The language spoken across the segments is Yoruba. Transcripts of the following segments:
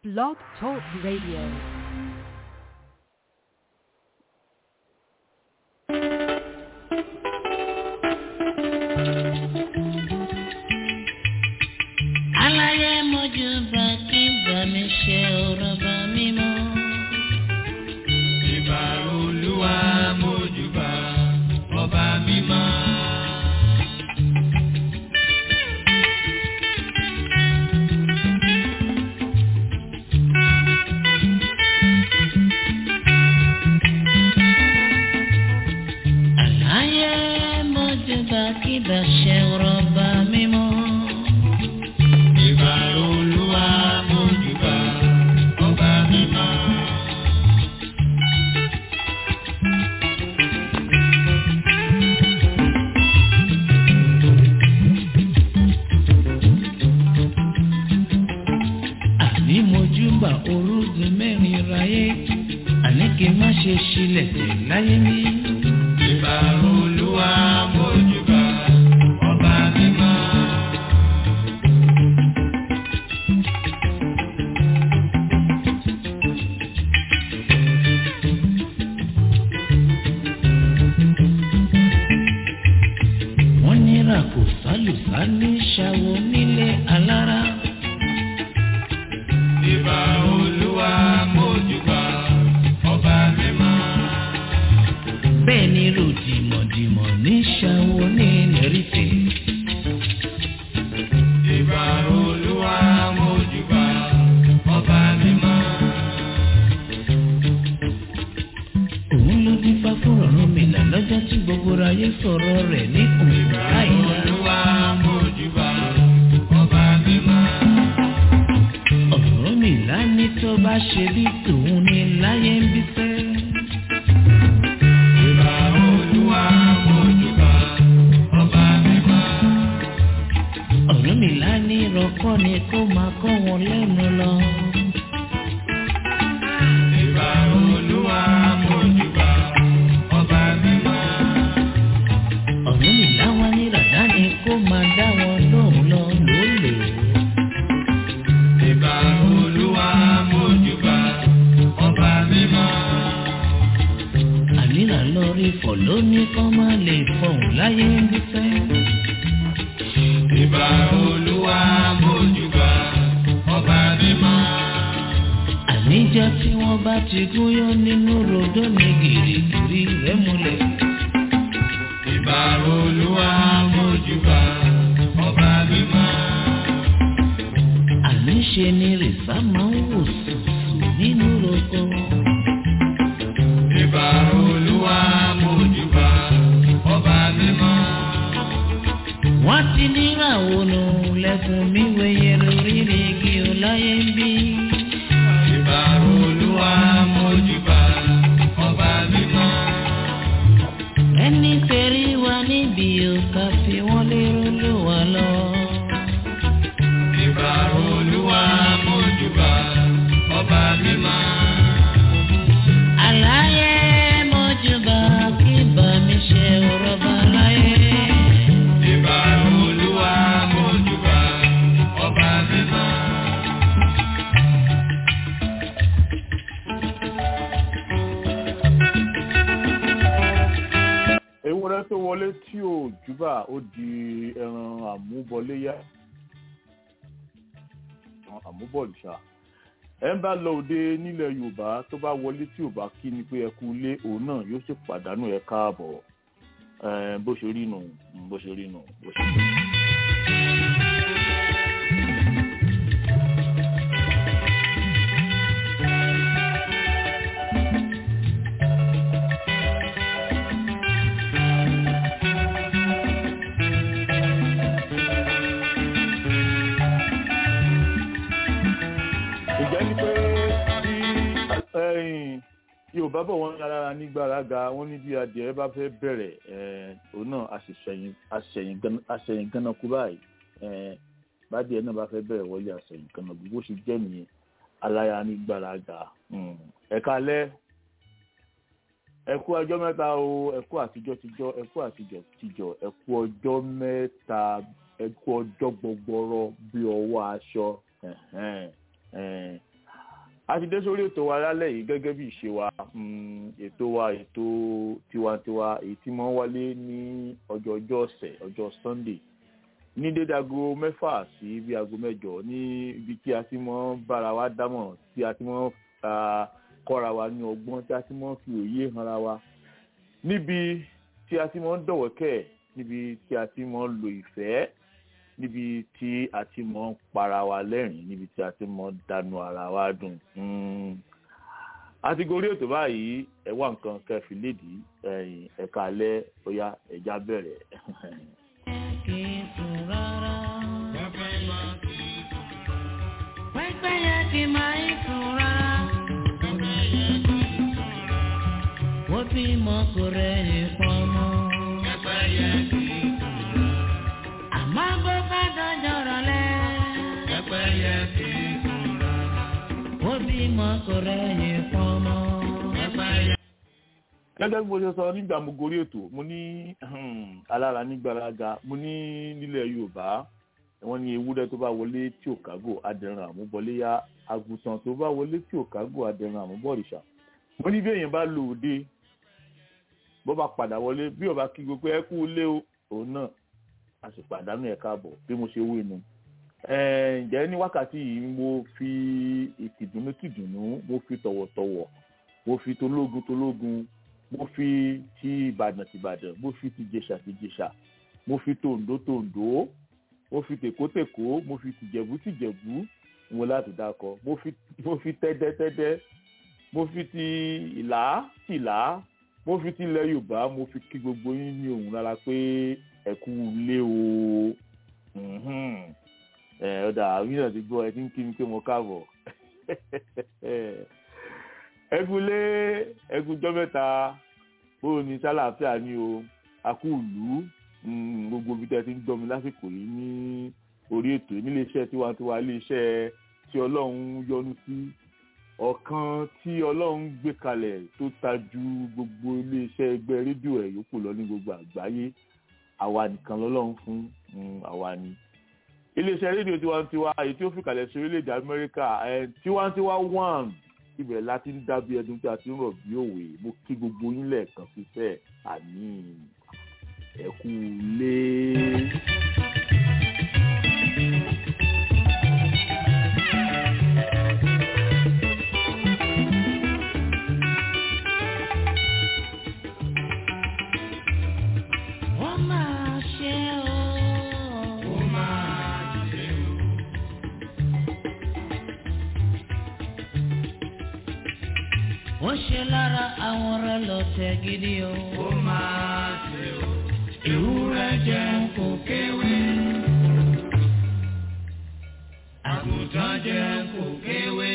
Blog Talk Radio. aláyé mojú bá kí bá mi ṣe ọ̀rọ̀ bá mi mọ́. ìbà olúwa mójúbà ọba mímọ́. aláyé mojú bá kí bá ṣe ọ̀rọ̀ bá mi mọ́. ìbà olúwa mójúbà ọba mímọ́. àní mojú bá orúgun mẹ́rin ráyé àní kí n má ṣe ṣílẹ̀ tẹ̀ láyé mi. ìbà olúwa mójúbà ọba mímọ́. wọ́n ní ràkò sálùsá ní ṣàwọ̀ nílé alára. ìbà olúwa mójúbà ọba mímọ́. bẹ́ẹ̀ ni ròdìmọ̀dìmọ̀ ní ṣàwọ̀ ní nẹ́rìtẹ̀. ìbà olúwa mójúbà ọba mímọ́. òun ló dín fá fún ọ̀run mi là lọ́jọ́ tí gbogbo ayé sọ̀rọ̀ rẹ̀ ní òun láìla. olúwa mójúbà ọba mímọ́. ọ̀run mi là ní tó bá ṣe bí tòun ní láyé ń bí fẹ́. ìbà olúwa mójúbà ọba mímọ́. ọ̀run mi là ní rọ́kọ́ ni kó máa kọ́ wọn lẹ́nu lọ. ìbà olúwa mójúbà ọba mímọ́. ọ̀run mi là wá ní ràdá ni kó máa dá wọn lóhùn lọ lólè. ìbà olúwa mójúbà ọba mímọ́. àníra lórí fọ̀ lóní kọ́ máa lè fọ̀hún láyé ń bí fẹ́. ìbà olúwa mójúbà ọba mímọ́. àníjọ́ tí wọ́n bá ti gúnyán nínú rodó ní gìrìgìrì rẹ̀ múlẹ̀. ìbà olúwa mójúbà ọba mímọ́. àníṣe ni rìsá máa ń wò sùsù nínú roko. ìbà olúwa mójúbà ọba mímọ́. wọ́n ti níra ònà lẹ́kùn mi wẹ̀yẹ lórí ni igi ọláyé ń bí. ìbà olúwa mójúbà ọba mímọ́. ẹni tẹ̀rí wa níbi òkà fi wọ́n lérò ló wà lọ. ìbà olúwa mójúbà ọba mímọ́. àlàyé mọ́júbà kí bá mi ṣe ọ̀rọ̀ bá láyé. ìbà olúwa mójúbà ọba mímọ́. ewúrẹ́ tó wọlé tí ò júbà ó di ẹran àmúbọléyá ẹran àmúbọ̀lùṣà ẹ ń bá lọ òde nílẹ̀ yorùbá tó bá wọlé tí ò bá kí ni pé ẹ kú ilé òun náà yóò sì pàdánù ẹ káàbọ̀ ẹ bó ṣe rí nù bó ṣe rí nù bó ṣe rí nù. ìjẹ́ ní pé bí ẹ̀yìn yorùbá bọ̀ wọ́n lára nígbàràga wọ́n ní bí adìẹ bá fẹ́ bẹ̀rẹ̀ ẹ̀, òun náà àṣẹ̀yìn àṣẹ̀yìn gan- àṣẹ̀yìn gánakú báyìí ẹ̀, bádìẹ náà bá fẹ́ bẹ̀rẹ̀ wọlé àṣẹ̀yìn gánakú bó ṣe jẹ́ nìyẹn aláya nígbàràga ẹ̀ka alẹ́ ẹ kú ọjọ́ mẹ́ta o ẹ kú àtijọ́ tijọ́ ẹ kú àtijọ́ tijọ́ ẹ kú ọjọ́ mẹ́ta ẹ kú ọjọ́ gbọgbọrọ bí ọwọ́ aṣọ ẹ̀hẹ́n, ẹ̀hẹ́n. a ti dé sórí ètò wa lálẹ́ yìí gẹ́gẹ́ bí ìṣe wa mm, ètò wa ètò tiwantiwa èyí tí wọ́n wálé ní ọjọ́ ọjọ́ ọ̀sẹ̀ ọjọ́ sunday ní dédé aago mẹ́fà sí bí aago mẹ́jọ ní ibi tí a ti mọ́ bára wa dámọ̀ tí a ti mọ́ ah, kọ́ra wa ní ọgbọ́n tí a ti mọ́ fi òye hanra wa níbi tí a ti mọ́ dọ̀wọ́kẹ̀ níbi tí a ti mọ́ lo ìfẹ́ níbi tí a ti mọ́ para wa lẹ́rìn níbi tí a ti mọ́ dànù ara wa dùn. Mm. a ti gorí ètò báyìí ẹ wá nǹkan kẹfì lédìí ẹ̀yìn ẹ̀ka alẹ́ bóyá ẹ̀já bẹ̀rẹ̀. kì í sùn rárá. pẹ́pẹ́yẹ kì í máa ń sùn rárá. wọ́n bí mọ kò rẹ̀yìn pọ́nmọ́. àmọ́ bó bá dọ́jọ́ rọ̀lẹ́. wọ́n bí mọ kò rẹ̀yìn pọ́nmọ́. gẹ́gẹ́ bí mo ṣe sọ nígbà mo gorí ètò mo ní alára nígbàlága mo ní nílẹ̀ yorùbá wọ́n ní ewúrẹ́ tó bá wọlé tí ò kágò adẹran àmúbọ̀léyà àgùntàn tó bá wọlé tí ò kágò adẹran àmúbọ̀rìṣà mo ní bí èèyàn bá lò òde bó bá padà wọlé bí ọba kí gbogbo ẹ kú lé o òun náà a sì pàdánù ẹ̀ káàbọ̀ bí mo ṣe wí nu ǹjẹ́ ní wákàtí yìí mo fi ìtìdùnnú tìdùnnú mo fi tọ̀wọ̀tọ̀wọ̀ mo fi tológun tológun mo fi ti ìbàdàn tìbàdàn mo fi ti jẹ̀ṣà ti jẹ̀ṣà mo fi tòǹdó tòǹdó mo fi tèkótèkó mo fi tìjẹ̀bú tìjẹ̀bú mo láti dákọ mo fi mo fi tẹ́dẹ́tẹ́dẹ́ mo fi ti ìlà tìlà mo fi ti ilẹ̀ yorùbá mo fi kí gbogbo yín ní òun rárá pé ẹ kú lé o Mhm. ẹ ọ̀dà àwọn yìí náà ti gbọ́ ẹ ti ń kí mi pé mo káàbọ̀ ẹ kú lé ẹ kú jọ́ mẹ́ta bóyá ní sálàáfíà ni o a kú ìlú Mm, gbogbo ibi tẹ́ ti ń gbọ́ mi lásìkò yìí ní orí ètò yìí nílé iṣẹ́ tiwantiwa ilé iṣẹ́ tí ọlọ́run yọ́nú sí ọ̀kan tí ọlọ́run gbé kalẹ̀ tó ta ju gbogbo ilé iṣẹ́ ẹgbẹ́ rédíò ẹ̀ yòókù lọ ní gbogbo àgbáyé àwa nìkan lọ́lọ́run fún mm, àwa ni. ilé iṣẹ́ rédíò tiwantiwa èyí tí ó fi kalẹ̀ sí orílẹ̀-èdè amẹ́ríkà ẹ̀ tiwantiwa one ibẹ̀ láti ń dábí ẹdun tí a ti ń rọ̀ bí òwe mo kí gbogbo yín lẹ́ẹ̀kan fífẹ́ àmín ẹ kú lé. wọ́n máa ṣe o. ó ṣe lára àwọn ọ̀rẹ́ lọ́tẹ̀ gidi o. ó máa ṣe o. ewúrẹ́ jẹun kò kéwé. àgùntàn jẹun kò kéwé.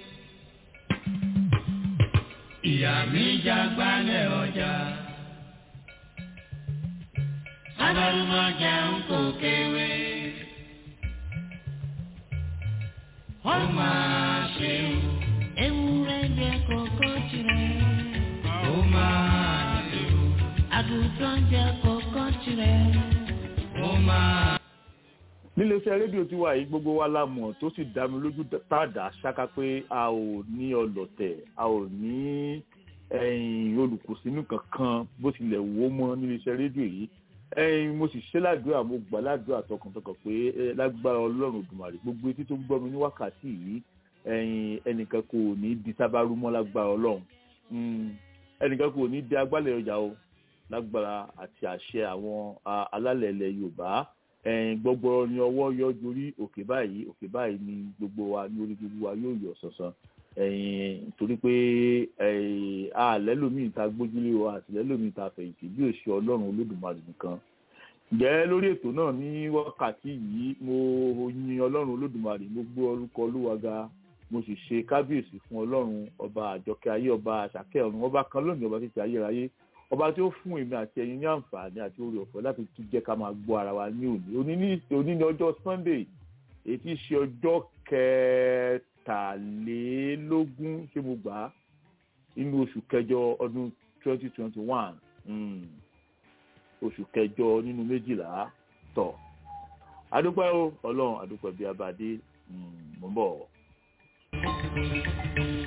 ìyá mi jágbálẹ̀ ọjà. Abalumọ jẹun kò kéwé. Ó máa ṣe o. Ewúrẹ́ jẹ kókó tirẹ̀. Ó máa ṣe o. Àgùntàn jẹ kókó tirẹ̀. Ó máa. nílé iṣẹ́ rédíò tí wà yìí gbogbo wa la mọ̀ tó sì dá mi lójú tàdá ṣáká pé a ò ní ọlọ̀tẹ̀ a ò ní ẹ̀yìn olùkùsínú kankan bó tilẹ̀ wó mọ́ nílé iṣẹ́ rédíò yìí ẹ̀yin mo sì ṣe ládùúrà mo gbà ládùúrà tọkàntọkàn pé ẹ, lágbára ọlọ́run òdùmarè gbogbo etí tó ń gbọ́ mi ní wákàtí yìí ẹ̀yin ẹnìkan kò ní di sábàrú mọ́ lágbára ọlọ́run Mm, ẹnìkan kò ní di agbálẹ̀ ọjà o lágbára àti àṣẹ àwọn a, alálẹ̀ ilẹ̀ yorùbá ẹ̀yin gbọ́gbọ́rọ́ ni ọwọ́ yọ jorí òkè báyìí òkè báyìí ni gbogbo wa ní orí gbogbo wa yóò yọ sọ̀sán ẹ̀yin torí pé ẹ̀yin àlẹ́lòmíì ta gbójúlé o àtìlẹ́lòmíì ta fẹ̀yìntì bí òṣì ọlọ́run olódùmarè nìkan ǹjẹ́ lórí ètò náà ní wákàtí yìí mo yin ọlọ́run olódùmarè mo gbé orúkọ olúwa ga mo sì ṣe kábíyèsí fún ọlọ́run ọba àjọkẹ́ ayé ọba àṣàkẹ́ ọ̀run ọba kan lónìí ọba títí ayérayé ọba tí ó fún èmi àti ẹ̀yin ní àǹfààní àti oore ọ̀fẹ́ láti tún jẹ́ ká máa gbọ́ ara wa ní òní òní ní òní ní ọjọ́ sunday èyí tí í ṣe ọjọ́ kẹtàlélógún ṣé mo gbà á inú oṣù kẹjọ ọdún twenty twenty one oṣù kẹjọ nínú méjìlá tọ̀ adúpẹ́ o ọlọ́run adúpẹ́ bí abadé mò ń bọ̀.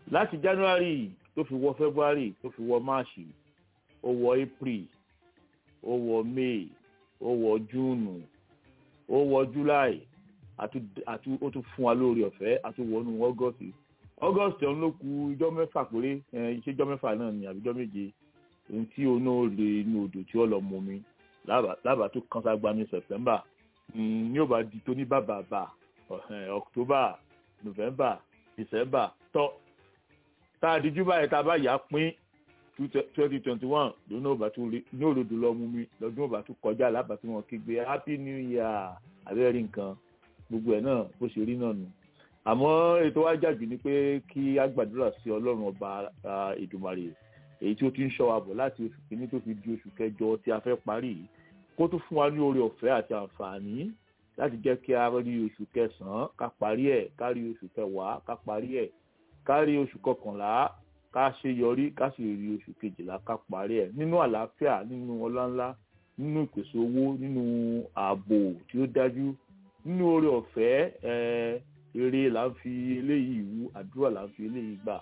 láti january tó fi wọ february tó fi wọ march ó wọ april ó wọ may ó wọ june ó wọ july àti àti ó tún fún wa lórí ọ̀fẹ́ àti wọnú august august ọ̀hún ló ku ijọ́ mẹ́fà péré ẹ̀ iṣẹ́ ijọ́ mẹ́fà náà ni àbí ijọ́ méje ohun tí oná lè inú odò tí ó lọ mú mi lábàá tó kán ságbá ní september ní ò bá di tó ní bàbàbà october november december tọ́ tá a dijú báyìí tá a bá yà á pín twenty twenty one lónà òbá tó rí ní òdòdó lọ mú mi lọ́dún òbá tó kọjá lábàá tí wọ́n kígbe happy new year abẹ́rẹ́ nǹkan gbogbo ẹ̀ náà bó ṣe rí náà nù àmọ́ ètò wa jàjù ni pé kí a gbàdúrà sí ọlọ́run ọba ìdùmarè èyí tí ó ti ń ṣọ́ wa bọ̀ láti oṣù kìíní tó fi di oṣù kẹjọ tí a fẹ́ parí yìí kó tún fún wa ní oore ọ̀fẹ́ àti àǹfààní láti jẹ́ kí a rí oṣù kẹsàn-án ká parí ẹ̀ ká rí oṣù kẹwàá ká parí ẹ̀ ká rí oṣù kọkànlá ká ṣe yọrí ká sì rí oṣù kejìlá ká parí ẹ̀ nínú àlàáfíà nínú ọláńlá nínú ìpèsè owó nínú ààbò tí ó dájú nínú oore ọ̀fẹ́ ẹ̀ẹ́ eré là ń fi eléyìí wú àdúrà là ń fi eléyìí gbà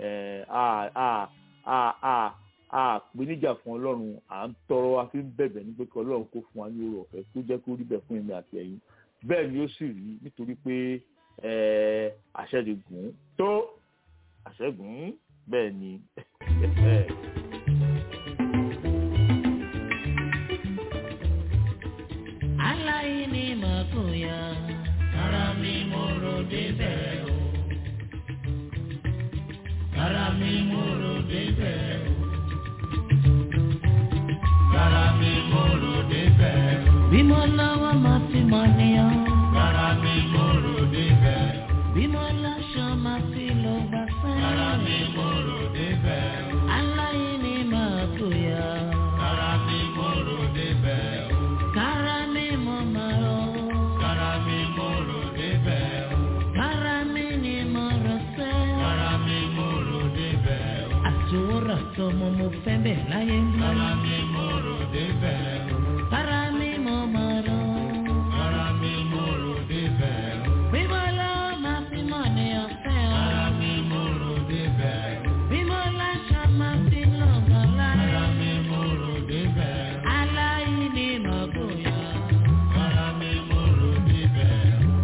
a pè níjà fún ọlọ́run à ń tọrọ a fi ń bẹ̀bẹ̀ ní pé kí ọlọ́run kó fún wa ní oore ọ̀fẹ́ tó jẹ́ kó rí bẹ̀ fún èmi àti ẹ̀yin bẹ́ẹ̀ ni ó sì rí nítorí pé àṣẹ ti gùn tó àṣẹ gùn bẹ́ẹ̀ ni. aláìní màkúnya ara mi mo rò débẹ̀ o. ara mi mo rò débẹ̀ o. Rárá mi mo rò débẹ̀ o. bí mo lọ́wọ́ máa fi mọ̀ níyàn. Rárá mi mo rò débẹ̀ o. bí mo láṣọ máa fi lọ gbà sẹ́yìn. Rárá mi mo rò débẹ̀ o. aláìní màkúnya. Rárá mi mo rò débẹ̀ o. kára mi mo máa rọ. Rárá mi mo rò débẹ̀ o. kára mi ni mo rọ sẹ́. Rárá mi mo rò débẹ̀ o. àtòwòrán tọmọ mo fẹ́ bẹ̀ láyé ń bá. Rárá mi mo rò débẹ̀ o. kára mi mo máa rọ. Rárá mi mo rò débẹ̀ o. bí mo lọ́wọ́ máa fi mọ̀ níyàn fẹ́ ọ. Rárá mi mo rò débẹ̀ o. bí mo láṣọ máa fi lọ gbà láyé. Rárá mi mo rò débẹ̀ o. aláìní màkúnya. Rárá mi mo rò débẹ̀ o.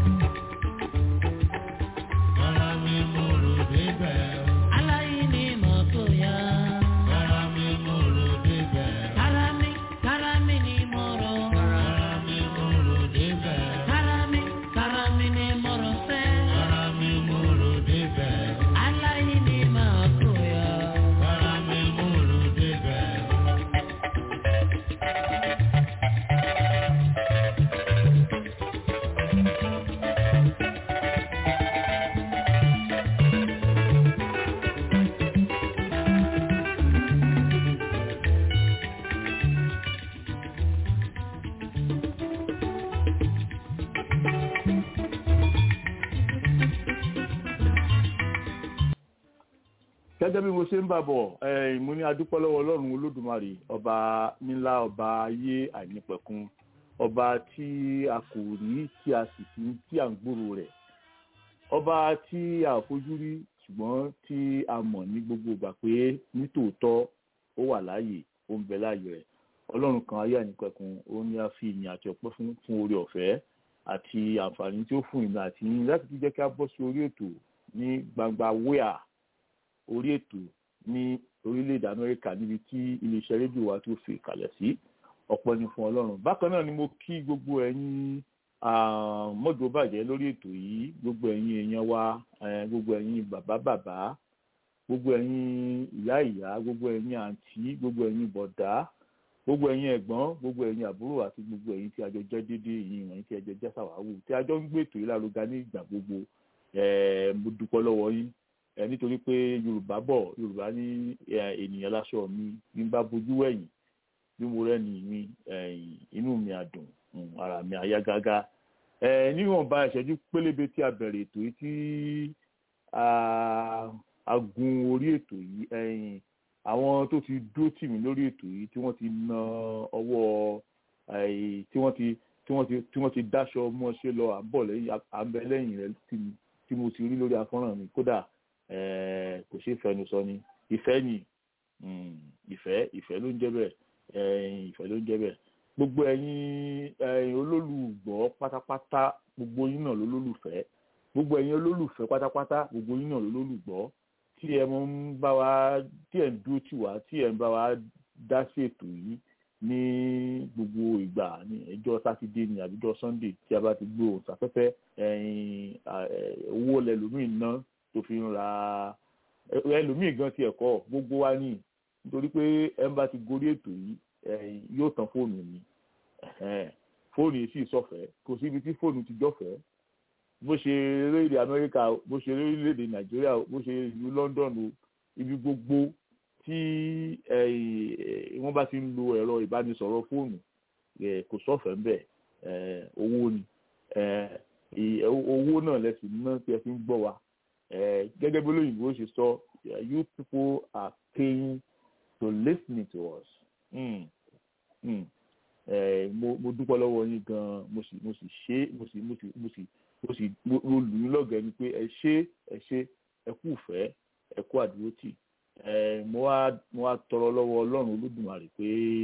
Rárá mi mo rò débẹ̀ o. aláìní màkúnya. Rárá mi mo rò débẹ̀ o. Karami, karami ni moro. Rárá mi mo rò débẹ̀ o. Karami, karami ni moro se. Rárá mi mo rò débẹ̀ o. Alayi ni makoya. Rárá mi mo rò débẹ̀ o. gẹ́gẹ́ bí mo ṣe ń bà bọ̀ eh, mo ní adúpẹ́ lọ́wọ́ ọlọ́run olódùmarè ọba nílá ọba ayé àìnípẹ̀kun ọba tí a kò rí tí a sì fi tí à ń gbòòrò rẹ̀ ọba tí a ò fojú rí ṣùgbọ́n tí a mọ̀ ní gbogbo ìgbà pé nítòótọ́ ó wà láàyè ó ń bẹ láàyè rẹ̀ ọlọ́run kan ayé àìnípẹ̀kun ó ní a fi ìyìn àti ọpẹ́ fún fún oore ọ̀fẹ́ àti àǹfààní tí ó fún ìlú àti yín láti tún jẹ́ kí a bọ́ sí orí ètò ní gbangba wíà orí ètò ní orílẹ̀-èdè amẹ́ríkà níbi tí iléeṣẹ́ rédíò wa tó fi kalẹ̀ sí ọ̀pọ̀ ni fún ọlọ́run bákan náà ni mo kí gbogbo ẹ̀yin mọ́jọ́ bàjẹ́ lórí ètò yìí gbogbo ẹ̀yin èèyàn wa eh, gbogbo ẹ̀yin bàbá bàbá gbogbo ẹ̀yin ìyá ìyá gbogbo ẹ̀yin àǹtí gbogbo ẹ̀yin bọ̀dá gbogbo ẹ̀yin ẹ̀gbọ́n gbogbo ẹ̀yin àbúrò àti gbogbo ẹ̀yin tí a jọ jẹ́ déédéé yìí wọ̀nyí tí a jọ jẹ́ sàwáwù tí a jọ ń gbé ètò yìí lárugá ní ìgbà gbogbo eh, mo dúpẹ́ lọ́wọ́ yín ẹ nítorí pé yorùbá bọ̀ yorùbá ní ènìyàn láṣọ mi bí n bá bojú wẹ̀yìn bí mo rẹ́ni mi inú mi àdùn ara mi àyà gágá ẹ níwọ̀nba ìṣẹ́jú pélébé tí a bẹ̀rẹ̀ ètò yìí tí a gun orí ètò yìí àwọn tó ti dúró tì mí lórí ètò yìí tí wọ́n ti na ọwọ́ tí wọ́n ti tí wọ́n ti tí wọ́n ti dáṣọ mọ́ṣẹ́ lọ àbọ̀ lẹ́yìn àbẹ̀ lẹ́yìn rẹ̀ tí mo ti rí lórí afọ́nrán mi kódà eh, kò ṣeé fẹnu sọ ni ìfẹ́ ni mm, ìfẹ́ ìfẹ́ ló ń jẹ́ bẹ́ẹ̀ eh, ìfẹ́ ló ń jẹ́ bẹ́ẹ̀ gbogbo ẹ̀yin ẹ̀yin olólùgbọ́ pátápátá gbogbo yín náà lólùfẹ́ gbogbo ẹ̀yin olólùfẹ́ pátápátá gbogbo yín náà lólùgbọ́ tí ẹ mọ ń bá wa tí ẹ ń dúró tì wá tí ẹ ń bá wa dá sí ètò yìí ní gbogbo ìgbà ní ẹjọ́ sátidé ní àbíjọ́ sunday tí a bá ti gbé òun sáfẹ́fẹ́ ẹ̀yin owó lẹ́lòmíì ná tó fi ń ra ẹlòmíì gan ti ẹ̀kọ́ gbogbo wa ní nítorí pé ẹ ń bá ti gorí ètò yìí yóò tán fóònù ni fóònù yìí sì sọ̀fẹ́ kò síbi tí fóònù ti jọ̀fẹ́ bó ṣe orílẹ̀-èdè amẹ́ríkà bó ṣe orílẹ̀-èdè nàìjíríà bó ṣe ìlú london o ibi gbogbo tí wọ́n bá ti ń lo ẹ̀rọ ìbánisọ̀rọ̀ fóònù kò sọ̀fẹ́ ń bẹ̀ owó ni owó náà lẹ́sìn náà tí ẹ fi ń gbọ́ wa gẹ́gẹ́ bí olóyìnbó ṣe sọ you people are paying to listen to us. Mm. Mm. Eh, mo mo dúpẹ́ lọ́wọ́ yín gan-an mo sì mo sì ṣe mo sì mo sì mo sì mo sì mo lù yín lọ́gẹ̀ẹ́ ni pé ẹ ṣé ẹ ṣé ẹ kú ìfẹ́ ẹ kú àdúrótì mo wá mo wá tọrọ lọ́wọ́ ọlọ́run olódùmarè pé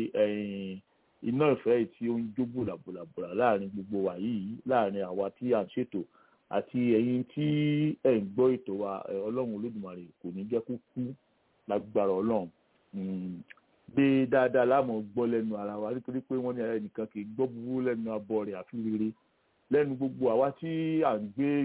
iná ìfẹ́ tí ó ń jó bùlàbùlàbùlà láàrin gbogbo wa yìí láàrin àwa tí à ń ṣètò àti ẹ̀yin tí ẹ̀ ń gbọ́ ètò wa ọlọ́run olódùmarè kò ní jẹ́ kó kú lágbára ọlọ́run gbé dáadáa láàmú gbọ́ lẹ́nu ara wa nítorí pé wọ́n ní ara ẹnìkan kì í gbọ́ búburú lẹ́nu abọ́ rẹ̀ àfi rere lẹ́nu gbogbo àwa tí à ń gbé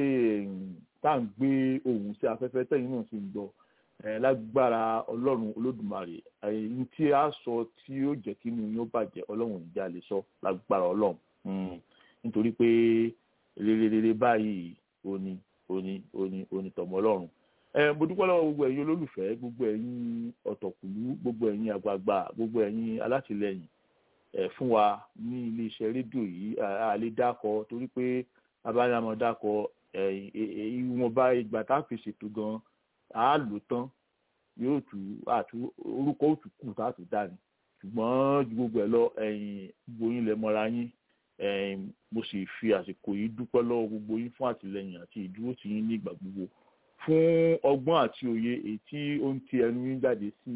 tá à ń gbé ohùn sí afẹ́fẹ́ tẹ̀yìn náà sì ń gbọ́ lágbára ọlọ́run olódùmarè ẹ̀yìn tí a sọ tí yóò jẹ́ kí inú yóò bàjẹ́ ọlọ́run ìjà lè sọ lágbára ọlọ́run nítorí pé rere rere báyìí òní òní òní òní tọmọ ọlọ́run mo dúpẹ́ lọ́wọ́ gbogbo ẹ̀yin olólùfẹ́ gbogbo ẹ̀yin ọ̀tọ̀kùlú gbogbo ẹ̀yin àgbààgbà gbogbo ẹ̀yin alátìlẹyìn fún wa ní iléeṣẹ́ rédíò yìí a lè dákọ torí pé abáyámọ̀ dákọ ìwọ̀nba ìgbà tá a fi ṣètò gan a lò tán yóò tù àtú orúkọ òtù kù tá a tù dání ṣùgbọ́n ju gbogbo ẹ̀ lọ gbogbo yín lẹ mọ́ra yín mo sì fi àsìkò yìí dúpẹ́ lọ́wọ́ gbogbo yín fún àtìlẹyìn àti ìdúró tì yín ní ìgbà gbogbo fún ọgbọ́n àti òye èyí tí ó ń ti ẹnu yín jáde sí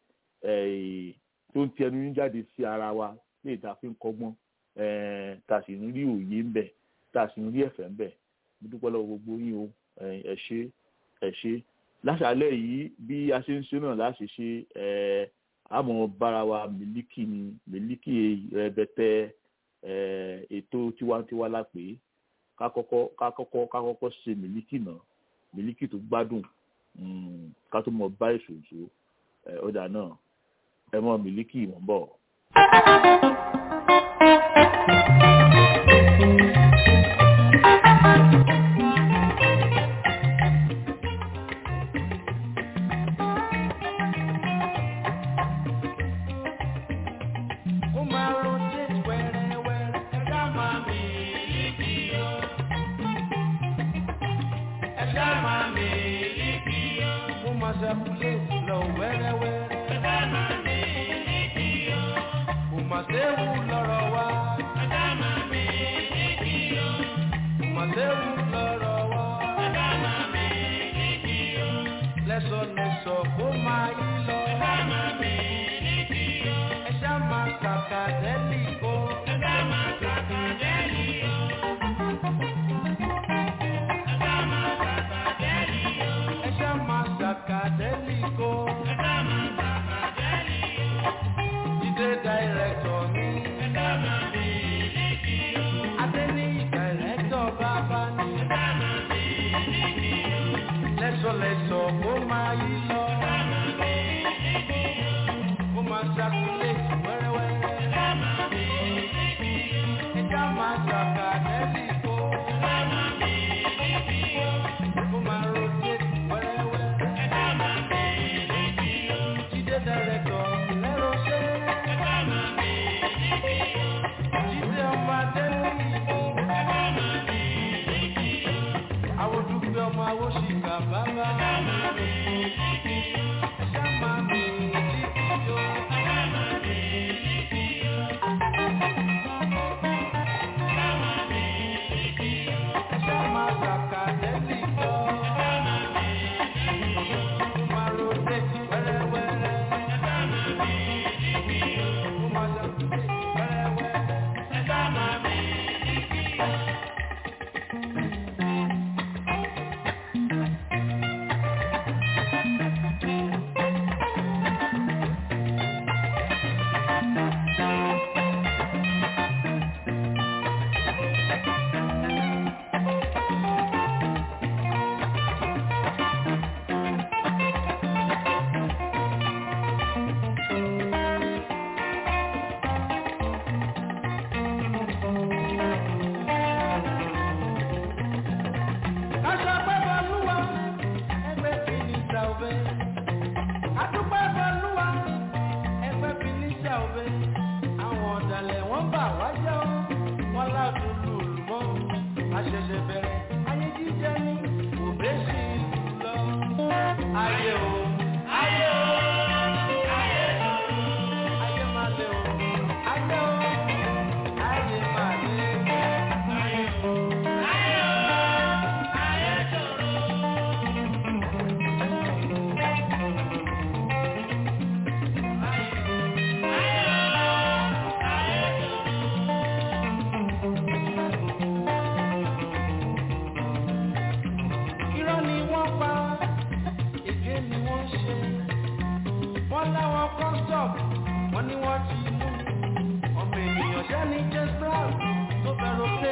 tó ń ti ẹnu yín jáde sí ara wa lè ta fi ń kọ́gbọ́n tá a sì ń rí òye ń bẹ̀ tá a sì ń rí ẹ̀fẹ̀ ń bẹ̀ mo dúpẹ́ lọ́wọ́ gbogbo yín o ẹ ṣé ẹ ṣé láṣálẹ́ yìí bí a ṣe ń ṣe náà láṣẹ ṣe àmọ́ bára wa mílíkì ni mílíkì rẹbẹtẹ ètò tiwantiwa lápè ká kọ́kọ́ ká kọ́kọ́ ká kọ́kọ́ ṣe mílíkì náà mílíkì tó gbádùn ká tó mọ bá ìṣòṣò ọjà náà ẹ mọ mílíkì mọ̀ ń bọ̀. Académico.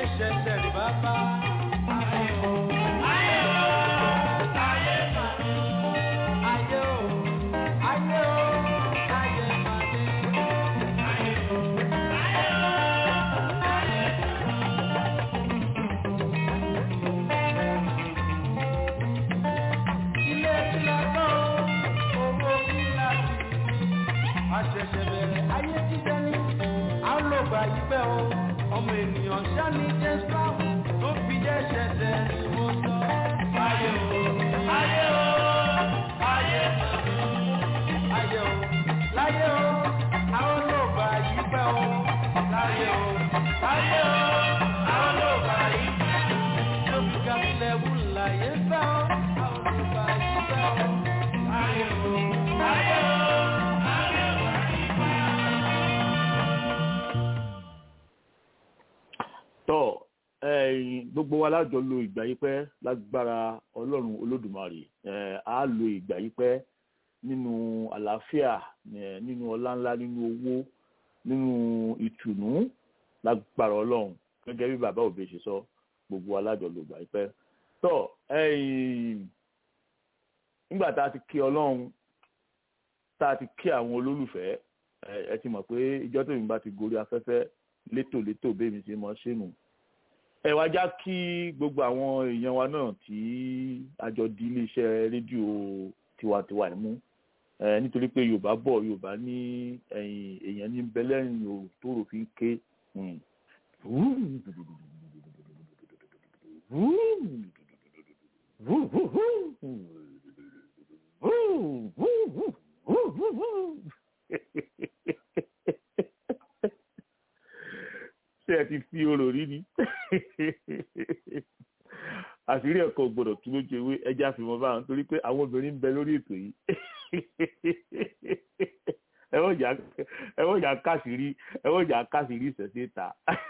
ṣẹ̀ṣẹ̀ rí bàbá. Ayé o, ayé o, ayé màdé. Ayé o, ayé o, ayé màdé. Ayé o, ayé o, ayé ilé ìlànà owó kíláàsì àṣẹ̀ṣẹ̀ bẹ̀rẹ̀ ayé jíjẹ́ ní àlọ́gbà ìgbẹ́ o ọmọ ènìyàn ṣáni jésù tó fi jẹ́ ṣẹ̀ṣẹ̀ ní mo sọ. ayé o ayé o ayé ayé o láyé o àlọ́gbà ìgbẹ́ o láyé o láyé o àlọ́gbà ìgbẹ́ tó fi gàmílẹ̀ wù láyé fẹ́ o àlọ́gbà ìgbẹ́ o ayé o ayé o. tọ́ ẹ̀yin gbogbo wa lájọ lo ìgbà yìí pẹ́ lágbára ọlọ́run olódùmarè ẹ̀ á lo ìgbà yìí pẹ́ nínú àlàáfíà ẹ̀ nínú ọlá ńlá nínú owó nínú ìtùnú lágbára ọlọ́run gẹ́gẹ́ bí bàbá òbí ṣe sọ gbogbo wa lájọ lo ìgbà yìí pẹ́ tọ́ ẹ̀yin nígbà tá a ti kí ọlọ́run tá a ti kí àwọn olólùfẹ́ ẹ ẹ ti mọ̀ pé ìjọ́ tó yìí bá ti gorí afẹ́fẹ́ létòlétò bẹ́ẹ̀ mi ṣe mọ́ ṣẹ́nu ẹ wá já kí gbogbo àwọn èèyàn wa náà tí àjọ di iléeṣẹ́ rédíò tiwantiwa ẹ̀ mú ẹ nítorí pé yorùbá bọ̀ yorùbá ní ẹ̀yìn èèyàn ní bẹ́lẹ́rìn o tó rò fi ń ké ṣé ẹ ti fi orò rí ni àṣírí ẹ̀kọ́ gbọ́dọ̀ tún lójú ewé ẹja àfihàn bá wọn torí pé àwọn obìnrin ń bẹ lórí ètò yìí ẹ wọ́n jà káṣírí ẹ wọ́n jà káṣírí ìṣẹ̀ṣẹ̀ ta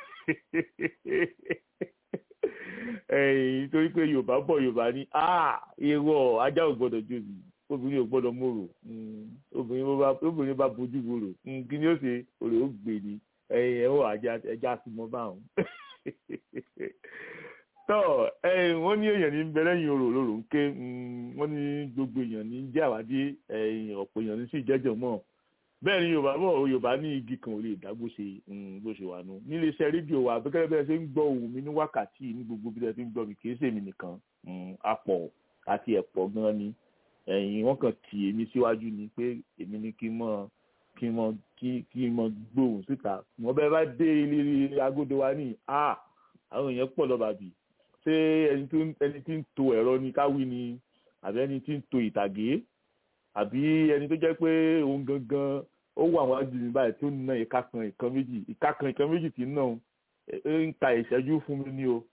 torí pé yorùbá bọ̀ yorùbá ní irọ́ ajá ò gbọ́dọ̀ jòbí obìnrin ò gbọ́dọ̀ mòrò obìnrin bá bójú wòrò kí ni ó ṣe òrè ó gbè ní ẹ̀yìn ẹ̀wọ̀ ẹja sí mọ́ báwọn. tọ́ ẹ̀yìn wọ́n ní èèyàn ní bẹ lẹ́yìn orò lóró ń ké wọ́n ní gbogbo èèyàn ní jẹ́ àwádé ẹ̀yìn ọ̀pọ̀ èèyàn ní sì jẹ́jọ́ mọ́ bẹ́ẹ̀ ni yorùbá bọ̀ yorùbá ní igi kan ò lè dá bó ṣe bó ṣe wà nù nílé iṣẹ́ rédíò wa bẹ́ẹ̀ bẹ́ẹ̀ ṣe ń gbọ́ ohùn mi ní wákàtí ní gbogbo bí ẹ ti ń gbọ́ mi kì í ṣèmi nìkan apọ̀ àti ẹ̀pọ̀ gan ni ẹ̀yìn wọ́n kàn tì èmi síwájú ni pé èmi ní kí n mọ̀ kí n mọ kí kí n mọ gbóhùn síta wọn bẹ bá dé ilé agodo wa ní a àwọn èèyàn pọ̀ lọ́ba bì ṣé ẹni tó ẹni tí ń to ẹ̀rọ ni káwí ni àbí ẹni tí ń to ìtàgé àbí ẹni tó jẹ́ pé òun gangan ó wà wọn jù mí báyìí tó ń ná ìka kan ìkan méjì ìka kan ìkan méjì tí ń ná ń ta ìṣẹ́jú fún mi ní o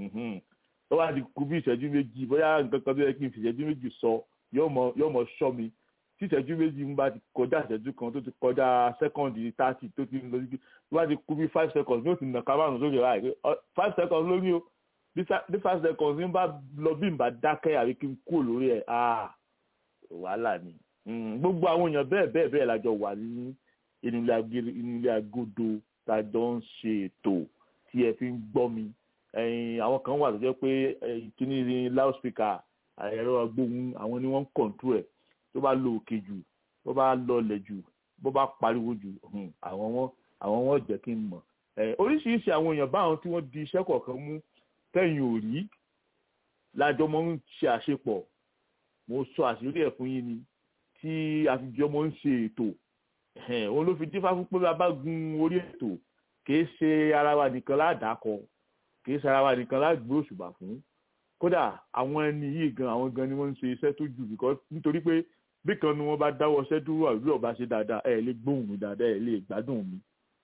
ó wá di kú bí ìṣẹ́jú méjì bóyá nǹkan kan tó yẹ kí n fi ìṣẹ́jú méjì sọ yóò mọ ṣọ́ mi tí ìṣẹ́jú méjì ń bá ti kọjá ìṣẹ́jú kan tó ti kọjá sẹ́kọ̀ndì tààtì tó ti lọ sí tó bá ti kú bí five seconds ní ó ti nà ká márùn sókè báyìí five seconds lórí o bí five seconds ń bá lọ bí n bá dákẹ́ àbí kí n kú lórí ẹ̀ ah wàhálà ni gbogbo àwọn èèyàn bẹ́ẹ̀ bẹ́ẹ̀ bẹ́ẹ̀ lájọ wà ní inú ilé agodo tájọ ń ṣe ètò tí ẹ fi ń gbọ́ mi àwọn kan wà tó jẹ́ pé kíní loudspeaker ẹ̀rọ agbóhùn àwọn ni wọ́n ń kọ̀ǹtú ẹ̀ tó bá lo òkè jù tó bá lọlẹ̀ jù bó bá pariwo jù àwọn wọn àwọn wọn jẹ́ kí n mọ̀ oríṣiríṣi àwọn èèyàn báwọn tí wọ́n di iṣẹ́ kọ̀ọ̀kan mú tẹ̀yìn ò rí lájọ mọ́ ń ṣe àṣepọ̀ mo sọ àṣírí ẹ̀ fún yín ni tí àfijọ́ mọ́ ń ṣe ètò òun ló fi dífá fún pé bá gun orí ètò kìí ṣe ara wa nìkan ládàkọ kìí ṣe ara wa nìkan lágbé òṣùbà fún kódà àwọn ẹni yìí gan àwọn gan ni wọ́n ń ṣe iṣẹ́ tó jù nítorí pé bí kan ni wọ́n bá dáwọ́ iṣẹ́ dúró àbí ọba ṣe dáadáa ẹ̀ lè gbóhùn mi dáadáa ẹ̀ lè gbádùn mi.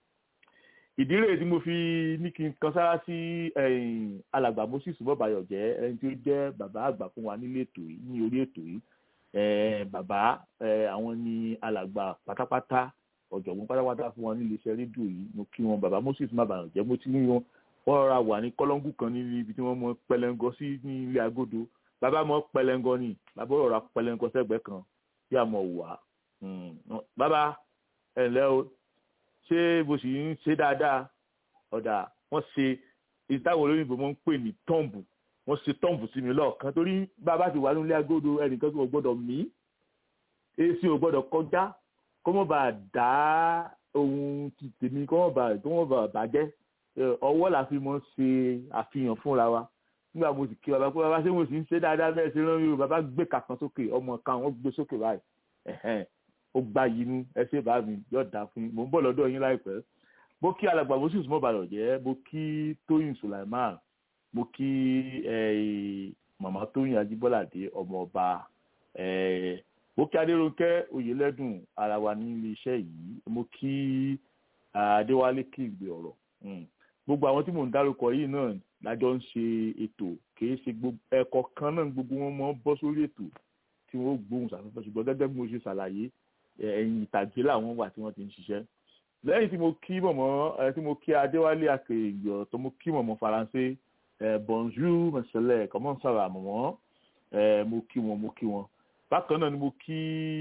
ìdí rèé tí mo fi ní kí n kan sára sí alàgbà Moses bọ́báyọ̀ jẹ́ ẹni tí ó jẹ́ bàbá àgbà fún wa nílé ètò yìí ní orí ètò yìí bàbá àwọn ni alàgbà pátápátá ọ̀jọ̀gbọ́n pátápátá fún wa nílé iṣẹ́ rédíò yìí mo kí wọn bàbá Moses má bàyàn jẹ́ mo ti ní wọn wọ́n rọra wà ní kọ́lọ́ngù kan ní ibi tí wọ́n mọ pẹlẹngọ sí ní ilé agodo bàbá mọ pẹlẹngọ ni bàbá rọra pẹlẹngọ sẹ́gbẹ̀ẹ́ kan bí a mọ̀ wà. bàbá ẹ ǹlẹ́ o ṣé bó sì ń ṣe dáadáa ọ̀dà wọ́n ṣe ìtawọ̀ olóyìnbó mọ́ ń pè ní tọ́ǹbù wọ́n ṣe tọ́ǹbù sí mi lọ́ọ̀kan torí bàbá ti wà nílé agodo ẹnìkan tó gbọ́dọ̀ mí èsì ò gbọ́dọ̀ kọjá kó mọ̀ bá dá ohun ti tèmi kó mọ̀ bá kó mọ̀ bá bàjẹ́ ọwọ́ la fi mọ̀ ṣe àfihàn fúnra wa nígbà mo sì kí bàbá pé bàbá ṣé mo sì ń ṣe dáadáa bẹ́ẹ̀ ṣe rán mi o bàbá gbé kàkan sókè ọmọ kan wọ́n gbé sókè báyìí ẹ̀hẹ́n ó gbá yinú ẹ ṣe bá mi yóò dá fún yín mò ń bọ̀ lọ́dọ̀ yín láìpẹ́ mo kí alàgbà moses mọ́bàlọ̀ jẹ́ mo kí tóyìn sulaiman mo kí màmá tóyìn ajíbọ́ládé ọmọ ọba mo kí adéròǹkẹ́ oyèlẹ́dùn ara wa ní ilé iṣẹ́ yìí mo kí adéwálé kígbe ọ̀rọ̀ gbogbo àwọn tí mò ń dárúkọ yìí náà lájọ ń ṣe ètò kìí ṣe ẹ̀kọ́ kan náà gbogbo wọn mọ́ bọ́ sórí ètò tí wọ́n gbóhùn sáfẹ́fẹ́ ṣùgbọ́n gẹ́gẹ́ bí mo ṣe ṣàlàyé ẹ̀yìn ìtàgé làwọn wà tí wọ́n ti ń ṣiṣẹ́ lẹ́yìn tí mo kí mọ̀mọ́ tí mo kí adéwálé akèrègbè tó mo kí mọ̀mọ́ faransé bonjour mẹsẹ̀lẹ̀ comment ça va mọ̀mọ́ mo kí wọn mo kí wọn bákan náà ni mo kí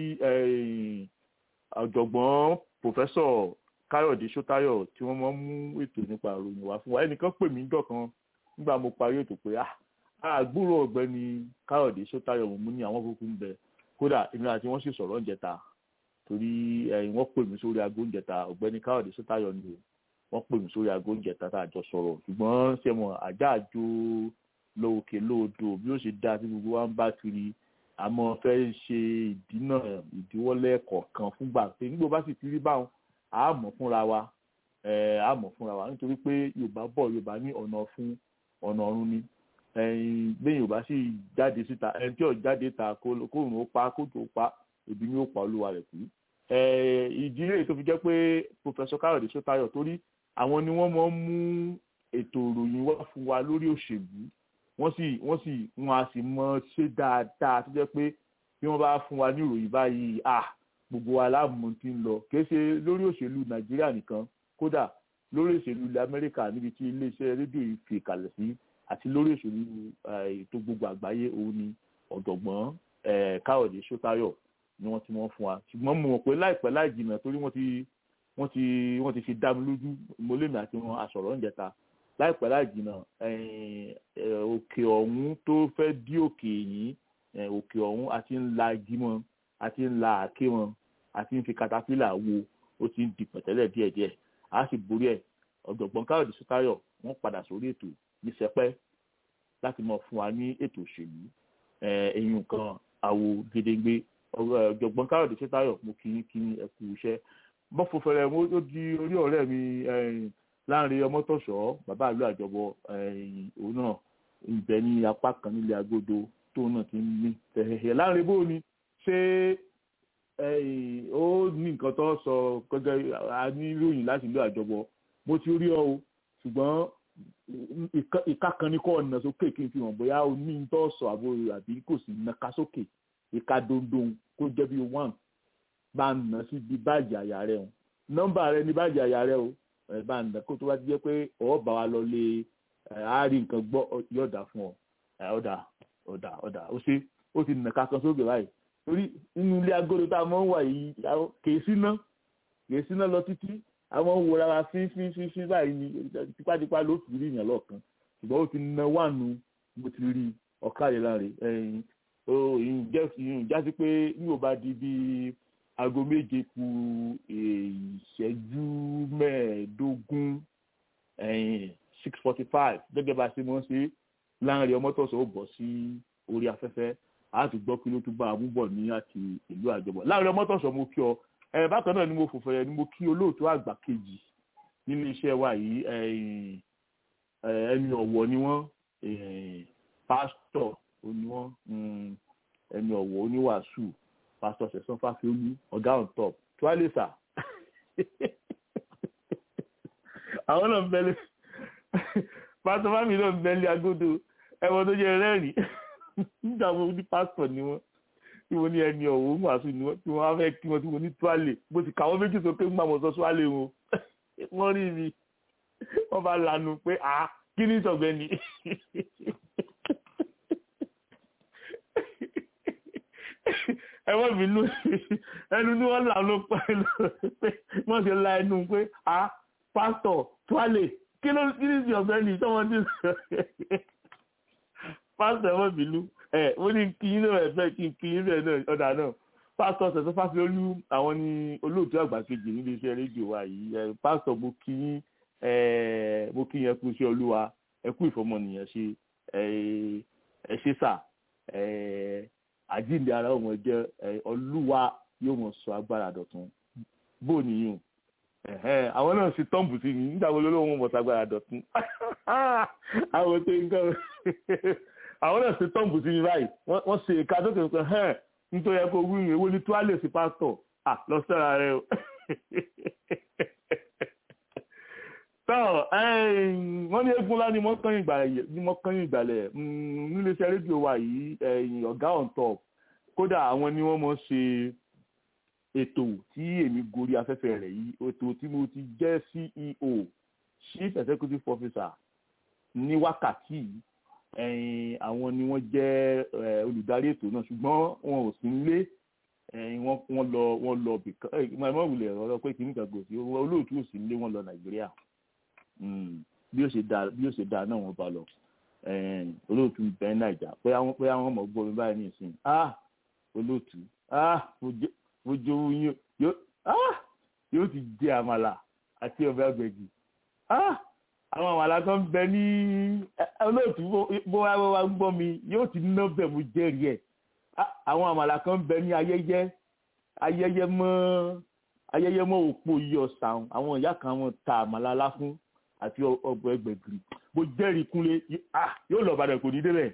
ọ̀jọ̀gbọ́n pòfẹ́sọ̀ káyọ̀dé sọ́tayọ̀ tí wọ́n máa ń mú ètò nípa ìròyìn wá fún wa ẹnìkan pè mí dọ̀kan nígbà mo parí ètò pé àgbúrò ọ̀gbẹ́ni káyọ̀dé sọ́tayọ̀ mo ní àwọn kúkú ń bẹ kódà èmi àti wọ́n sì sọ̀rọ̀ ń jẹta torí wọ́n pè mí sórí aago oúnjẹ ta ọ̀gbẹ́ni káyọ̀dé sọ́tayọ̀ ni o wọ́n pè mí sórí aago oúnjẹ ta tá a jọ sọ̀rọ̀ ṣùgbọ́n ṣe mọ̀ àjá àjò lóòkè lóòdò bí ó ṣe dá tí gbogbo wa ń bá kiri àmọ́ fẹ́ ṣe ìdínà ìdíwọ́lẹ̀ kọ̀ọ̀kan fúngbà pé nígbà bá sì ti rí báwọn àmọ́ fúnra wa àmọ́ fúnra wa nítorí pé yorùbá bọ̀ yorùbá ní ọ̀nà fún ọ̀nà ọ̀run ni bẹ́ẹ̀ yorùbá sì jáde síta ẹni tí ò jáde ta kóòrùn ó pa kóòtù ó pa ebi ni ó pa olúwa rẹ̀ kú. ìdílé tó fi jẹ́ pé pòfẹ́sọ káyọ̀dé sọ́tayọ̀ torí àwọn ni wọ́n máa ń mú ètò ìròyìn wá fún wa lórí òṣèlú wọ́n sì wọ́n sì wọ́n á sì mọ ṣe dáadáa tó jẹ́ pé bí wọ́n bá fún wa ní ìròyìn báyìí ah gbogbo wa láàmú ti ń lọ kìí ṣe lórí òṣèlú nàìjíríà nìkan kódà lórí òṣèlú ilẹ̀ amẹ́ríkà níbi tí iléeṣẹ́ rédíò yìí fi ìkàlẹ̀ sí àti lórí òṣèlú ètò gbogbo àgbáyé òun ni ọ̀jọ̀gbọ́n káyọ̀dé sọ́tayọ̀ ni wọ́n ti wọ́n fún wa ṣùgbọ́n mo mọ̀ pé láìpẹ́ láì jìnnà torí wọ́n ti wọ́n ti wọ́n ti fi dá mi lójú mo lèmi àti wọn àsọ̀rọ̀ ń jẹta láìpẹ́ láì jìnnà òkè ọ̀hún tó fẹ́ dí òkè yìí òkè ọ̀hún àti ńlá igi mọ́ àti ńlá àké wọn àti ń fi katapila wo ó ti ń di pẹ̀tẹ́lẹ̀ díẹ̀díẹ̀ a sì borí ẹ̀ ọ̀jọ̀gbọ́n káyọ̀dé sọ́tayọ̀ wọ́n padà sórí ètò ní sẹpẹ́ láti mọ̀ fún wa ní ètò òṣèlú ẹ̀yìn nǹkan àwo gédéńgbé ọ̀jọ̀gbọ́n káyọ̀dé sọ́tayọ̀ mo kí kí ẹ kú iṣẹ́ bọ́fọ̀ fẹrẹ mo ó di orí ọ̀rẹ́ mi láàrin ọmọtọ̀ṣọ́ bàbá ìlú àjọbọ òun náà ń bẹ ní apá kan nílé agodo tóun náà ti ń ní tẹ̀hẹ̀hẹ̀ láàrin bó ni ṣé ó ní nǹkan tó sọ gẹ́gẹ́ a ní ìròyìn láti ìlú àjọbọ mo ti rí ọ o ṣùgbọ́n ìka kan ní kọ́ ọ̀nà sókè kí n fi hàn bóyá o ní tó sọ àbò àbí kò sí nàka sókè ìka dondon kó jẹ́ bí one bá ń nà sí bí báàgì àyà rẹ o nọ́mbà rẹ ní báàgì àyà rẹ o bá ń nà kó tó bá ti jẹ́ pé ọ̀ bá wa lọ lé àárín nǹkan gbọ́ yọ̀dà fún ọ ọ̀dà ọ̀dà ọ̀dà ó ṣe ó ti nàka kan sókè báyìí torí inú ilé agodo tá a mọ̀ ń wà yìí kèé síná kèé síná lọ títí àwọn wòra wa fín fín fín fín báyìí ni tipátipá ló fi rí ìyàn lọ́ọ̀kan ṣùgbọ́n ó ti na wánu mo ti rí ọ̀kadì láre ìyìn jásí pé ní ò bá di bíi aago méje ku ìṣẹ́jú mẹ́ẹ̀ẹ́dógún six forty five gẹ́gẹ́ bá a ṣe mọ́ ṣe láàrin ọmọtọ̀sọ̀ ó bọ̀ sí orí afẹ́fẹ́ a ti gbọ́ kí ló tún bá a mú bọ̀ ní àti ìlú àjọbọ̀ láàrin ọmọtọ̀sọ̀ mo kí ọ ẹ bákan náà ni mo fòfò ni mo kí olóòtú àgbà kejì nínú iṣẹ́ wa yìí ẹni ọ̀wọ̀ ni wọ́n pásítọ̀ ni wọ́n ẹni ọ̀wọ̀ oníwàásù pásítọ̀ sẹ̀sán fáfiolú ọ̀gá on top tuwálẹ́sà àwọn náà ń bẹ́lẹ̀ pásítọ̀ fámi náà ń bẹ́lẹ̀ agodo ẹ̀wọ̀n tó jẹ́ rẹ́rìn nígbà wo ní pásítọ̀ ni wọ́n tí wọ́n ní ẹni ọ̀wọ́ ń wàásù ni wọ́n tí wọ́n á fẹ́ kí wọ́n tí wọ́n ní tuwálẹ̀ bó ti kàwọ́ méjì sókè ń gbà mọ́ sọ tuwálẹ̀ wọn wọ́n rí mi wọ́n bá lanu pé à kí ní ìtọ̀gbẹ́ni ẹwọ́n mi ló ẹnu ní wọ́n là ló pẹ́ pé wọ́n ṣe la ẹnu pé a pásítọ̀ tuálè kí ló kí ní ìsìn ọ̀fẹ́ ni tọ́mọdé pásítọ̀ ẹ̀wọ̀n bìlú ẹ̀ ó ní kí yín náà ẹ̀fẹ́ kí n kí yín bẹ́ẹ̀ náà ọ̀dà náà pásítọ̀ ṣẹ̀ṣẹ̀ fásilólú àwọn ní olóòtú àgbà kejì nílé iṣẹ́ rédíò wa yìí ẹ̀ pásítọ̀ mo kí yín ẹ̀ mo kí yín ẹ kú iṣẹ́ olúwa ẹ kú ìfọmọnìyàn ṣe ẹ ṣe sà ẹ̀ àjíǹde ara ọmọ jẹ́ olúwa yóò mọ̀ sọ agbára dọ̀tun bó nìyẹn ẹ̀hẹ́n àwọn náà ṣe tọ́ǹbù sí mi nígbà wo ló lóun mọ̀ sagbára dọ̀tún àwọn tó ń gbọ́ àwọn náà ṣe tọ́ǹbù sí mi báyìí wọ́n ṣe ìka tó kẹ́ ẹ́ hẹ́n nítorí ẹ kó wí ìwé wo ni tó á lè sí pásítọ̀ à lọ sẹ́ra rẹ o. tọ́ wọ́n ní eégún ńlá ni mọ́kànyìn ìgbàlẹ̀ nílé iṣẹ́ rédíò wa yìí ọ̀gá on top kódà àwọn ni wọ́n mọ̀ ṣe ètò tí èmi gorí afẹ́fẹ́ rẹ̀ yìí ètò tí mo ti jẹ́ CEO chief executive officer ní wákàtí ẹ̀yìn àwọn ni wọ́n jẹ́ olùdarí ètò náà ṣùgbọ́n wọn ò sí nílé wọ́n lọ wọ́n lọ bìkan ẹ̀ mọ̀ wulẹ̀ ọ̀rọ̀ pé kìíní kan gòsì olóòtú ò sí nílé wọ́n lọ Nàìjíríà bí ó ṣe dáa bí ó ṣe dáa náà wọ́n bá lọ olóòtú bẹ́ẹ̀ Nàìjà pé àwọn pé àwọn ọmọ gbọ́ mi báyìí ní ìsìn ah olóòtú ah ojú yóò ti jẹ àmàlà àti ọbẹ̀ ọ̀gbẹ̀gì àwọn àmàlà kan bẹ ní olóòtú bó wá wá ń gbọ́ mi yóò ti ná bẹ̀ mo jẹ́rìí ẹ̀ àwọn àmàlà kan bẹ ní ayẹyẹ ayẹyẹ mọ́ ayẹyẹ mọ́ òpó yìí ọ̀sán àwọn ìyá kan wọn ta àmàlà láfún àti ọbẹ̀ ọ̀gbẹ̀gì mo jẹ́rìí kúnlé yóò lọ bàdàn kò ní débẹ̀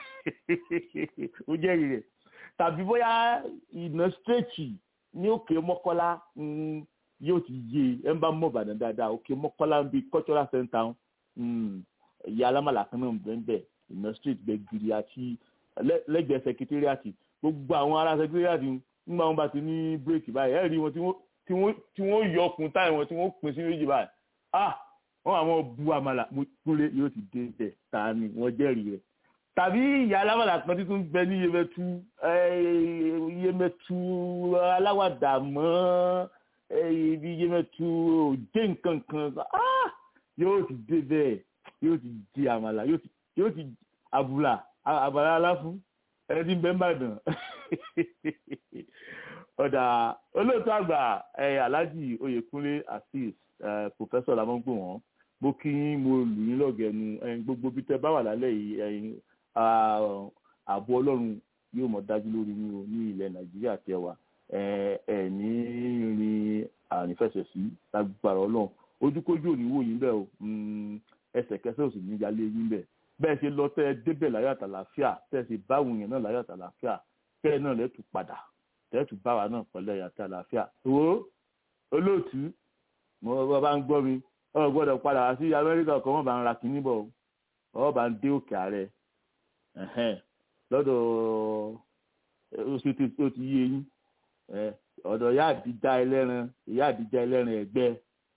mo jẹ́rìí rẹ̀ tàbí bóyá ìná straight ní òkè mọ́kọ́lá yóò ti yé ẹ ń bá mọ̀ bàdàn dáadáa òkè mọ́kọ́lá ń bi cultural center ìyá alámàlà kan náà bẹ́ẹ̀ bẹ́ẹ̀ ìná straight bẹ́ẹ̀ gidi àti lẹ́gbẹ̀ẹ́ secretariat gbogbo àwọn ará secretariat nígbà wọn bá ti ní bírèkì báyìí ẹ rí wọn tí wọ́n yọ ọkùn táyì wọn tí wọ́n pín sí méjì báyìí ah wọ́n àwọn bu àmàlà mo kúlé yóò ti dé bẹ́ẹ̀ ta ni wọ́n jẹ́rìí rẹ̀ tàbí ìyá alámàlà kan tí tún bẹ ní yemẹtu yemẹtu aláwàdà mọ́ ibi yemẹtu òjé nǹkan kan yóò ti dé bẹ́ẹ̀ yóò ti di àmàlà yóò ti àbùlà àbàlà aláfún ẹni tí ń bẹ ń bàdàn ọ̀dà olóòtú àgbà alhaji oyèkúnlé azeez pòfẹ́sọ̀ làmọ́gbò wọn mo kí yín mo lù yín lọ́gẹ̀ẹ́nu gbogbo bí tẹ bá wà lálẹ́ yìí ààbò ọlọ́run yóò mọ̀ dájú lórí yín o ní ilẹ̀ nàìjíríà tẹ wà ẹ ní rin àrífẹsẹ̀ sí lágbára ọlọ́run ojúkójú ò ní wò yín bẹ́ẹ̀ o ẹsẹ̀kẹsẹ̀ ò sì ní yálé yín bẹ́ẹ̀ bẹ́ẹ̀ ṣe lọ tẹ́ ẹ débẹ̀ láyọ̀ àtàlàáfíà tẹ́ ẹ sì báwọn yẹn náà láyọ̀ àtàlàáfíà tẹ́ ẹ náà lẹ́tù padà tẹ́ ẹ tù báwa náà pẹ̀lú ẹ̀yà àtàlàáfíà wo olóòtú mo bá ń gbọ́ mi ọ gbọ́dọ̀ padà wá sí amẹ́ríkà ọkọ̀ wọn bá ń ra kínní bọ̀ ọ bá ń dé òkè ààrẹ lọ́dọ̀ oṣù tó ti yé yín ọ̀dọ̀ ìyá àdìjà ẹlẹ́ran ìyá àdìjà ẹlẹ́ran ẹ̀gbẹ́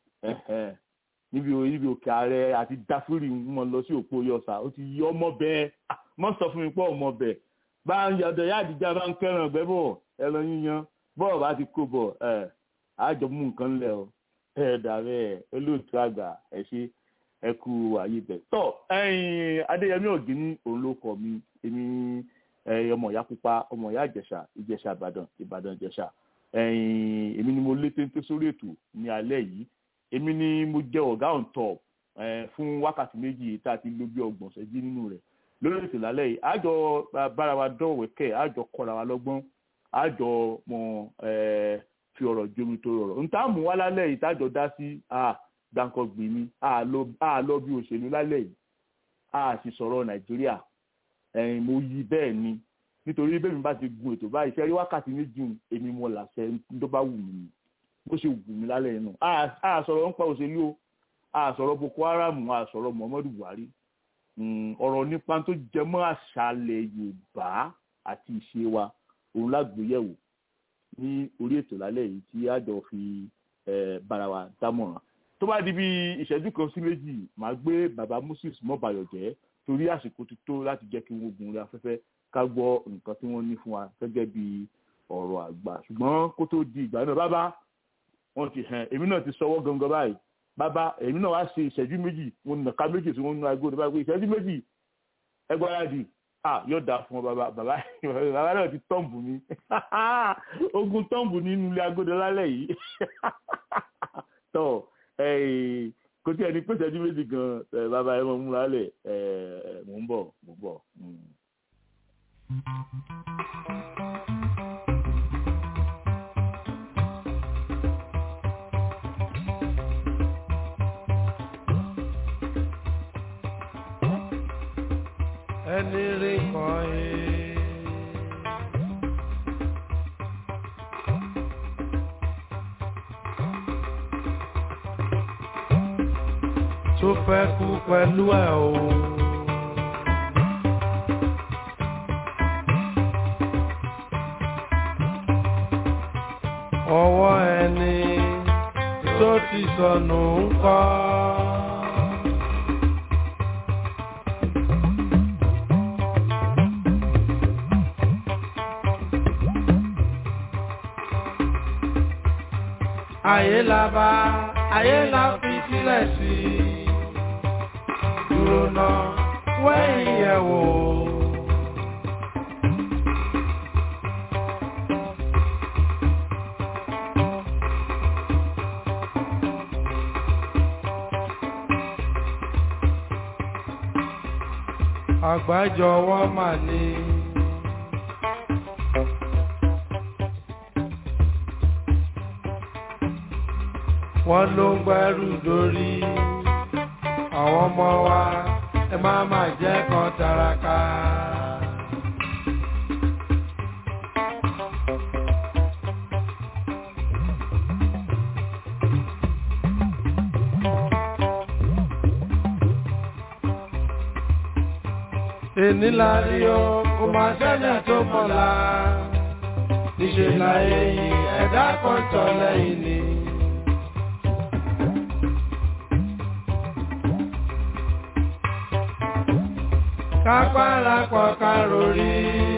níbi níbi òkè ààrẹ àti dáfúrì mọ̀ lọ sí òpó yọ̀sà ó ti yọ ọmọ bẹ́ẹ̀ mọ̀ sọ fún mi pọ̀ ọmọ bẹ́ẹ̀ bá ń yọ̀dọ̀ ìyá àdìjà bá ń kẹ́ràn ọ̀gbẹ́ bọ̀ ẹran yíyan bọ́ọ̀ bá ti kó bọ̀ àjọ mú nǹkan lẹ̀ o ẹ̀ dàbẹ́ olóòtú àgbà ẹ̀ ṣe ẹ kú ààyè bẹ̀. tọ́ ẹ̀yin adéyẹmí ọ̀gíní òun ló kọ mi èmi ọmọ ìyá pupa ọmọ ìyá ìjẹ̀ṣà ìjẹ̀ṣà ìbàdàn ìbàdàn ìjẹ̀ṣà ẹ̀yin èmi ni mo lé téńté sórí ètò ní alẹ́ yìí èmi ni mo jẹ́ ọ̀gá on top fún wákàtí méjì tá a ti lò bí ọgbọ̀n ṣẹ́jú nínú rẹ̀ lórí ètò lálẹ́ yìí àjọ bára wa dọ̀wẹ́kẹ̀ àjọ kọ́ra wa lọ́gbọ́n àjọ mọ̀ fi ọ̀rọ̀ jomi tó rọrọ̀ nta mú wá lálẹ́ yìí tájọ dá sí gbàǹkan gbìn mi a lọ bí òṣèlú lálẹ́ yìí a sì sọ̀rọ̀ nàìjíríà ẹ̀yìn mo yí bẹ́ẹ̀ ni nítorí bẹ́ẹ̀ mi bá ti gun ètò báyìí ṣe rí wákàtí méjì èmi mo làṣẹ tó bá wù mí bó ṣe wù mí lálẹ́ yìí nù a sọ̀rọ̀ nípa òṣèlú o a sọ̀rọ̀ boko haram a sọ̀rọ̀ muhammadu buhari ọ̀rọ̀ nípa tó jẹmọ́ àṣàlẹ̀ yorùbá àti ìṣe wa òun lágbèyẹ̀wò ní orí ètò lálẹ́ yìí tí àjọ fi bára wa dámọ̀ràn tó bá di bí ìṣẹ́jú kan sí méjì màá gbé bàbá moses mọ́bayọ̀ jẹ́ torí àsìkò ti tó láti jẹ́ kí wọ́n gun orí afẹ́fẹ́ ká gbọ́ nǹkan tí wọ́n ní fún wa gẹ́gẹ́ bí ọ̀rọ̀ àgbà ṣùgbọ́n kó tó di ìgbà náà bàbá wọ́n ti hàn èmi náà ti sọwọ́ gangan báyìí bàbá èmi náà wá ṣe ìṣẹ́jú méjì mo nà ká méjì tí wọ́n nu aago nípa pé ìṣẹ́jú méjì ẹgbẹ́ ara di ah yóò dáa fún ọ bàbá bàbá bàbá náà ti tọ́ǹbù mi ogun tọ́ǹbù nínú ilé agodo lálẹ́ yìí tọ́ kò tí ẹni pé ìṣẹ́jú méjì gan bàbá ẹ mọ̀ múra lẹ̀ mò ń bọ̀ mò ń bọ̀. ẹni rí kan ẹ. tó fẹ́ kú pẹ̀lú ẹ̀ o. ọwọ́ ẹni tó ti sọnù ń kọ́. ayé la bá ayé la fi sílẹ̀ sí dúró náà wẹ́yìn yẹ̀ wò. àgbájọwọ́ mà ní. wọ́n ló ń gbẹ́rù dórí àwọn ọmọ wa ẹ má má jẹ́ kan taraka. èní la rí o kò má sẹ́ni tó mọ̀la níṣẹ́ la èyí ẹ̀dá kan tọ̀ lẹ́yìn ni. kápára pọ̀ kárórì.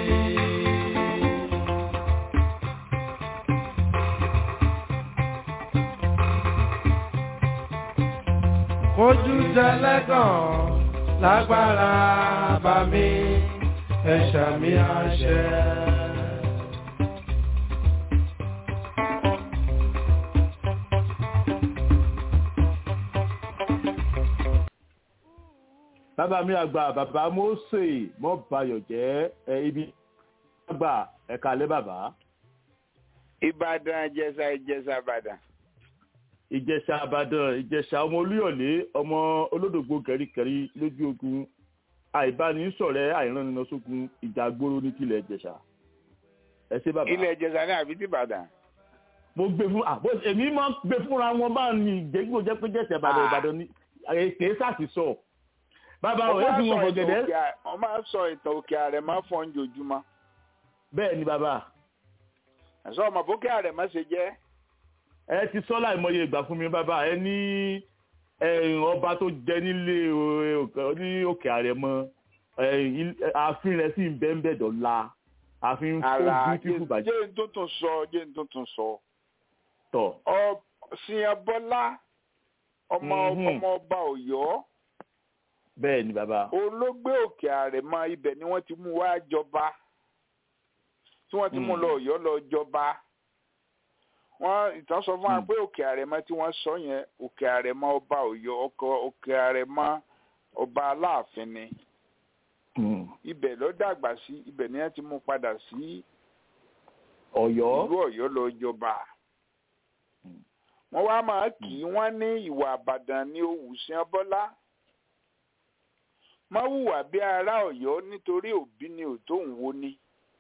Ojú tẹlẹ́gàn lágbára bá mi ẹ̀ṣà mi àṣẹ. bàbá mi àgbà bàbá Mósè mọ́ bayọ̀ jẹ́ ẹ ibi àgbà ẹ̀ka alẹ́ bàbá. ìbàdàn ìjẹ̀ṣà ìjẹ̀ṣà ìbàdàn. ìjẹ̀ṣà àbàdàn ìjẹ̀ṣà ọmọ olúyọ̀lé ọmọ olódògbò kẹríkẹrí lójú ogun àìbánisọ̀rẹ́ àìrànnìlọsógun ìjà gbóró ní tilẹ̀ ìjẹ̀ṣà. ẹ ṣé bàbá. ilẹ̀ ìjẹ̀ṣà ní àbí ti ìbàdàn. mo gbé fún àbó èmi máa ń gbé fúnra wọn bá ní ìjẹ́gbó jẹ́ pé jẹ̀ṣà ìbàdàn ìbàdàn ní kèé sàtìsọ bàbá ò yẹ́sùn wọn fọ̀gẹ̀dẹ̀. wọ́n máa ń sọ ìtàn òkè ààrẹ máa ń fọ́n jojúmọ́. bẹ́ẹ̀ ni bàbá. ẹ̀sọ́ ọmọ bókè ààrẹ má ṣe jẹ́. ẹ ti sọ láìmọye ìgbà fún mi bàbá ẹ ní ọba tó jẹ nílé ní òkè ààrẹ mọ ààfin rẹ sì ń bẹ́ ń bẹ̀ dọ̀la ààfin tó bíútífù bàjẹ́. jẹ́ n tó tún sọ jẹ́ n tó tún sọ. tọ̀. ọ̀sìn bọ́lá ọmọ ọmọ ọba ọ̀yọ́ bẹ́ẹ̀ ni bàbá. olóògbé òkè àrẹ̀mọ ibẹ̀ ni wọ́n ti mú wá jọba tí wọ́n ti mú lọ ọ̀yọ́ lọ jọba wọ́n ìtàn sọ fún wa pé òkè àrẹ̀mọ tí wọ́n sọ yẹn òkè àrẹ̀mọ ọba ọ̀yọ́ ọkọ òkè àrẹ̀mọ ọba aláàfin ni ibẹ̀ ló dàgbà sí ibẹ̀ ni wọ́n ti mú padà sí ọ̀yọ́ ìlú ọ̀yọ́ lọ jọba wọ́n wá máa kì í wọ́n ní ìwà àbàdàn ní òwúsìn bọ́lá má hùwà bí ará Ọ̀yọ́ nítorí òbí ni ò tó ń wo ni.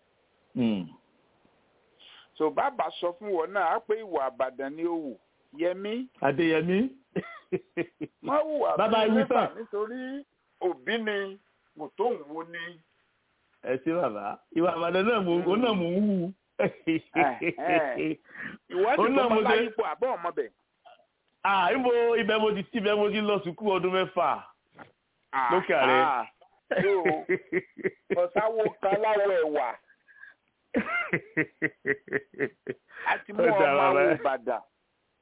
so bàbá sọ fún wọn náà á pé ìwà àbàdàn ni ó wù yẹmí. Adéyẹmí. má hùwà bàbá bí ìwé ará tán. nítorí òbí ni ò tó ń wo ni. ẹ ṣé bàbá ìwà àbàdàn náà mò ń náà mò ń wù. ìwọ Ó ti náà kọ́ mo ọmọ ṣe- láyípo àbọ̀ ọmọ bẹ̀. ah ibo ibẹ̀ mo ti tí ibẹ̀ mo ti lọ sùkúù ọdún mẹ́fà lókè àrẹ. Ah, yóò ọ̀sáwó kan láwọ̀ ẹ̀wà àti mú Ó dáa, ọmọ bàbá. àwọn Ìbàdàn.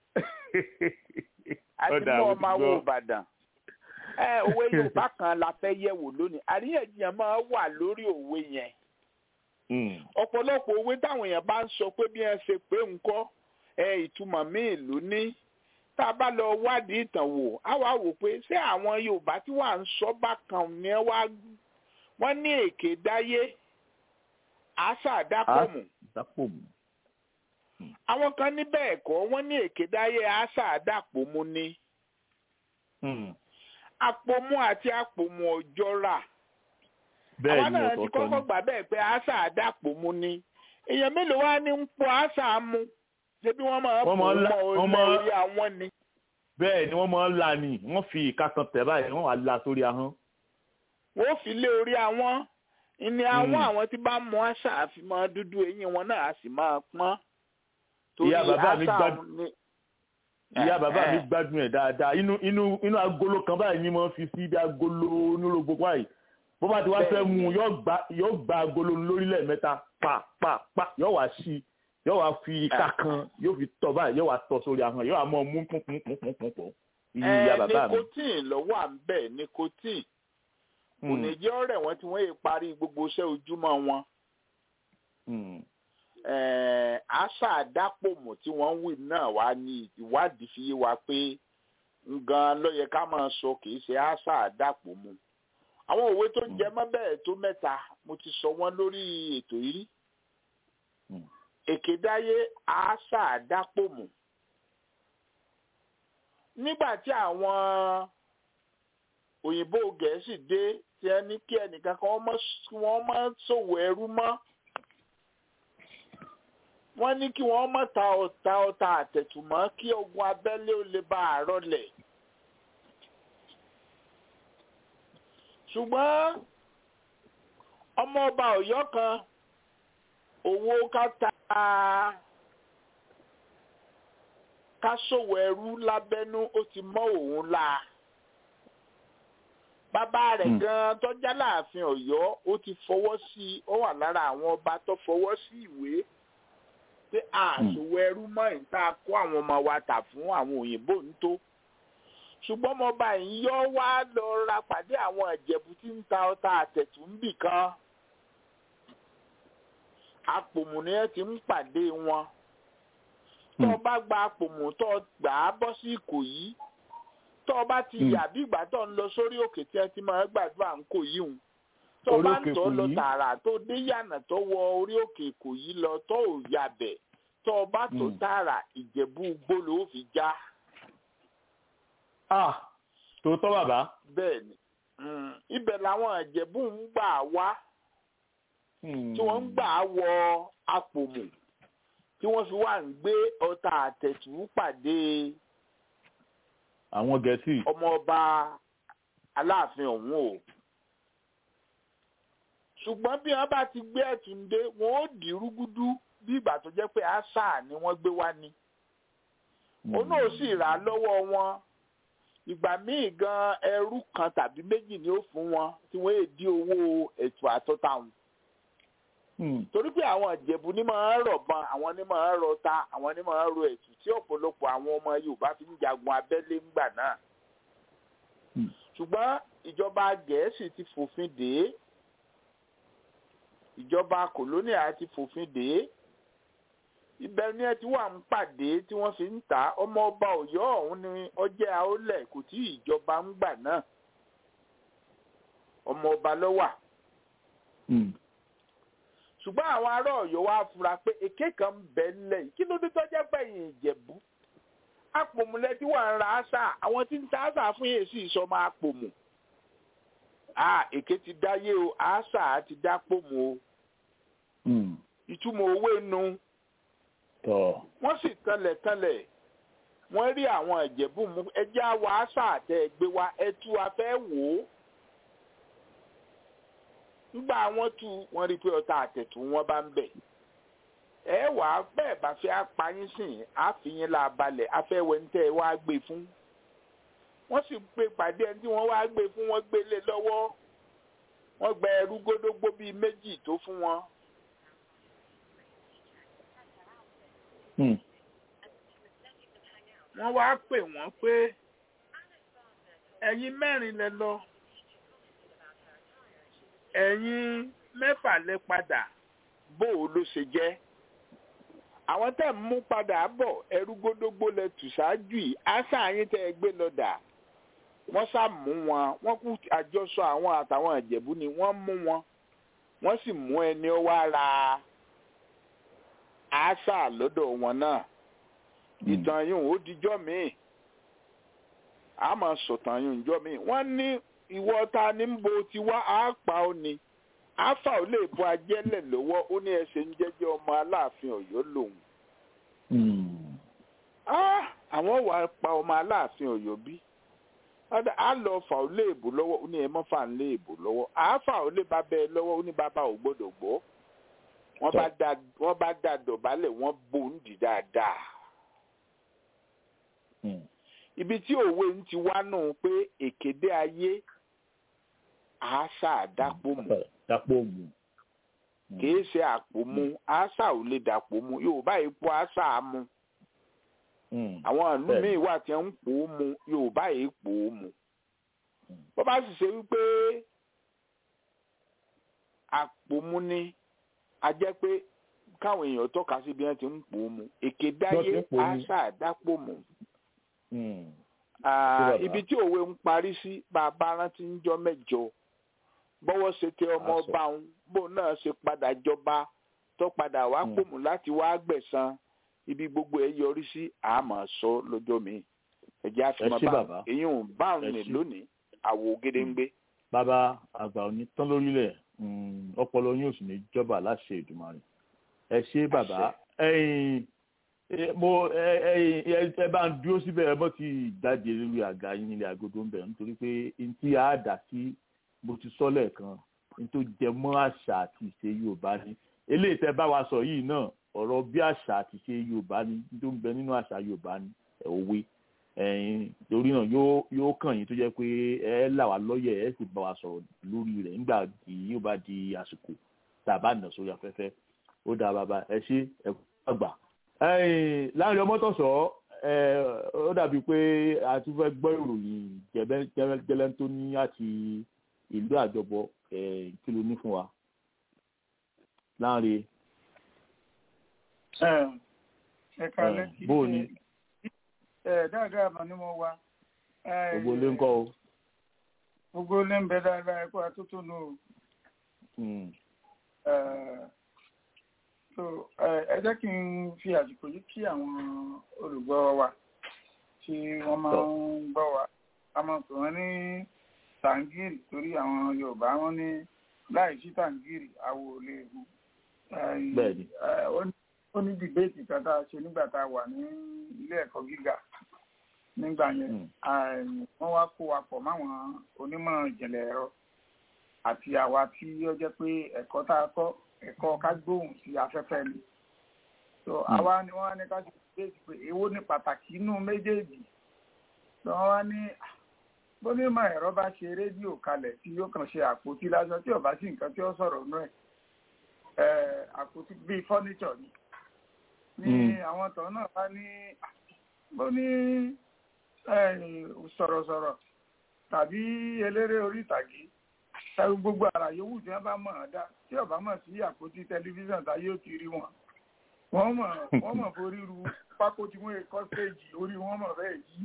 àti Ọ̀dà, mú mo ọmọ ti àwọn gbọ́. Ìbàdàn ẹ òwe Yorùbá kan la fẹ́ yẹ̀wò lónìí àríyànjiyàn máa wà lórí òwe yẹn Mm. ọ̀pọ̀lọpọ̀ òwe táwọn èèyàn bá ń sọ pé bí wọ́n ṣe pé ńkọ́ ẹ ìtumọ̀ míì ló ní tá a bá lọ wádìí ìtàn wò á wá wò pé ṣé àwọn Yorùbá tí wà ń sọ bákan ni ẹ wá wọ́n ní èké dáyé àṣà àdápọ̀mù dápòmù. àwọn kan ní bẹ́ẹ̀ kọ́ wọ́n ní èké dáyé àṣà àdápọ̀mù ni Mm. àpòmù àti àpòmù ọjọ́ra bẹ́ẹ̀ àwa ni náà ti ọ̀tọ̀ọ̀tọ̀ kọ́kọ́ ni. gbà bẹ́ẹ̀ pé àṣà àdàpọ̀mù ni èèyàn mélòó wá ní ń pọ àṣà mu ṣé bí wọ́n máa Wọ́n pò máa ń la- mọ́ wọ́n máa- orí àwọn ni bẹ́ẹ̀ ni wọ́n máa ń la ni wọ́n fi ìka kan tẹ̀ báyìí wọ́n wá la sórí ahọ́n. wọ́n fi lé orí àwọn ìní àwọn Mm. àwọn tí bá mọ àṣà àfimọ́ dúdú eyín wọn náà á sì máa pọ́n torí Ìyá bàbá mi àṣà gbádùn- ni ìyá bàbá mi Eh, eh. gbádùn ẹ̀ dáadáa inú inú inú agolo kan báyìí ni wọ́n fi sí bí agolo onírògbò báyìí bó bá ti wá fẹ́ Bẹ́ẹ̀ mu ni. yóò gba yóò gba agolo lórílẹ̀ mẹ́ta pa pa pa yóò wá sí yóò wá fi ìka Ah. kan yóò fi tọ̀ báyìí yóò wá tọ̀ sórí ahọ́n yóò wá mọ́ mú púnpúnpúnpúnpún inú ẹ ìyá bàbá mi. nicotine lọ́wọ́ à ń bẹ̀ nicotine kò Mm, ní jẹ́ ọ̀rẹ́ wọn tí wọ́n yé parí gbogbo iṣẹ́ ojúmọ́ wọn mm, eh, àṣà àdápòmù tí wọ́n ń wí náà wá ní ìwádìí fi yé wa pé ngan ló yẹ ká máa sọ kì í ṣe àṣà àdápòmù àwọn òwe tó jẹ mọ́ bẹ́ẹ̀ tó mẹ́ta mo ti sọ wọ́n lórí ètò yìí rí Mm. èkédáyé àṣà àdápòmù nígbà tí àwọn òyìnbó gẹ̀ẹ́sì dé tí ẹ ní kí ẹnìkan kan wọ́n mọ́- wọ́n máa ṣòwò ẹrú mọ́ wọ́n ní kí wọ́n mọ̀ ta ọ̀tá ọ̀tá àtẹ̀tùmọ́ kí ogun abẹ́lé ó lè bá àárọ̀ lẹ̀. ṣùgbọ́n ọmọ ọba ọ̀yọ́ kan owó ká ta ká ṣòwò ẹrú lábẹ́nú ó ti mọ́ òun la bàbá rẹ̀ Hmm. gan tọ́jà láàfin ọ̀yọ́ ó ti fọwọ́ sí i ó wà lára àwọn ọba tó fọwọ́ sí ìwé pé àṣòwò ẹrú mọ́ ìta kó àwọn ọmọ wa tà fún àwọn òyìnbó ń tó ṣùgbọ́n ọmọọba yìí yọ wá lọ ra pàdé àwọn ìjẹ̀bù tí ń ta ọta àtẹ̀tù ń bì kan apòmù ni ẹ ti ń pàdé wọn tó o bá gba apòmù tó o gbà á bọ́ sí ìkòyí tó o bá ti Hmm. yà bí ìgbà tó ń lọ sórí òkè tí ẹ ti máa gbàdúrà ń kò yí hùn tó o Orí bá òkè ń tọ́ lọ Ìkòyí? tààrà tó dé yànà tó wọ orí òkè ìkòyí lọ tó ò yabẹ̀ tó o bá tó Hmm. tààrà ìjẹ̀bú gbóló ó fi já ah tòótọ́ bàbá. bẹ́ẹ̀ ni Mm, ibẹ̀ làwọn ìjẹ̀bú ń gbà wá tí wọ́n ń gbà wọ apòmù tí wọ́n fi wá ń gbé ọta àtẹ̀tù pàdé àwọn gẹ̀ẹ́sì. ọmọọba aláàfin ọ̀hún o ṣùgbọ́n bí wọ́n bá ti gbé ẹ̀tún dé wọ́n ó dì í rúgúdú bí ìgbà tó jẹ́ pé àṣà ni wọ́n gbé wá ni òun náà sì rà á lọ́wọ́ wọn ìgbà míì gan ẹrú kan tàbí méjì ni ó fún wọn tí wọ́n èdè owó ètò àtọ́ta wọn Hmm. torí pé àwọn ìjẹ̀bù ní máa ń rọ̀bọ̀n àwọn ní máa ń rọta àwọn ní máa ń ro ẹ̀tù tí ọ̀pọ̀lọpọ̀ àwọn ọmọ Yorùbá fi ń jagun abẹ́lé ńgbà náà Hmm. ṣùgbọ́n ìjọba Gẹ̀ẹ́sì ti fòfin dè é ìjọba kòlóníà ti fòfin dè é ibẹ̀ ni ẹ ti wà ń pàdé tí wọ́n fi ń tà ọmọ ọba Ọ̀yọ́ ọ̀hún ni ọjẹ́ àólẹ̀ kò tí ìjọba ń gbà náà ọmọ ọba ló wà Hmm. ṣùgbọ́n àwọn ará ọ̀yọ́ wá fura pé èké kan ń bẹ ńlẹ̀ yìí kí ló dé tó jẹ́ pẹ̀yìn ìjẹ̀bú apòmùlẹ̀ tí wà ń ra àṣà àwọn tí ń ta àṣà fún yèé sì sọ máa pòmù à èké ti dáyé o àṣà ti dá pòmù o Hmm. ìtumọ̀ owó nu tọ́ wọ́n sì tanlẹ̀ tanlẹ̀ wọ́n rí àwọn ìjẹ̀bú mú ẹjẹ́ àwọ̀ àṣà àtẹ ẹgbẹ́ wa ẹtú afẹ́ wò ó nígbà wọn tú wọn rí i pé ọta àtẹ̀tù wọn bá ń bẹ̀ ẹ wà á bẹ́ẹ̀ bá fẹ́ apáyín sìn àfihàn là balẹ̀ afẹ́wẹ́ ń tẹ́ ẹ wá gbé fún wọ́n sì gbé pàdé ẹni tí wọ́n wá gbé fún wọn gbé lé lọ́wọ́ wọ́n gba ẹrú gódógbó bíi méjì tó fún wọn Hmm. wọ́n wá pè wọ́n pé ẹ̀yin mẹ́rin lẹ lọ ẹ̀yin mẹ́fà lẹ padà bó o ló ṣe jẹ́ àwọn tẹ́ ń mú padà bọ̀ ẹrú gbódógbó lẹ tù ṣáájú yìí àṣà yín tẹ́ ẹ gbé lọ́dà wọ́n sá mú wọn wọ́n kú àjọsọ àwọn àtàwọn ìjẹ̀bú ni wọ́n mú wọn wọ́n sì mú ẹni ó wá ra àṣà lọ́dọ̀ wọn náà ìtàn yìí ó dijọ́ míì a máa sọ̀tàn yìí njọ́ míì wọ́n ní ìwọ ta ni ń bo tiwa á pa ó ni àáfà ò lè bọ ajẹ́lẹ̀ lọ́wọ́ ó ní ẹsẹ̀ ń jẹ́jẹ́ ọmọ aláàfin ọ̀yọ́ lòun. àwọn wà á pa ọmọ aláàfin ọ̀yọ́ bí á lọ fà ó lè bò lọ́wọ́ ó ní ẹ mọ́ fà ń lè bò lọ́wọ́ àáfà ò lè bá bẹ́ẹ̀ lọ́wọ́ ó ní bàbá ò gbọ́dọ̀ gbọ́ wọ́n bá dá dọ̀bálẹ̀ wọ́n bò ń dì dáadáa. ibi tí òwe ń ti wá nù pé èkédé ayé àáṣà àdápò mọ́ dàpọ̀ mu. kìí ṣe àpò mu àṣà ò lè dàpọ̀ mu yorùbá ipò àṣà mu. àwọn ìlú míì wà tí ń pò ó mu yorùbá yìí pò ó mu. bó bá sì ṣe wípé àpò mu ni a jẹ́ pé káwọn èèyàn tọ́ka sí bí wọ́n ti ń pò ó mu èké dáyé àṣà àdápò mu. ibi tí òwe ń parí sí bàbá rántí ń jọ mẹ́jọ bọ́wọ́ ṣe tẹ ọmọ ọba òun bó náà ṣe padà jọba tó padà wá pòmù láti wá gbẹ̀san ibi gbogbo ẹ̀ yọrí sí àmọ́ sọ lọ́jọ́ mi ẹ̀jẹ̀ àfihàn bá èyí ò bá òun ní lónìí àwò gédéǹgbé. bàbá àgbà òní tán lórílẹ̀ ọpọlọ yóò sì ní jọba láṣẹ Èdùmàrè ẹ ṣé bàbá mo ẹ bá ń dúró síbẹ̀ ẹ bọ́ ti jáde lórí àga yín nílé agodo ń bẹ̀ nítorí pé ntí a dà sí mo ti sọ lẹ́ẹ̀kan nítorí jẹ mọ́ àṣà àti ìṣe yorùbá ni eléyìí tẹ́ bá wa sọ yìí náà ọ̀rọ̀ bí àṣà àti ìṣe yorùbá ni nítorí ń bẹ nínú àṣà yorùbá ni òwe ẹ̀yin torí náà yóò yóò kàn yín tó jẹ́ pé ẹ là wá lọ́yẹ̀ ẹ sì bá wa sọ̀rọ̀ lórí rẹ̀ nígbà tí yóò bá di àsìkò tá a bá nà sórí afẹ́fẹ́ ó dáa bàbá ẹ ṣe ẹ kú àgbà. láàrin ọmọ tọ̀sọ̀ ó dàbí pé a tún fẹ́ gbọ́ ìròyìn jẹ́lẹ́ tó ní àti ìlú àjọbọ kí ló ní fún wa láàrin. ẹ kálẹ̀ kí bó o ní. ẹ dáadáa àmọ́ ni mo wá. gbogbo ilé ń kọ́ o. gbogbo ilé ń bẹ dáadáa ẹ̀kọ́ àtúntò nù o. ẹ jẹ́ kí n fi àsìkò yìí kí àwọn olùgbọ́ wa tí wọ́n máa ń gbọ́ wa a máa pè wọ́n ní tàǹgìrì torí àwọn yorùbá wọn ní láì sí tàǹgìrì àwò ò lè hu ó ní dìbéètì kan tá a ṣe nígbà tá a wà ní ilé ẹ̀kọ́ gíga nígbà yẹn wọ́n wá kó wa pọ̀ máwọn onímọ̀ ìjìnlẹ̀ ẹ̀rọ àti àwa tí ó jẹ́ pé ẹ̀kọ́ tá a kọ́ ẹ̀kọ́ ká gbóhùn sí afẹ́fẹ́ ni so àwa ni wọ́n á ní ká ṣe dìbéètì pé èwo ní pàtàkì inú méjèèjì so wọ́n wá ní bónímọ̀ ẹ̀rọ bá ṣe rédíò kalẹ̀ tí yóò kàn ṣe àpótí lásán tí ò bá sí nǹkan tí ó sọ̀rọ̀ nú ẹ̀ àpótí bíi fọ́níṣọ̀ ni ní àwọn tọ̀ náà bá ní bó ní sọ̀rọ̀sọ̀rọ̀ tàbí eléré orí ìtàgé tàbí gbogbo àrà yòówù tí wọ́n bá mọ̀ ọ́n dá tí ò bá mọ̀ sí àpótí tẹlifíṣàn tá yóò ti rí wọn wọ́n mọ̀ wọ́n mọ̀ forí ru pákó tí wọ́n kọ́ stéèjì orí wọn mọ̀ bẹ́ẹ̀ yìí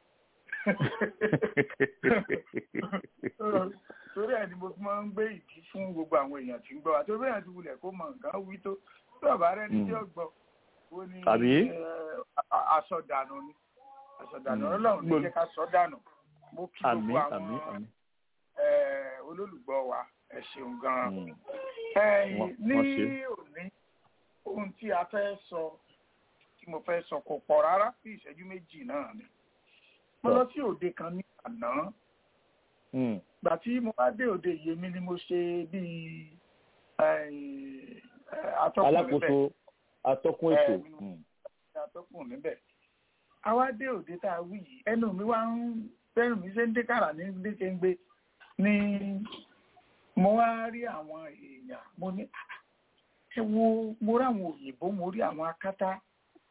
torí ẹ̀ ni mo fi máa ń gbé ìdí fún gbogbo àwọn èèyàn tí ń gbọ́ àti orí èèyàn ti wulẹ̀ kó mọ nǹkan wí tó tí ọ̀bá rẹ̀ ní tí ó gbọ́ ó ní àsọdànù ni àsọdànù ọlọ́run ní jẹ́ ká sọ dànù mo kí gbogbo àwọn olólùgbọ́ wa ẹ ṣeun gan-an ní òní ohun tí a fẹ́ sọ tí mo fẹ́ sọ kò pọ̀ rárá bí ìṣẹ́jú méjì náà ni mo lọ sí òde kan ní àná gbà tí mo bá dé òde yèmí ni mo ṣe bíi atọ́kùn níbẹ̀ alákòóso atọ́kùn ètò atọ́kùn níbẹ̀ àwa dé òde tá a wí yìí ẹnu mi wá ń bẹ́rù mi ṣe ń dé kàrà ní dékéńgbé ni mo wá rí àwọn èèyàn mo ní ẹ wo mo rí àwọn òyìnbó mo rí àwọn akátá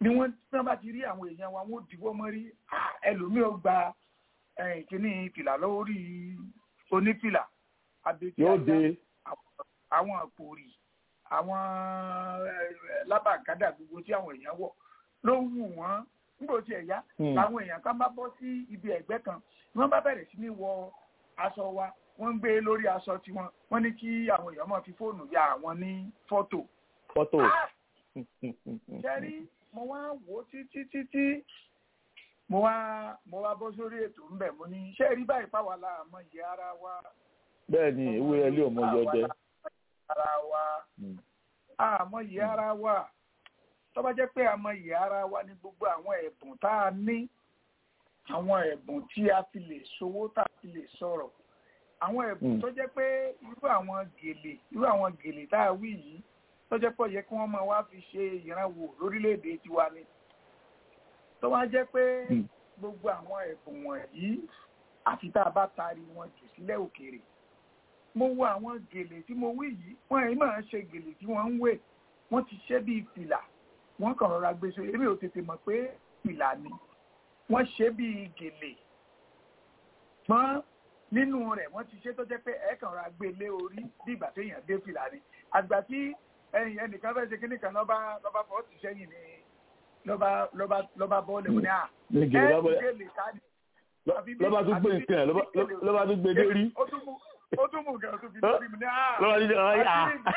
ni wọ́n tí wọ́n bá ti rí àwọn èèyàn wa wọ́n dìbò mọ́ rí ẹlòmíì ó gba kíní fìlà lórí onífìlà abẹ́tí yóò dé àwọn àpòrì àwọn lábàkádà gbogbo tí àwọn èèyàn wọ̀ ló wù wọ́n nígbà tí ẹ̀ yá làwọn èèyàn kan bá bọ́ sí ibi ẹ̀gbẹ́ kan ni wọ́n bá bẹ̀rẹ̀ sí ní wọ aṣọ wa wọ́n ń gbé lórí aṣọ tiwọn wọ́n ní kí àwọn èèyàn máa fi fóònù ya àwọn ní fọ́tò. fọ́tò. jẹ́rí mo wá wò ó títí títí mo wá mo wá bọ́ sórí ètò ńbẹ̀ mo ní iṣẹ́ rí báyìí pàwọ́ la àmọ́ ìyá ara wa. bẹ́ẹ̀ ni ewúrẹ́ ilé ọmọ yọjẹ. ara wa àmọ́ ìyá ara wa tó bá jẹ́ pé àmọ́ ìyá ara wa ní gbogbo àwọn ẹ̀bùn tá a ní àwọn ẹ̀bùn tí a fi lè ṣòwò tá a fi lè sọ̀rọ̀ àwọn ẹ̀bùn tó jẹ́ pé irú àwọn gèlè irú àwọn gèlè tá a wí yìí tó jẹ́ pé ó yẹ kí wọ́n máa wá fi ṣe ìrànwọ́ lórílẹ̀‐èdè tiwa ni tó wá jẹ́ pé gbogbo àwọn ẹ̀bùn wọ̀nyí àfi tá a bá taari wọn jù sílẹ̀ òkèèrè mo wo àwọn gèlè tí mo wí yìí wọ́n yìí máa ń ṣe gèlè tí wọ́n ń wé wọ́n ti ṣe bíi fìlà wọ́n kàn rọra gbé so èmi ò tètè mọ̀ pé fìlà ni wọ́n ṣe bíi gèlè ṣùgbọ́n nínú rẹ̀ wọ́n ti ṣe tó jẹ́ pé ẹ̀ẹ̀kan ra gbé lé orí bí ìgbà téèyàn dé fìlà ni àgbà tí ẹ̀yìn ẹnìkan fẹ́ ṣe kíní kan lọ́ba lọ́ba fọ́ ti sẹ́yìn ni lọ́ba lọ́ba lọ́ba bọ́ọ̀lù ní à ní gèlè bá bọ́ọ̀lù gèlè ká ní. lọ́ba tún gbé nǹkan ẹ̀ lọ́ba tún gbé dé rí. ó tún mú nǹkan tó fi lórí mi ní à. lọ́ba tún jẹ́ ọ̀rọ̀ yà.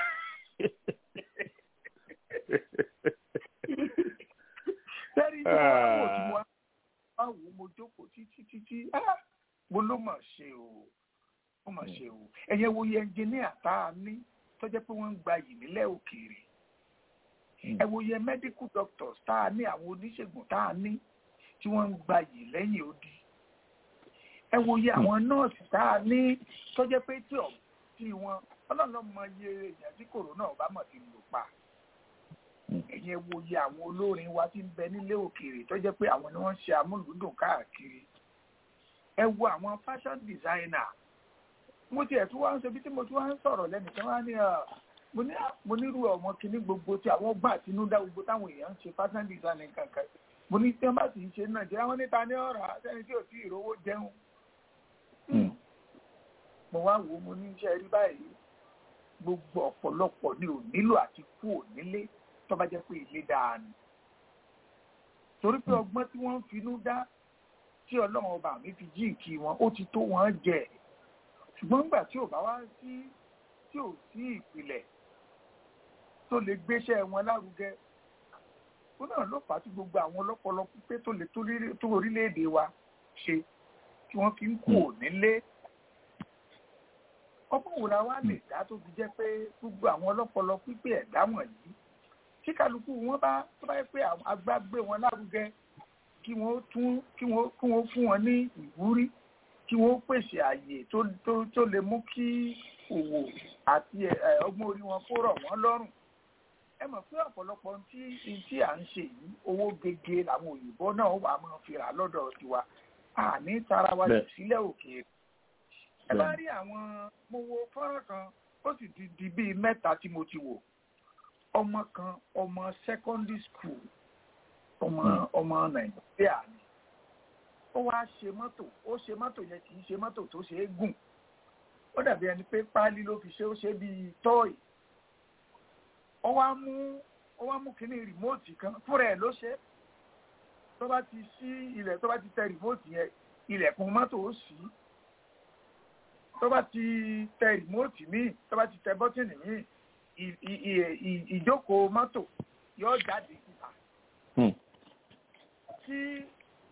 sẹ́rí tí wọ́n wò tí wọ́n á wò mo jókòó títí títí mo ló mà ṣe o ó mà ṣe o ẹ̀yẹ wo yẹ ẹnjìníà tá a ní tó jẹ́ pé wọ́n ń gba yìí nílẹ̀ òkèèrè ẹ wo yẹ medical doctors tá a ní àwọn oníṣègùn tá a ní tí wọ́n ń gba yìí lẹ́yìn odi ẹ wo yẹ àwọn nọ́ọ̀sì tá a ní tó jẹ́ pé tí ọ̀ tí wọn ọlọ́run mọ iye èèyàn tí kòrónà ọba mọ̀ ti lò pa ẹ̀yẹ wo yẹ àwọn olórin wa tí ń bẹ nílé òkèèrè tó jẹ́ pé àwọn ni wọ́n ń ṣe amúlùúdùn káàkiri ẹ wo àwọn fashion designer mo tiẹ̀ tún wá ń ṣe bí tí mo tún wá ń sọ̀rọ̀ lẹ́nìkan wá ní mo ní mo nírú ọmọ kìíní gbogbo tí àwọn gbà àtinúdá gbogbo táwọn èèyàn ń ṣe fashion designer kankan mo ní tí wọ́n bá sì ń ṣe nàìjíríà wọ́n níta ní ọ̀rọ̀ sẹ́ni tí ò tí ì rówó jẹun. mo wá wo mo ní iṣẹ́ rí báyìí gbogbo ọ̀pọ̀lọpọ̀ ni ò nílò àti kú ò nílé tó bá jẹ́ pé ilé dáa ni. torí pé ọgbọ́n tí wọ́n ń finú dá tí ọlọ́run ọba mi fi jíǹkì wọn ó ti tó wọn jẹ ṣùgbọ́n nígbà tí ò bá wá sí tí ò sí ìpìlẹ̀ tó lè gbéṣẹ́ wọn lárugẹ ó náà ló fà á tí gbogbo àwọn ọlọ́pọlọ pípé tó lè tó orílẹ̀-èdè wa ṣe tí wọ́n fi ń kú nílé ọgbọ́n wo la wá lè dá tó fi jẹ́ pé gbogbo àwọn ọlọ́pọlọ pípé ẹ̀dá wọ̀nyí tí kálukú wọn bá tó bá yẹ pé agbá gbé wọn lárugẹ kí wọ́n tún kí wọ́n kí wọ́n fún wọn ní ìwúrí kí wọ́n pèsè àyè tó tó tó lè mú kí òwò àti ọgbọ́n orí wọn kó rọ̀ wọ́n lọ́rùn ẹ mọ̀ pé ọ̀pọ̀lọpọ̀ tí tí à ń ṣe yìí owó gege làwọn òyìnbó náà wà máa fi rà lọ́dọ̀ tiwa àní tara wa jù sílẹ̀ òkèèrè ẹ bá rí àwọn mo wo fọ́nrán kan ó sì ti di bíi mẹ́ta tí mo ti wò ọmọ kan ọmọ secondary school ọmọ ọmọ nàìjíríà ni ó wá ṣe mọ́tò ó ṣe mọ́tò yẹn kì í ṣe mọ́tò tó ṣe é gùn ó dàbí ẹni pé páálí ló fi ṣe ó ṣe bíi tọ́ọ̀ì ó wá mú ó wá mú kínní rìmóòtì kan fúnra ẹ̀ ló ṣe tó bá ti ṣí ilẹ̀ tó bá ti tẹ rìmóòtì yẹn ilẹ̀kùn mọ́tò ó ṣí tó bá ti tẹ rìmóòtì míì tó bá ti tẹ bọ́tìnì míì ìjókòó mọ́tò yóò jáde síta tí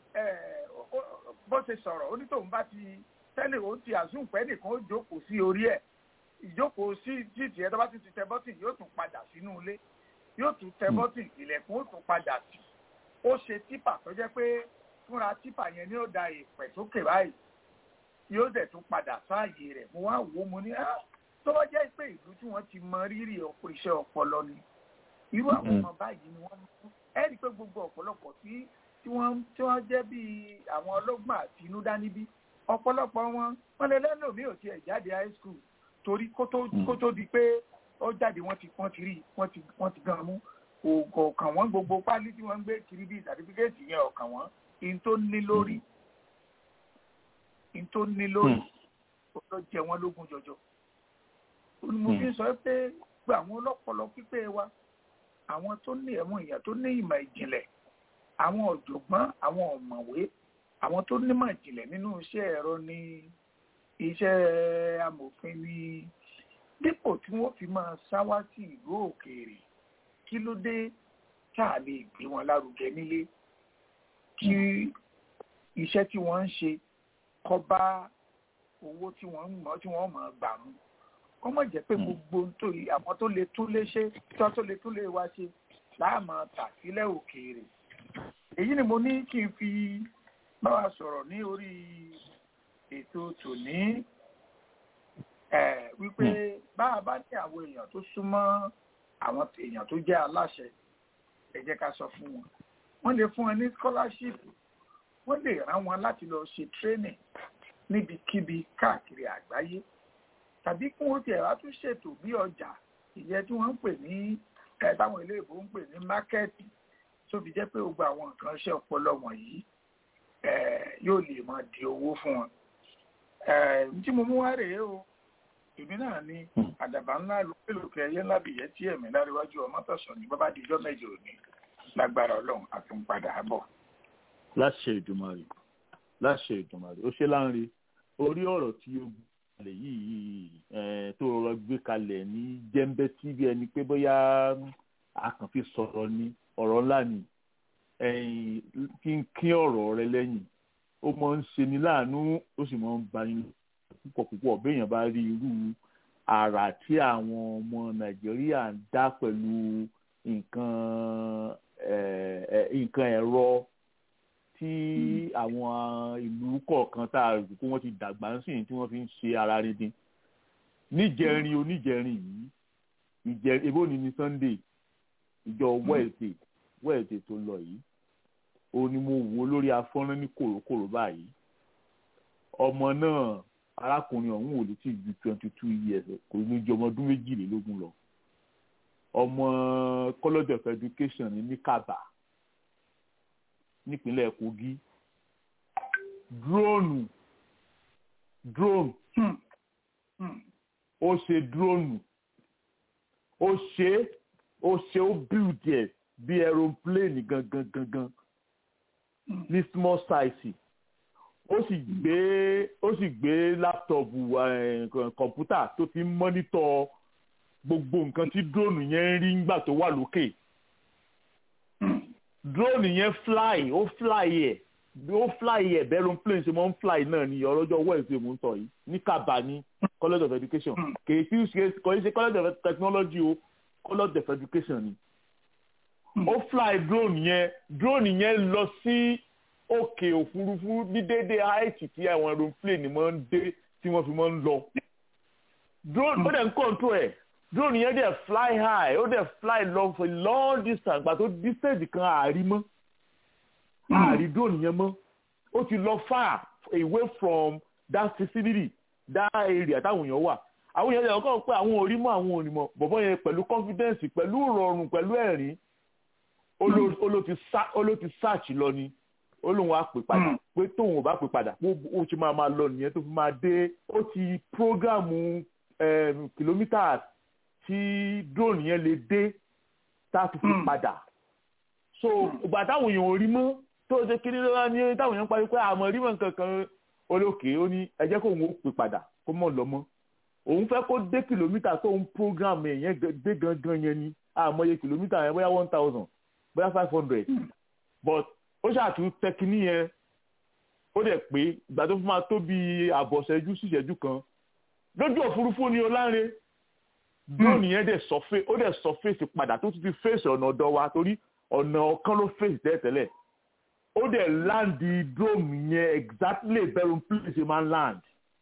bó ṣe sọ̀rọ̀ onítòun bá ti tẹ́lẹ̀ ó ti àzùn pẹ́ nìkan ó jókòó sí orí ẹ̀ ìjókòó sí títì ẹ̀ tó bá ti ti tẹ bọ́tìn yóò tún padà sínú ilé yóò tún tẹ bọ́tìn ilẹ̀kùn ó tún padà sí ó ṣe típà tó jẹ́ pé fúnra típà yẹn ni ó da ìpẹ̀ sókè báyìí yóò dẹ̀ tún padà sáàyè rẹ̀ mo wá wò ó mo ní tó bá jẹ́ pé ìlú tí wọ́n ti mọ rírì ọ̀pọ̀ iṣẹ́ ọpọlọ ni irú àwọn ọmọ báyìí ni wọ́n mú ẹ rí i pé gbogbo ọ̀pọ̀lọpọ̀ tí tí wọ́n tí wọ́n jẹ́ bíi àwọn ọlọ́gbọ́n àtinúdá níbí ọ̀pọ̀lọpọ̀ wọn wọ́n lè lẹ́nu mi ò tiẹ̀ jáde high school torí kó tó kó tó di pé ó jáde wọ́n ti wọ́n ti rí wọ́n ti wọ́n ti gan mú ọ̀kàn wọn gbogbo pálí tí wọ́n ń gbé kiri bíi sàtífíkẹ́ẹ̀tì yẹn ọ̀kàn wọn in tó ní lórí in tó ní lórí ó lọ jẹ wọn lógún jọjọ mo fi sọ pé gba àwọn ọlọ́pọlọ pípé wa àwọn tó ní ẹ̀wọ̀n èèyàn tó ní ìmọ̀ ìjìnlẹ̀ àwọn ọ̀jọ̀gbọ́n àwọn ọ̀mọ̀wé àwọn tó nímọ̀ ìjìnlẹ̀ nínú iṣẹ́ ẹ̀rọ ní iṣẹ́ amòfin ní dípò tí wọ́n fi máa sáwá sí ìlú òkèèrè kí ló dé tá a lè gbé wọn lárugẹ nílé kí iṣẹ́ tí wọ́n ń ṣe kọ́ bá owó tí wọ́n ń mọ̀ tí wọ́n mọ̀ gbà mú kọ́ mọ̀ jẹ́ pé gbogbo nítorí àwọn tó lè tún lé ṣe tó tó lè tún lé wa ṣe láàmú tà sílẹ̀ òkèèrè èyí ni mo ní kí n fi bá wa sọ̀rọ̀ ní orí ètò tòní wípé bá a bá ní àwọn èèyàn tó súnmọ́ àwọn èèyàn tó jẹ́ aláṣẹ ẹ jẹ́ ká sọ fún wọn wọ́n lè fún wọn ní scholarship wọ́n lè rán wọn láti lọ ṣe training níbikíbi káàkiri àgbáyé tàbí kí wọ́n tiẹ̀ wá tún ṣètò bí ọjà ìyẹn tí wọ́n ń pè ní ẹ̀ táwọn ilé ìbò ń pè ní mákẹ́ẹ̀tì tó fi jẹ́ pé gbogbo àwọn nǹkan ṣe ọpọlọ wọ̀nyí yóò lè máa di owó fún wọn. tí mo mú wá rèé o èmi náà ní àdàbà ńlá lókèlókè ẹyẹ ńlá bìyẹn tí ẹ̀mí láríwájú ọmọ tọ̀sán ní bábá dijọ́ mẹ́jọ òní lágbára ọlọ́run àti ń padà bọ̀. láṣẹ ìdùmarè láṣẹ ìdùmarè ó ṣe láǹre orí ọ̀rọ̀ tí ó gbé kalẹ̀ yìí tó rọrọ gbé kalẹ̀ ní jẹ́ńbẹ́ tí bí ẹni pé bóyá a kàn fi sọ̀rọ̀ ni ọ̀rọ̀ ńlá ni kí n kí ọ̀rọ̀ rẹ lẹ́yìn ó máa ń ṣe ni láàánú ó sì máa ń bani púpọ̀ púpọ̀ béèyàn bá rí irú àrà tí àwọn ọmọ nàìjíríà ń dá pẹ̀lú nǹkan nǹkan ẹ̀rọ tí àwọn ìlú kọ̀ọ̀kan tá a rò pé wọ́n ti dàgbà ń sìn tí wọ́n fi ń ṣe ara rindin níjẹrin oníjẹrin yìí ìjẹ ebó ni ní sunday ìjọ wednesday wednesday tó lọ yìí ó ní mo wò lórí afọ́nrán ní kòrókòró báyìí ọmọ náà arákùnrin ọ̀hún ò lè tí ju twenty two years kò ní ju ọmọ ọdún méjìlélógún lọ ọmọ college of education ní Kaba nípínlẹ̀ Kogi dróònù drone ó ṣe dróònù ó ṣe ó ṣe ó build ẹ̀ bí aeroplane gangan gangan ní small size ó sì gbé ó sì gbé láptọ̀pù kọ̀ǹpútà tó ti ń mọ́nítọ̀ gbogbo nǹkan tí drone yẹn ń rí nígbà tó wà lókè drone yẹn fly ó fly ẹ̀ ó fly ẹ̀ bẹ́ẹ̀ aeroplane ṣe máa ń fly náà ní ọlọ́jọ́ wednesday mò ń sọ yìí ní Kaba ní college of education kì í ṣe kò í ṣe college of technology o college of education ni ó fly drone yẹn drone yẹn lọ sí òkè òfurufú ní déédéé haiti tí àwọn aeroplane máa ń dé tí wọ́n fi máa ń lọ drone ó dẹ̀ ń control ẹ̀ drone yẹn dẹ̀ fly high ó dẹ̀ fly long for a long distance gbà tó distance kan àárí mọ́ àárí drone yẹn mọ́ ó ti lọ far away from that vicinity that area táwọn èèyàn wà àwọn èèyàn lè kọ́ pé àwọn ò rí mọ́ àwọn ò rí mọ́ bọ̀bọ́ yẹn pẹ̀lú confidence pẹ̀lú ìrọ̀rùn pẹ̀lú ẹ̀rín ó ló ti search lọ ni ó lóun á pè padà pé tóun ò bá pè padà ó ti máa máa lọ nìyẹn tó fi máa dé ó ti prógámù kìlómítà tí drone yẹn lè dé tá a fi fi padà so ìgbà táwọn èèyàn ò rí mọ́ tó ṣe kiri lọ́wọ́ ní táwọn èèyàn parí pé àmọ́ rí mọ́ nǹkan kan olókè ó ní ẹ jẹ́ kóun ó pè padà kó mọ̀ lọ mọ́ òun fẹ́ kó dé kìlómítà tó ń prógámù yẹn dé gangan yẹn ni àmọye kìlómítà yẹn bóyá one thousand bóyá five hundred but ó ṣàtún tẹkiní yẹn ó dẹ̀ pé ìgbà tó fi máa tó bí àbọ̀ṣẹ́jú síṣẹ́jú kan lójú òfurufú ni ọláńre drone yẹn dẹ̀ sọfé ó dẹ̀ sọ fèsì padà tó ti fi fèsì ọ̀nà ọ̀dọ̀ wa torí ọ̀nà ọ̀kan ló fèsì tẹ́lẹ̀tẹ́lẹ̀ ó dẹ̀ láǹdì drone yẹn exactly bẹ́rù place máa ń land.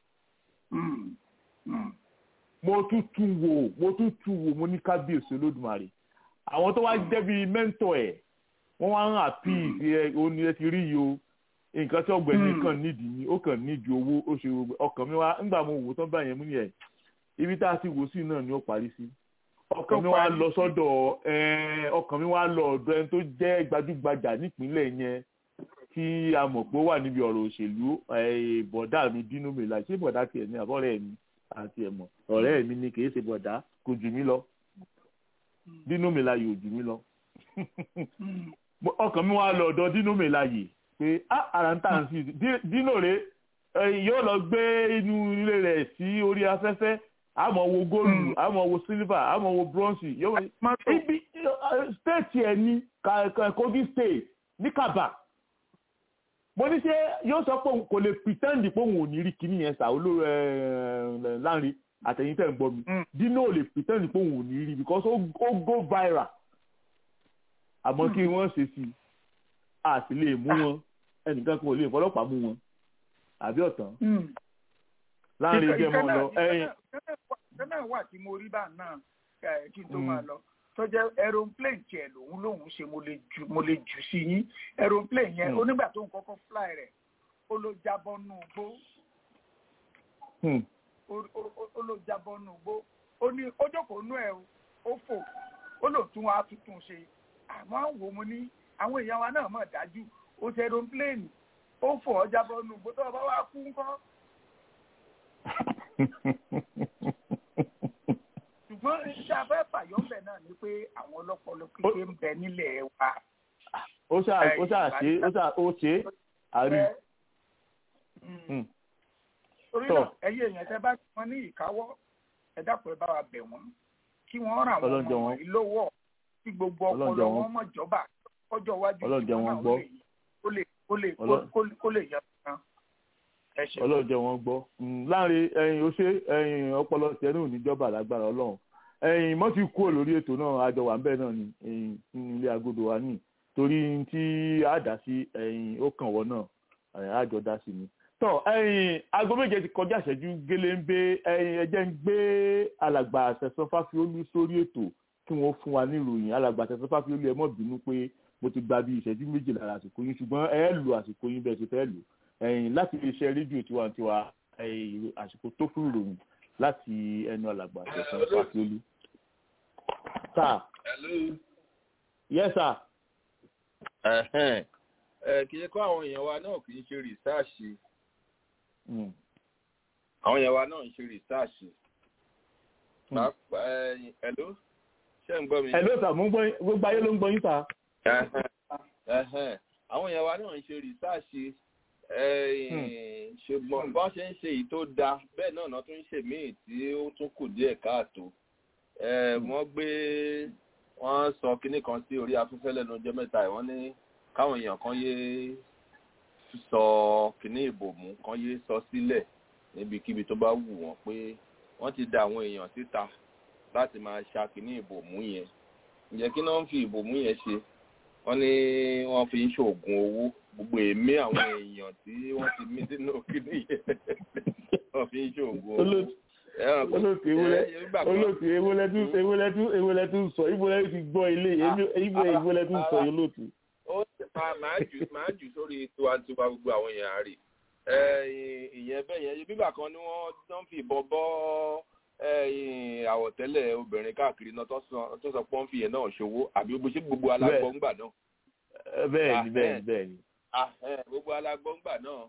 mo tún tún wò mo tún tún wò mo ní kábíyèsí olódùmarè àwọn tó wá jẹ́ bíi mẹ́ńtọ̀ ẹ̀ wọ́n wá ń àpì ẹ oní ẹ ti rí yìí o nǹkan tí ọ̀gbẹ́ni kàn nídìí ni ó kàn nídìí owó ó ṣe ọkàn mi wá ńgbà mo wò tán báyẹn mú ni ẹ ibi tá a ti wò sí náà ni ó parí sí ọkàn mi wá lọ sọ́dọ̀ ẹ, ọkàn mi wá lọ ọ̀dọ̀ ẹni tó jẹ́ gbajúgbajà nípínlẹ̀ yẹn tí a mọ̀ pé ó wà níbi ọ̀rọ̀ òṣèlú ẹ, bọ̀dá mi dínú mi là ṣé bọ̀dá tiẹ̀ ní àbọ̀rẹ́ mi àti ẹ̀mọ̀ ọ̀rẹ́ mi ni kì í ṣe bọ̀dá kò jù mí lọ dínú mi la yóò jù mí lọ Mo- ọkàn mi wá lọ ọ̀dọ̀ dínú mi la yìí pé ah ara ń tà ń sí Dí- dínú rè é yóò lọ gbé inú ilé rẹ̀ sí orí afẹ́fẹ́ àmọ́ wo góòlù àmọ́ wo sílífà àmọ́ wo bronze yóò ibi state ẹ̀ ní Ka- Ka- Kogi state ní Kaba mo ní ṣe yóò sọ pé òun kò lè pretend pé òun ò ní rí kíní yẹn sà olóró ẹ láàrin àtẹ̀yìn tẹ̀ ń gbọ́ mi dino lè pretend pé òun ò ní rí because ó ó go viral àmọ́ kí wọ́n ṣe sí i a sì lè mú wọn ẹnìkan kan ò lè fọlọ́pàá mú wọn àbí ọ̀tán láàrin jẹ́ mọ́ lọ ẹ̀yìn kẹ́nà wà tí mo rí bá náà eh, kí n tó Mm. máa lọ tó jẹ́ aeroplane tiẹ̀ lòun lòun ṣe mo lè jù mo lè jù sí yín aeroplane yẹn Mm. onígbà tó ń kọ́kọ́ fly rẹ̀ ó ló jábọ́ nù gbó Hmm. ó- ó- ó- ó ló jábọ́ nù gbó ó ní ó jókòó nú ẹ̀ o ó fò ó lò tún wá tuntun ṣe àmọ́ àwọn wo mo ní àwọn èèyàn wa náà mọ̀ dájú ó ṣe aeroplane ó fò ó jábọ́ nù gbó tó o bá wá kú ńkọ́ ṣùgbọ́n iṣẹ́ afẹ́ fàyọ́mbẹ̀ náà ni pé àwọn ọlọ́pọlọ kékeré ń bẹ nílẹ̀ wa. ó ṣáà ó ṣáà ṣe ó ṣáà ó ṣe é àrí Hmm. torí Tọ́. náà ẹyẹ èèyàn tẹ bá wọn ní ìkáwọ́ ẹ dákun ẹ bá wa bẹ̀ wọ́n kí wọ́n ràn wọ́n Ọlọ́jọ́ ọmọ wọn. wọ̀nyí lọ́wọ́ kí gbogbo ọpọlọ Ọlọ́jọ́ wọn. wọn mọ̀ jọba ọjọ́ iwájú Ọlọ́jọ́ tiwọn wọn náà gbọ́. ó lè ó lè Ọlọ́- kó lè kó lè yẹ kan. ẹ ṣe ọlọ́jọ́ wọn gbọ́ Mm, láàrin ẹyin ó ṣe ẹyin ọpọlọ tiẹ̀ náà ò ní jọba lágbára ọlọ́run ẹyin mọ́ ti kúrò lórí ètò náà àjọ wà ń bẹ̀ náà ni ẹyin nínú ilé agodo wa ní torí tí a dá sí ẹyin ó kàn wọ́n náà ẹyin àjọ dá sí ni. tọ́ ẹyin aago méje ti kọjá ìṣẹ́jú géléńgbé ẹyin ẹjẹ́ ń gbé alàgbà àṣẹsán fáfiólú sórí ètò kí wọ́n fún wa níròyìn alàgbà àṣẹsán fáfiólú ẹ mọ́ bínú pé mo ti gba bí ìṣẹ́jú méje lára àsìkò yín ṣùgbọ́n ẹ lù àsìkò yín bẹ́ẹ̀ ti fẹ́ lù ẹ̀yìn láti iléeṣẹ́ rédíò tiwantiwa ẹ̀yìn àsìkò tó fún ìròyìn láti ẹnu alàgbà àṣẹsán fáfiólú. sà Hello. yes sir. Ẹ̀hẹ́n. Ẹ kì í kọ́ àwọn èèyàn wa náà kì í ṣe rìsáàṣì. Mm. Àwọn èèyàn wa náà ń ṣe rìsáàṣì. Hmm. Pàápàá ẹ̀yìn hello. Ṣé ń gbọ́ mi? ẹ ló sà mo ń gbọ́ yín gbogbo ayé ló ń gbọ́ yín sà. Ẹ̀hẹ́n. Ẹ̀hẹ́n. Àwọn èèyàn wa náà ń ṣe rìsáàṣì. Ẹ̀yìn ṣùgbọ́n bọ́n ṣe ń ṣe èyí tó dáa bẹ́ẹ̀ náà náà tún ń ṣe míì tí ó tún kù díẹ̀ káàtó. Ẹ, Wọ́n gbé wọ́n sọ kinní kan sí orí afẹ́fẹ́ lẹ́nu ọjọ́ mẹ́ta yìí wọ́n ní káwọn èèyàn kan yé sọ kinní ìbòmú kan yé sọ sílẹ̀ níbikíbi tó bá wù wọ́n pé wọ́n ti da àwọn èèyàn síta láti máa ṣa kinní ìbòmú yẹn ǹjẹ́ kí náà ń fi ìbòmú yẹn ṣe wọ́n ní wọ́n fi ń ṣoògùn owó gbogbo èémí àwọn èèyàn tí wọ́n ti mí sínú kinní yẹn wọ́n fi ń ṣoògùn owó. Olóòtú- Ẹran kan- olóòtú ewúlẹ̀ ẹ, nígbà kan- olóòtú ewúlẹ̀ tún ewúlẹ̀ tún ewúlẹ̀ tún sọ ìbúlẹ̀ ti gbọ́ ilé ìbú ewúlẹ̀ tún sọ olóòtú. ó máa máa jù máa jù sórí tiwantiwa gbogbo àwọn èèyàn rè ẹ ìyẹn bẹ́ẹ̀ yẹn bíbà kan ni wọ́n tán fi ìbọn bọ́ ẹ, àwọ̀tẹ́lẹ̀ obìnrin káàkiri náà tó sọ tó sọ pé wọ́n fi yẹn náà ṣòwò àbí gbogbo ṣé gbogbo alágbọ̀ngbà náà Ẹ, bẹ́ẹ̀ ni Ah, bẹ́ẹ̀ ẹ. ni bẹ́ẹ̀ ni. Ah, ẹ, gbogbo alágbọ̀ngbà náà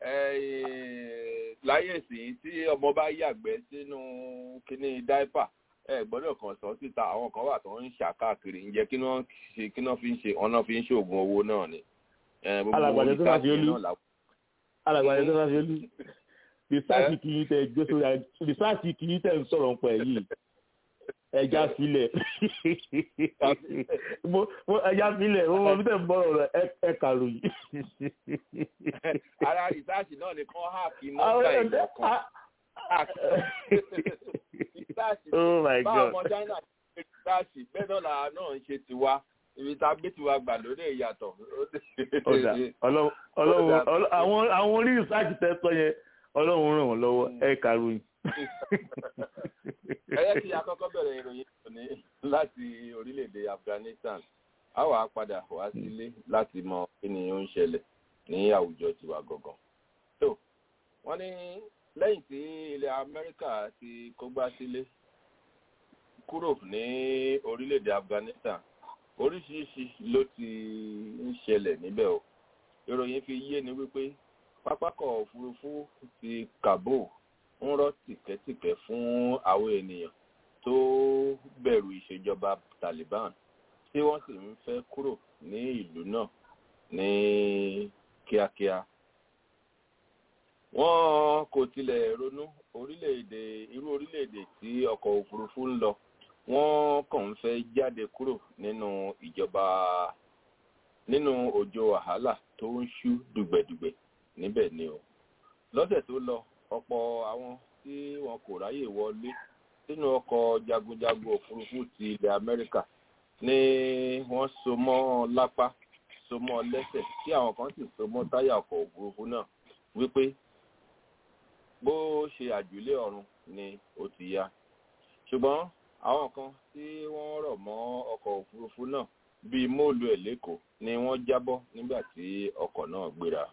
ẹ, láyé ìsìn tí ọmọ bá yàgbẹ́ sínú kíní dáípà ẹ gbọ́dọ̀ kàn sọ síta àwọn kan wà tó ń ṣà káàkiri ǹjẹ́ kí wọ́n ṣe kí wọ́n fi ń ṣe ọ̀nà fi ń ṣoògùn owó náà ni. Ẹ, gbogbo Alàgbàdo tó bá fi research olú. náà làwọn- alàgbàdo tó bá fi olú rìsáàtì kì í tẹ gbé sórí ag- rìsáàtì kì í tẹ ń sọ̀rọ̀ ń pẹ̀ yìí ẹja filẹ̀ mo mo ẹja filẹ̀ mo mọ bí tẹ̀ ń bọ̀rọ̀ rẹ̀ ẹ- ẹ kàròyìn. ara rìsáàsì náà ni kán háàkì Àwọn nọ́mbà ẹ̀dá- ìkọ̀ọ̀kan ah, rìsáàsì oh my báwọn god ọmọ china ṣe rìsáàsì bẹ́ẹ̀ náà làá náà ń ṣe tiwa ibi tá a gbé tiwa gbà lórí ìyàtọ̀. ọ̀dà ọlọ́run ọlọ́run ọlọ́- àwọn àwọn orí rìsáàtì tẹ́ sọ yẹn ọlọ́run ràn wọ́n lọ́wọ́ ẹ kàròyìn. ẹ yẹ kí akọ́kọ́ bẹ̀rẹ̀ ìròyìn òní láti orílẹ̀-èdè Afghanistan a wà á padà wá sílé láti mọ kí ni ó ń ṣẹlẹ̀ ní àwùjọ tiwa gangan. tó wọ́n ní lẹ́yìn tí ilẹ̀ Amẹ́ríkà ti kógbá sílé kúrò ní orílẹ̀-èdè Afghanistan oríṣiríṣi ló ti ń ṣẹlẹ̀ níbẹ̀ o ìròyìn fi yé ni wípé pápákọ̀ òfurufú ti Kabul ń rọ́ tìkẹ́tìkẹ́ fún àwọn ènìyàn tó bẹ̀rù ìṣèjọba Taliban tí wọ́n sì ń fẹ́ kúrò ní ìlú náà ní kíákíá. Wọ́n kò tilẹ̀ ronú orílẹ̀-èdè irú orílẹ̀-èdè tí ọkọ̀ òfurufú ń lọ wọ́n kàn ń fẹ́ jáde kúrò nínú ìjọba nínú òjò wàhálà tó ń ṣú dùgbẹ̀dùgbẹ̀ níbẹ̀ ni o. lọ́sẹ̀ tó lọ ọ̀pọ̀ àwọn tí wọn kò ráyè wọlé sínú ọkọ̀ jagunjagun òfurufú ti ilẹ̀ Amẹ́ríkà ni wọ́n so mọ́ lápá so mọ́ lẹ́sẹ̀ tí àwọn kan sì so mọ́ táyà ọkọ̀ òfurufú náà wípé bó ṣe àjùlé ọ̀run ni ó ti yá ṣùgbọ́n àwọn kan tí wọ́n rọ̀ mọ́ ọkọ̀ òfurufú náà bíi móòlù ẹ̀ lẹ́kọ̀ọ́ ni wọ́n jábọ́ nígbà tí ọkọ̀ náà gbéra.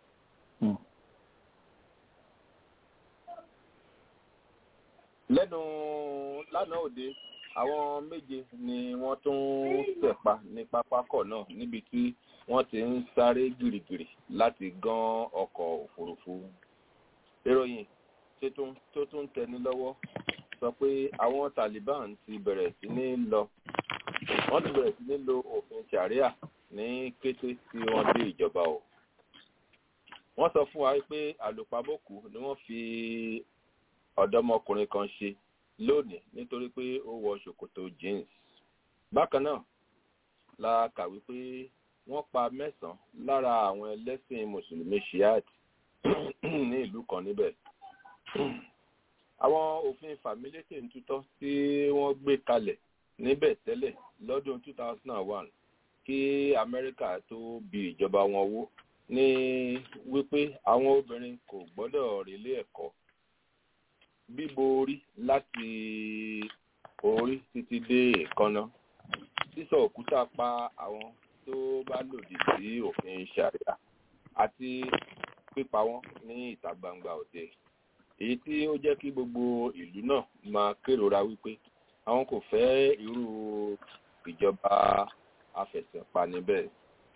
lẹ́nu lánàá òde àwọn méje ni wọ́n tún tẹ̀pa ní pápákọ̀ náà níbi tí wọ́n ti ń sáré gìrìgìrì láti gán ọkọ̀ òfurufú. ìròyìn tó tún tẹni lọ́wọ́ sọ pé àwọn Taliban ti bẹ̀rẹ̀ sí ní lọ wọ́n ti bẹ̀rẹ̀ sí ní lo òfin sharia ní kété tí wọ́n dé ìjọba o. wọ́n sọ fún wa pé àlùpàbòkù ni wọ́n fi ọ̀dọ́mọkùnrin kan ṣe lónìí nítorí pé ó wọ ṣòkòtò jeans. bákan náà la kà wípé wọ́n pa mẹ́sàn-án lára àwọn ẹlẹ́sìn mùsùlùmí shiat ní ìlú kan níbẹ̀. àwọn òfin fàmílétè ń tutọ́ tí wọ́n gbé kalẹ̀ níbẹ̀ tẹ́lẹ̀ lọ́dún 2001 kí amẹ́ríkà tó bi ìjọba wọn wó ní wípé àwọn obìnrin kò gbọ́dọ̀ relé ẹ̀kọ́ bíbo orí láti orí títí dé èékánná sísọ òkúta pa àwọn tó bá lòdì sí òfin ṣàríà àti pípa wọn ní ìta gbangba òde èyí tí ó jẹ́ kí gbogbo ìlú náà máa kérora wípé àwọn kò fẹ́ irú ìjọba afẹ̀sẹ̀pani bẹ́ẹ̀.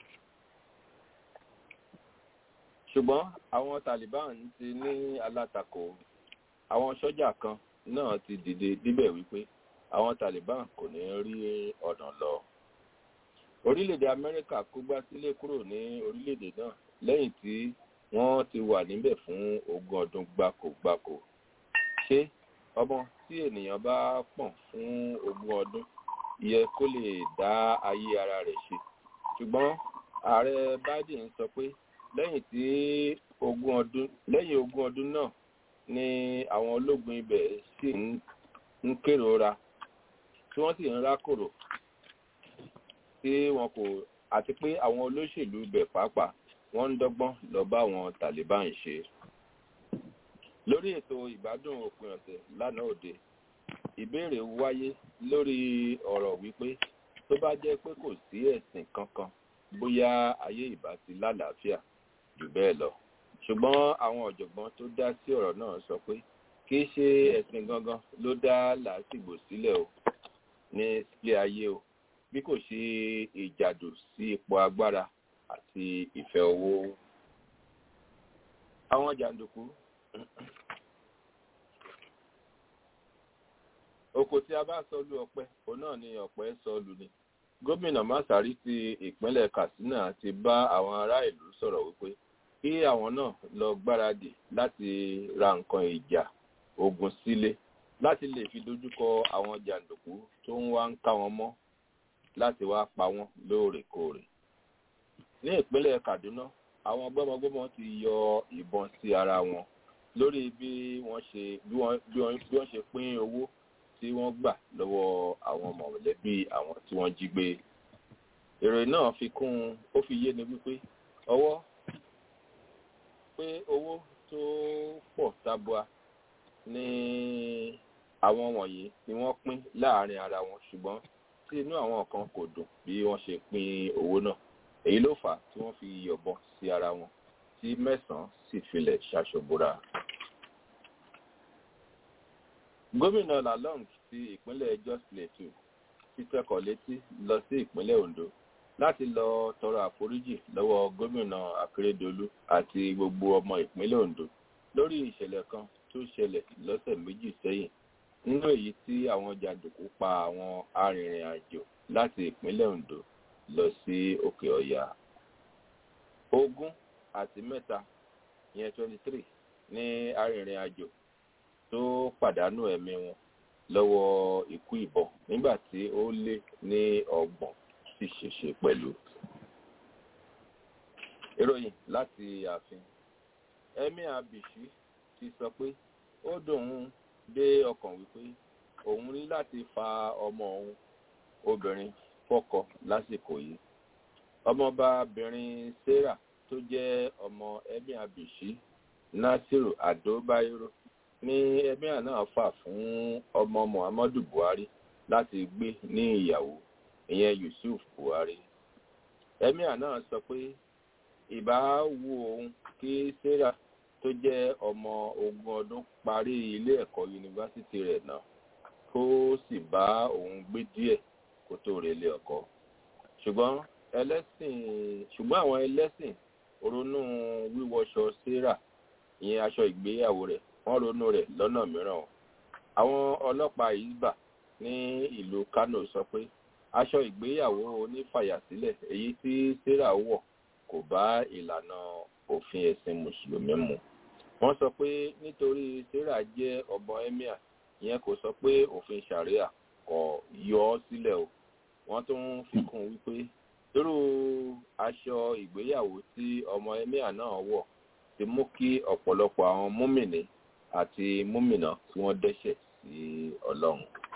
ṣùgbọ́n àwọn Taliban ti ní alátakò àwọn sọ́jà kan náà ti dìde níbẹ̀ wípé àwọn Taliban kò ní rí ọ̀nà lọ. orílẹ̀-èdè Amẹ́ríkà kó gbá sílé kúrò ní orílẹ̀-èdè náà lẹ́yìn tí wọ́n ti wà níbẹ̀ fún ogún ọdún gbáko-gbáko. ṣé ọmọ tí ènìyàn bá pọ̀n fún ogún ọdún yẹ kó lè dá ayé ara rẹ̀ ṣe ṣùgbọ́n ààrẹ Biden sọ pé lẹ́yìn tí ogún ọdún lẹ́yìn ogún ọdún náà ni àwọn ológun ibẹ̀ sì ń kérora tí wọ́n sì ń rákòrò tí wọn kò àti pé àwọn olóṣèlú ibẹ̀ pàápàá wọ́n ń dọ́gbọ́n lọ bá àwọn Taliban ṣe lórí ètò ìgbádùn òpin ọ̀sẹ̀ lánàá òde ìbéèrè wáyé lórí ọ̀rọ̀ wípé tó bá jẹ́ pé kò sí ẹ̀sìn kankan bóyá ayé ìbá ti lálàáfíà jù bẹ́ẹ̀ lọ ṣùgbọ́n àwọn ọ̀jọ̀gbọ́n tó dá sí ọ̀rọ̀ náà sọ pé kì í ṣe ẹ̀sìn gangan ló dá làásìgbò sílẹ̀ o ní sílé ayé o bí kò ṣe ìjàdù sí ipò agbára àti ìfẹ́ owó àwọn jàǹdùkú oko tí a bá sọ lu ọ̀pẹ òun náà ni ọ̀pẹ sọ lù ni gómìnà masari ti ìpínlẹ̀ katsina ti bá àwọn ará ìlú sọ̀rọ̀ wípé kí àwọn náà lọ gbáradì láti ra nǹkan ìjà ogun sílé láti lè fi dojúkọ àwọn jàǹdùkú tó ń wá ń ká wọn mọ́ láti wá pa wọ́n lóòrèkóòrè ní ìpínlẹ̀ kaduna àwọn gbọ́mọgbọ́mọ ti yọ ìbọn sí ara wọn lórí bí wọ́n ṣe bí wọ́n bí wọ́n ṣe pín owó tí wọ́n gbà lọ́wọ́ àwọn mọ̀lẹ́bí àwọn tí wọ́n jí gbé. èrè náà fi kún ó fi yé ni wípé ọwọ́ pé owó tó pọ̀ tabua ní àwọn wọ̀nyí ni wọ́n pín láàrin ara wọn ṣùgbọ́n tí inú àwọn kan kò dùn bí wọ́n ṣe pín owó náà èyí ló fà á tí wọ́n fi yọ̀bọ̀n sí ara wọn tí mẹ́sàn-án sì filẹ̀ ṣaṣọ̀bọ̀ra. gómìnà lalong ti ìpínlẹ̀ jos plateau ti tẹkọ̀ létí lọ sí ìpínlẹ̀ ondo láti lọ tọrọ àforíjì lọ́wọ́ gómìnà akérèdọ́lù àti gbogbo ọmọ ìpínlẹ̀ ondo lórí ìṣẹ̀lẹ̀ kan tó ṣẹlẹ̀ lọ́sẹ̀ méjì sẹ́yìn nínú èyí tí àwọn jàǹdùkú pa àwọn arìnrìn-àjò láti ìpínlẹ̀ ondo lọ sí òkè ọ̀yà ogún àti mẹ́ta ìyẹn twenty three ní arìnrìn-àjò tó pàdánù ẹ̀mí wọn lọ́wọ́ ikú ìbọn nígbà tí ó lé ní ọgbọ̀n sì ṣèṣe pẹ̀lú. ìròyìn láti ààfin emir abishi ti sọ pé ó dùn ún dé ọkàn wípé òun ní láti fa ọmọ òun obìnrin fọ́kọ lásìkò yìí ọmọbabìnrin sarah tó jẹ́ ọmọ emir abishi nasiru adobayero ní emir náà fà fún ọmọ muhammadu buhari láti gbé ní ìyàwó ìyẹn yusuf buhari emir náà sọ pé ìbá wu òun kí sarah tó jẹ́ ọmọ ogún ọdún parí ilé ẹ̀kọ́ yunifásitì rẹ̀ náà kó sì bá òun gbé díẹ̀ kó tó relé ọkọ ṣùgbọ́n ẹlẹ́sìn ṣùgbọ́n àwọn ẹlẹ́sìn ronú wíwọṣọ sarah ìyẹn aṣọ ìgbéyàwó rẹ̀ wọ́n ronú rẹ̀ lọ́nà mìíràn àwọn ọlọ́pàá isba ní ìlú kano sọ pé aṣọ ìgbéyàwó onífàyàsílẹ̀ èyí tí sarah wọ̀ kò bá ìlànà òfin ẹ̀sìn mùsùlùmí mu wọ́n sọ pé nítorí sarah jẹ́ ọmọ emir ìyẹn kò sọ pé òfin sharia kò yọ ọ́ sílẹ̀ o wọ́n tún fi kún wípé irú aṣọ ìgbéyàwó tí ọmọ emir náà wọ̀ ti mú kí ọ̀pọ̀lọpọ̀ àwọn múmìnì àti múmìnà tí wọ́n dẹ́ṣẹ̀ sí ọlọ́run.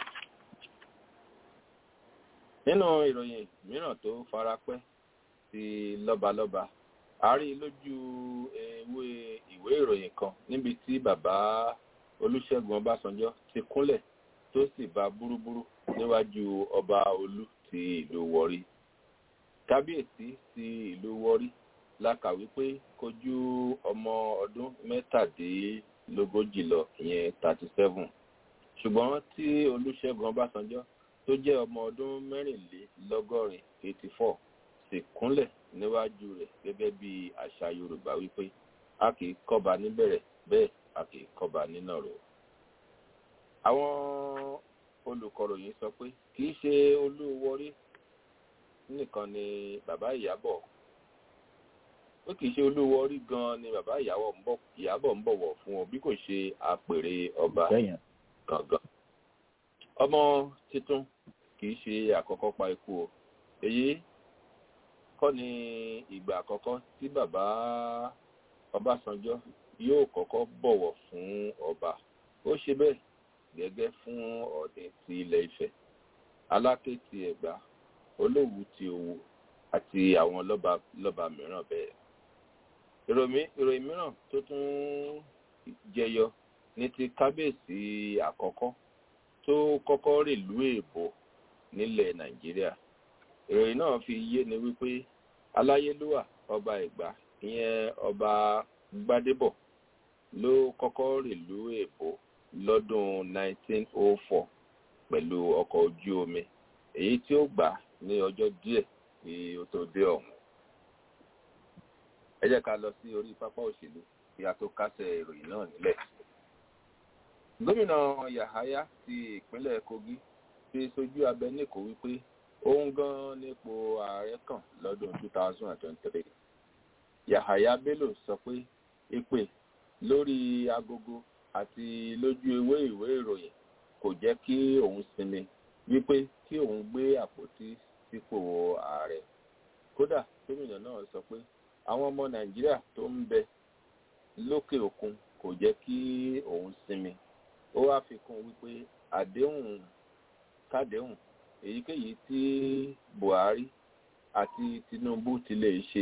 nínú ìròyìn mìíràn tó farapẹ́ ti lọ́balọ́ba a rí lójú ewé ìwé ìròyìn kan níbi tí bàbá olùṣègùn ọbásanjọ́ ti kúnlẹ̀ tó sì bá búrúburú níwájú ọba olú ti ìlú wọrí kábíyèsí ti ìlú wọrí la kà wípé kojú ọmọ ọdún mẹ́tàdínlógójì lọ ìyẹn thirty seven ṣùgbọ́n tí olùṣègùn ọbásanjọ́ tó jẹ́ ọmọ ọdún mẹ́rìnlélọ́gọ́rin eighty four sì kúnlẹ̀ níwájú rẹ̀ gẹ́gẹ́ bí àṣà yorùbá wípé a kì í kọ́ba níbẹ̀rẹ̀ bẹ́ẹ̀ a kì í kọ́ba nínàró. àwọn olùkọ̀ròyìn sọ pé kì í ṣe olúwọrí nìkan ni bàbá ìyábọ̀ ó kì í ṣe olówó orí gan ni bàbá ìyàbọ̀ ń bọ̀wọ̀ fún ọ bí kò ṣe àpèrè ọba gangan ọmọ titun kì í ṣe àkọ́kọ́ pa ikú o èyí kọ́ ni ìgbà àkọ́kọ́ tí bàbá ọbásanjọ́ yóò kọ́kọ́ bọ̀wọ̀ fún ọba ó ṣe bẹ́ẹ̀ gẹ́gẹ́ fún ọ̀dẹ̀ ti ilẹ̀ ifẹ̀ aláké ti ẹ̀gbá olówù ti owó àti àwọn lọ́ba lọ́ba mìíràn bẹ́ẹ̀ ìròyìn mìíràn tó tún jẹyọ ní ti kábíyèsí àkọ́kọ́ tó kọ́kọ́ rèlú èbó nílẹ̀ nàìjíríà ìròyìn náà fi yé ni wípé aláyélúwà ọba ìgbà ìyẹn ọba gbadébọ̀ ló kọ́kọ́ rèlú èbó lọ́dún 1904 pẹ̀lú ọkọ̀ ojú omi èyí tí ó gbà ní ọjọ́ díẹ̀ kí ó tó dé ọ̀hún ẹ jẹ́ ká lọ sí orí pápá òṣèlú kí a tó kásẹ̀ ìròyìn náà nílẹ̀. gómìnà yahaya ti ìpínlẹ̀ kogi ti sojú abẹ níkò wípé òun gan nípò ààrẹ kàn lọ́dún 2023. yahaya bello sọ pé ìpè lórí agogo àti lójú ewé ìwé ìròyìn kò jẹ́ kí òun sinmi wípé kí òun gbé àpótí sípò ààrẹ kódà gómìnà náà sọ pé àwọn ọmọ nàìjíríà tó ń bẹ lókè òkun kò jẹ́ kí òun sinmi ó wá fi kún wípé àdéhùn kádéhùn èyíkéyìí tí buhari àti tinubu ti lè ṣe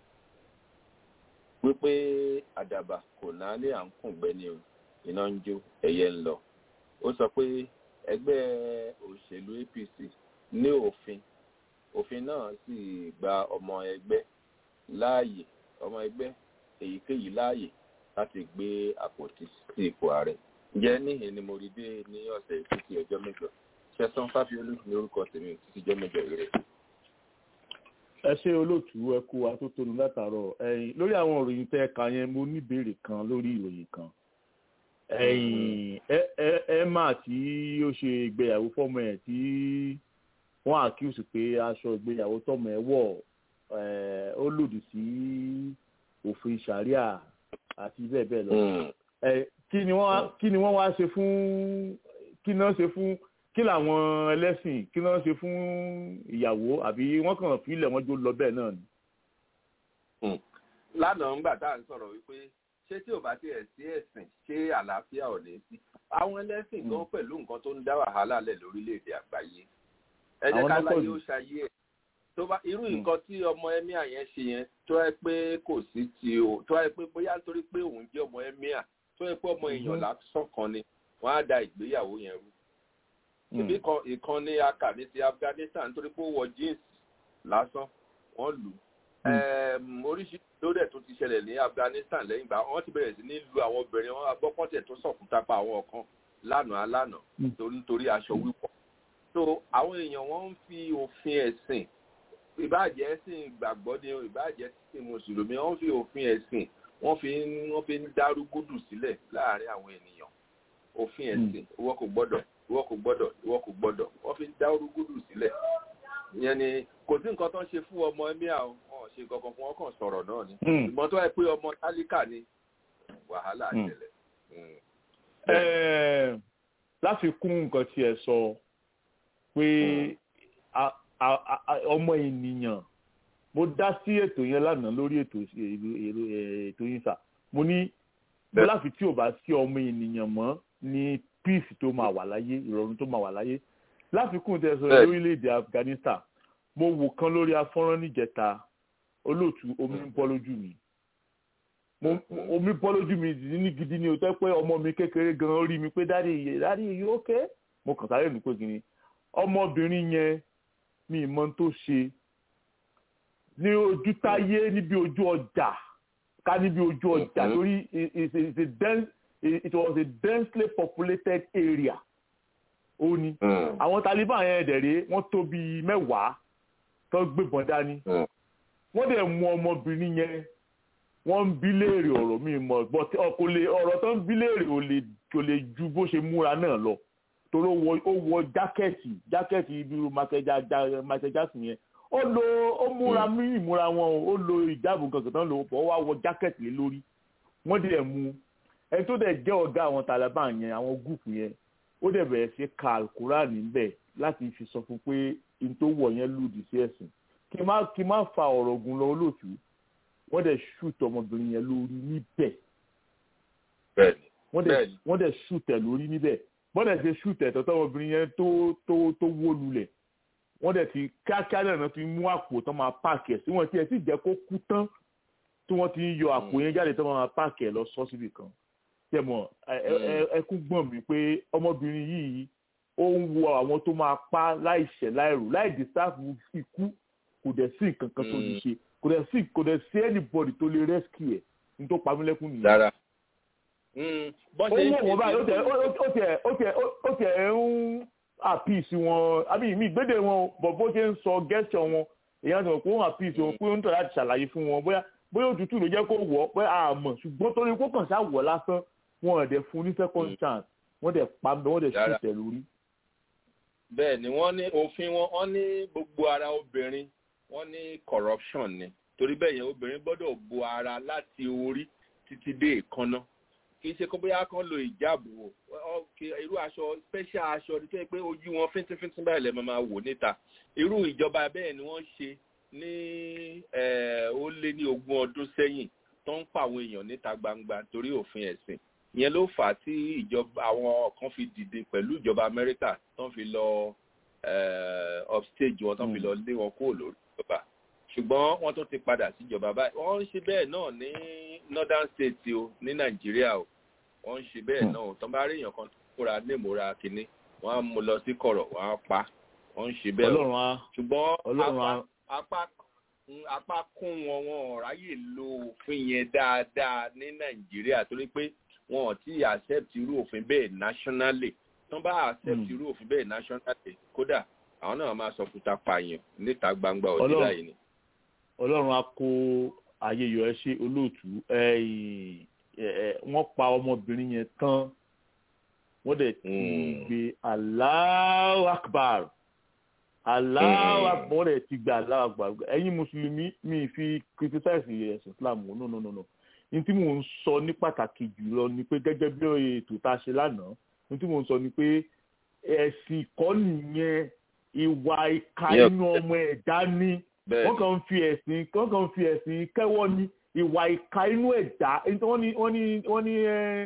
wípé àdàbà kò náálé à ń kùn gbẹ́ni o iná ń jó ẹyẹ ń lọ ó sọ pé ẹgbẹ́ òṣèlú apc ní òfin òfin náà sì gba ọmọ ẹgbẹ́ láàyè ọmọ ẹgbẹ́ èyíkéyìí láàyè láti gbé àpótí sí ipò ààrẹ jẹ́ níhìn ni mo rí dé ní ọ̀sẹ̀ títí ọjọ́ mẹ́jọ ṣẹ́sán fáfiolú ní orúkọ tèmi títí ọjọ́ mẹ́jọ rẹ̀. ẹ ṣe olóòtú ẹ kú atótónu látàárọ̀ ẹ̀yin lórí àwọn ìròyìn tẹ́ ẹ kà yẹn mo níbèrè kan lórí ìròyìn kan ẹ̀yin ẹ ẹ ẹ má tí ó ṣe ìgbéyàwó fọ́mọ ẹ̀ tí wọ́n àkíyèsí pé aṣọ ìgbéyàwó tọ́mọ ẹ̀ wọ̀ ẹ̀ ó lòdì sí òfin ṣàríà àti bẹ́ẹ̀ bẹ́ẹ̀ lọ ẹ kí ni wọ́n kí ni wọ́n wá ṣe fún kí náà ṣe fún kí làwọn ẹlẹ́sìn kí náà ṣe fún ìyàwó àbí wọ́n kàn fílẹ̀ wọ́n jó lọ bẹ́ẹ̀ náà ni. lánàá ńgbà tá à ń sọ̀rọ̀ wípé ṣé tí ò bá tiẹ̀ sí ẹ̀sìn ṣé àlàáfíà ò ní sí àwọn ẹlẹ́sìn gan pẹ̀lú nǹkan tó ń dá wàhálà lẹ̀ lórílẹ̀‐èdè àgbáyé ẹ jẹ́ ká láyé ó ṣayé ẹ̀ tó bá irú nǹkan tí ọmọ ẹmíà yẹn ṣe yẹn tó ẹ pé kò sí ti o tó ẹ pé bóyá nítorí pé òun jẹ́ ọmọ ẹmíà tó ẹ pé ọmọ èèyàn lásán kan ni wọ́n á da ìgbéyàwó yẹn rú ìbí kan ìkan ní aka ní ti Afghanistan nítorí pé ó wọ jeans lásán wọ́n lù oríṣiríṣi ló dẹ̀ tó ti ṣẹlẹ̀ ní Afghanistan lẹ́yìn ìgbà wọ́n ti bẹ̀rẹ̀ sí ní lu àwọn obìnrin wọn agbọ́pọ̀tẹ̀ tó sọ̀kúta pa àwọn kan lánàá lánàá nítorí aṣọ wíwọ̀ so àwọn èèyàn wọ́n ń fi òfin ẹ̀sìn ìbáàjẹ́ ẹ̀sìn ìgbàgbọ́ ni ìbáàjẹ́ ẹ̀sìn mùsùlùmí wọ́n fi òfin ẹ̀sìn wọ́n fi ń wọ́n fi ń dárúgúdù sílẹ̀ láàárín àwọn ènìyàn òfin ẹ̀sìn ìwọ kò gbọ́dọ̀ ìwọ kò gbọ́dọ̀ ìwọ kò gbọ́dọ̀ wọ́n fi ń dárúgúdù sílẹ̀ ìyẹn ni kò sí nǹkan tó ń ṣe fún ọmọ ẹmí àwọn wọn ṣe kankan fún wọn kàn sọ̀rọ̀ náà ni ṣùgbọ́n tó yẹ pé ọmọ tálíkà ni wàhálà àṣẹlẹ̀. láti kún nǹkan tí ẹ sọ pé ọmọ ènìyàn mo dá sí ètò yẹn lánàá lórí ètò ètò yín sà mo ní láfi tí ò bá sí ọmọ ènìyàn mọ́ ní peace tó máa wà láyé ìrọ̀rùn tó máa wà láyé láfikún tẹ sọ lórílẹ̀‐èdè Afghanistan mo wò kan lórí afọ́nrán níjẹta olóòtú omi ń bọ́ lójú mi omi bọ́ lójú mi ní gidi ni o tẹ́ pé ọmọ mi kékeré gan rí mi pé dáàdi iye dáàdi iye ókè mo kàn sáré nù pé kìíní ọmọbìnrin yẹn mi mọ tó ṣe ní ojú táyé níbi ojú ọjà ká níbi ojú ọjà lórí it was a densely populated area ó ní àwọn Taliban yẹn dẹ̀rẹ́ wọ́n tó bíi mẹ́wàá tó gbébọn dání wọ́n dẹ̀ mú ọmọbìnrin yẹn wọ́n ń bí léèrè ọ̀rọ̀ mi mọ̀ but kò lè ọ̀rọ̀ tó ń bí léèrè kò lè ju bó ṣe múra náà lọ torí ó wọ jákẹ́ẹ̀tì jákẹ́ẹ̀tì ibi Michael Jackson yẹn ó lo ó múra mí ìmúra wọn ó lo ìjáàbò kankan tán lò ó wá wọ jákẹ́ẹ̀tì lé lórí wọ́n dẹ̀ mú ẹni tó dẹ̀ jẹ́ ọ̀gá àwọn Taliban yẹn àwọn gúùpù yẹn ó dẹ̀ bẹ̀rẹ̀ sí ka alukuran níbẹ̀ láti fi sọ fún pé n tó wọ̀ yẹn lòdì sí ẹ̀sìn kí má kí má fa ọ̀rọ̀ ogun lọ olóòtú wọ́n dẹ̀ ṣùtọ̀ ọmọbìnrin yẹn lórí níbẹ̀ wọ́n dẹ̀ wọ́n dẹ̀ ṣùtẹ̀ lórí níbẹ̀ wọ́n dẹ̀ ṣe ṣùtẹ̀ tọ́tọ́ ọmọbìnrin yẹn tó tó tó wó lulẹ̀ wọ́n dẹ̀ ti kíákíá náà fi mú àpò tán máa páàkì ẹ̀ sí wọn tí ẹ̀ sì jẹ́ kó kú tán tí wọ́n ti ń yọ àpò yẹn jáde tán máa páàkì ẹ̀ lọ sọ́ síbì kan tẹmọ ẹkún gbọ́n mi pé ọmọbìnrin yìí ó ń wo àwọn tó máa pa láìṣẹ̀ láìrò láì dísáàfù ikú kò dẹ̀ sí nǹkan kan tó lè ṣe kò dẹ̀ sí kò dẹ̀ sí anybody tó lè rescue ẹ̀ ní tó pa mí lẹ́kún nìyẹn. dára. ó wọ̀ wọ́n báyìí ó tiẹ̀ ó tiẹ̀ ó tiẹ̀ ń àpìsí wọn àbí mi ìgbéde wọn bọ̀ bó ṣe ń sọ gẹ́sọ̀ wọn èèyàn sọ pé ó ń àpìsí wọn pé ó ń tọ̀ láti ṣàlàyé fún wọn bóyá bóyá òtútù ló jẹ́ kó wọ̀ pé àmọ̀ ṣùgbọ́n torí kó kàn ṣá wọ̀ lásán wọn ò dẹ̀ fún ní second chance wọ́n dẹ̀ pa bẹ́ẹ̀ wọ́n dẹ̀ ṣùtẹ̀ lórí. bẹ́ẹ̀ ni wọ́n ní òfin wọn wọ́n ní gbogbo ara obìnrin wọ́n ní corruption ni torí bẹ́ẹ̀ yẹn obìnrin gbọ́dọ̀ bo ara láti orí títí dé ìkànnà kì í ṣe kó bóyá kan lo ìjáàbò irú aṣọ special aṣọ ní tó yẹ pé ojú wọn fíntífíntín báyìí lè máa wò níta irú ìjọba bẹ́ẹ̀ ni wọ́n ṣe ní ó lé ní ogún ọdún sẹ́yìn tó ń pa àwọn èèyàn níta gbangba torí òfin ẹ̀sìn ìyẹn ló fà á tí ìjọba àwọn kan fi dìde pẹ̀lú ìjọba amẹ́ríkà tó ń fi lọ upstage wọn tó ń fi lọ lé wọn kúrò lórí ìjọba ṣùgbọ́n wọ́n tún ti padà síjọba báyìí wọ́n ń ṣe bẹ́ẹ̀ náà ní northern state o ní nàìjíríà o wọ́n ń ṣe bẹ́ẹ̀ náà o tó bá rí èèyàn kan tó kóra lémòra kínní wọ́n á mú lọ sí kọ̀rọ̀ wọ́n á pa wọ́n ń ṣe bẹ́ẹ̀ o ṣùgbọ́n apá apá kún wọn wọn ráyè lo òfin yẹn dáadáa ní nàìjíríà torí pé wọn ò tí accept irú òfin bẹ́ẹ̀ nationally tán bá accept irú òfin bẹ́ẹ̀ nationally kódà àwọn náà máa sọ kúta pààyàn níta gbangba òdì báyìí ni. ọlọ́run á kó ayé yọ ẹ ṣe olóòtú wọ́n pa ọmọbìnrin yẹn tán wọ́n dẹ̀ ti gbé Allahu Akbar Allahu Akbar wọ́n dẹ̀ ti gbé Allahu Akbar ẹ̀yin mùsùlùmí mi fi criticize ẹ̀sìn Islam no no no no ní tí mò ń sọ ní pàtàkì jùlọ ni pé gẹ́gẹ́ bí ètò tá a ṣe lánàá ní tí mò ń sọ ni pé ẹ̀sìn kọ́ nìyẹn ìwà ìka inú ọmọ ẹ̀dá ní wọ́n kàn ń fi ẹ̀sìn wọ́n kàn ń fi ẹ̀sìn kẹ́wọ́ ní ìwà ìka inú ẹ̀dá wọ́n ní wọ́n ní wọ́n ní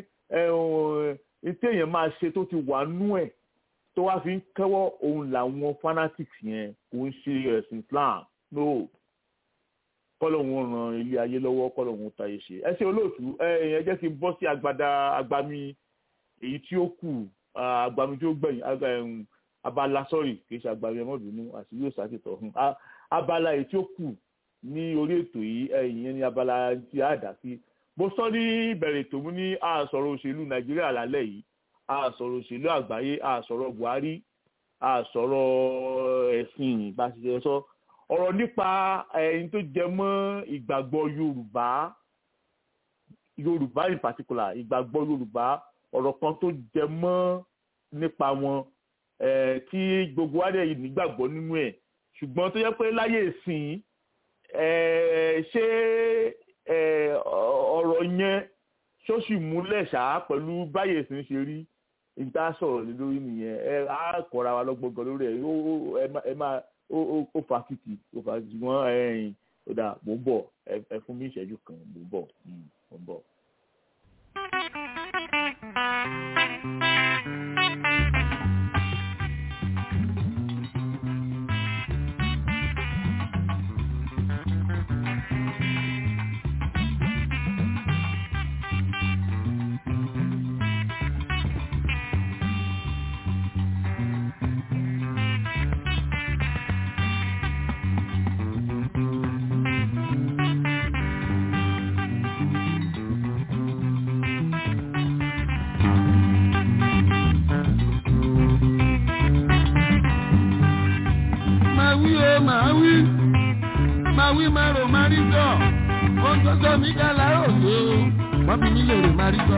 tí èèyàn máa ṣe tó ti wà nú ẹ̀ tó wá fi ń kẹ́wọ́ òun làwọn fanatics yẹn kò ń ṣe ẹ̀sìn Islam no kọ́lọ́hún ran ilé ayé lọ́wọ́ kọ́lọ́hún táyé ṣe ẹ ṣe olóòtú ẹ ẹ jẹ́ kí n bọ́ sí agbada agbami èyí tí ó kù agbami tí ó gbẹ̀yìn abala sọ́ọ̀rì kì í ṣe agbami ẹmọ́dúnú àti yóò ṣàkìtọ̀ hàn abala èyí tí ó kù ní orí ètò yìí ẹ̀yìn yẹn ní abala tí a dà sí mo sọ ní ìbẹ̀rẹ̀ ètò mú ní àsọ̀rọ̀ òṣèlú nàìjíríà lálẹ́ yìí àsọ̀rọ̀ òṣèlú àgbáyé àsọ̀rọ̀ buhari àsọ̀rọ̀ ẹ̀sìn bá ti ṣe sọ ọ̀rọ̀ nípa ẹni tó jẹ mọ́ ìgbàgbọ́ yorùbá yorùbá in particular ìgbàgbọ́ yorùbá ọ̀rọ̀ kan tó jẹ mọ́ nípa wọn tí gbogbo wa dẹ̀ nígbàgbọ́ nínú ẹ̀ ṣùgbọ́n tó yẹ pé láyé ìsìn ṣé ọ̀rọ̀ yẹn ṣó sì múlẹ̀ ṣá pẹ̀lú báyé ìsìn ṣe rí ìta sọ̀rọ̀ lé lórí nìyẹn ẹ á kọ́ra wa lọ́gbọ̀ngàn lórí ẹ̀ ẹ máa ó fa kìkì ó fa kìkì wọ́n ẹ̀yìn ó dà mò ń bọ̀ ẹ fún mi ìṣẹ́jú kan mò ń bọ̀ mò ń bọ̀. mi ká láàárọ̀ tó wọ́n fi mí lè rè má rí sọ.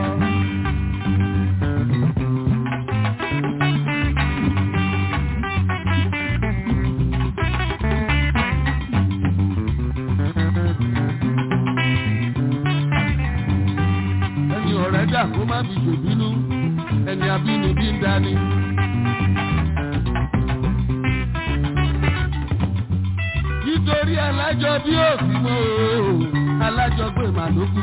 ẹni ọ̀rẹ́ dà kó má fi ṣòbínú ẹni abínibí ń dání. nítorí alájọ bí òsì mọ́ o alájọgbé màlúkú.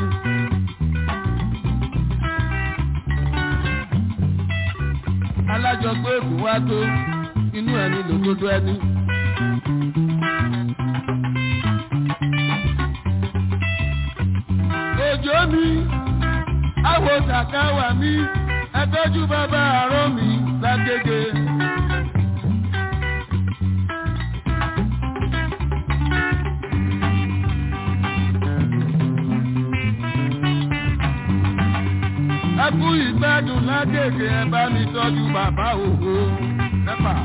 alájọgbé ègún wá tó inú ẹni lòdodo ẹni. òjò mi àwọ̀ sàkáwà mi ẹtọ́jú bàbá àárọ̀ mi lágége. ẹkú ìgbádùn lágègè ẹ bá mi tọ́jú bàbá òhò mẹ́fà.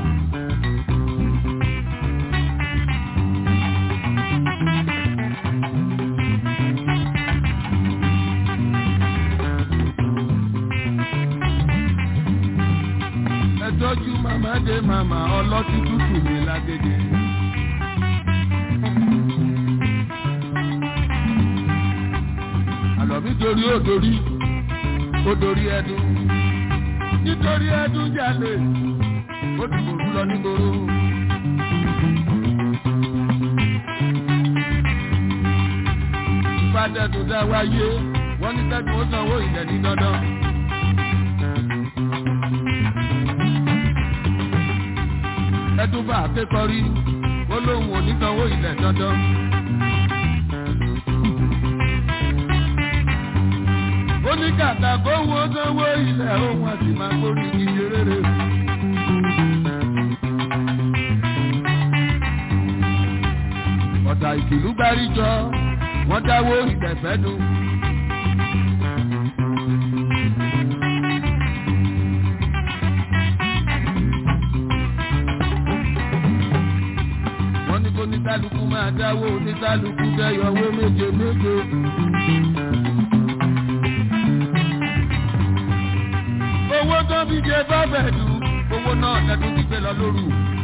ẹ tọ́jú màmá dé màmá ọlọ́tí tútù mi lágègè. àlọ́ mi torí ó torí ó dorí ẹdun nítorí ẹdun jalè ó ti mòrú lọ nígboro. ìfàdẹ́dùn dá wáyé wọ́n ní tẹ́tù ó sanwó ilẹ̀ ní dandan. ẹdun bá akékọ̀rí ó lóun ò ní sanwó ilẹ̀ dandan. ó ní kàkà kó wo sanwó ilẹ̀ ohun àti máa gbórí ìdíje rere. ọ̀tà ìkìlú gbáríjọ wọ́n dáwó ìgbẹ̀fẹ́ dùn. kálukú máa dáwó ní kálukú dẹ́yọ̀wó méje méje. owó tó fi jẹ bábẹ̀dù owó náà lẹ́dún ti gbé lọ lóru.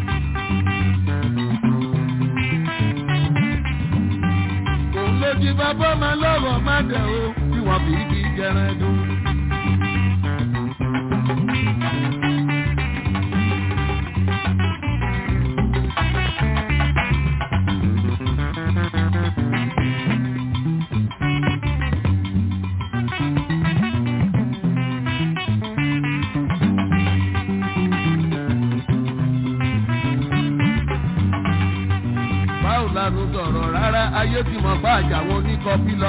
òun ló jí bàbá máa lọ́rọ̀ má dẹ̀ o bí wọ́n fi kí jẹran dùn. báwo la ló sọ̀rọ̀ rárá ayé ti mọ̀ bá àjàwọ̀ oníkọ́bí lọ.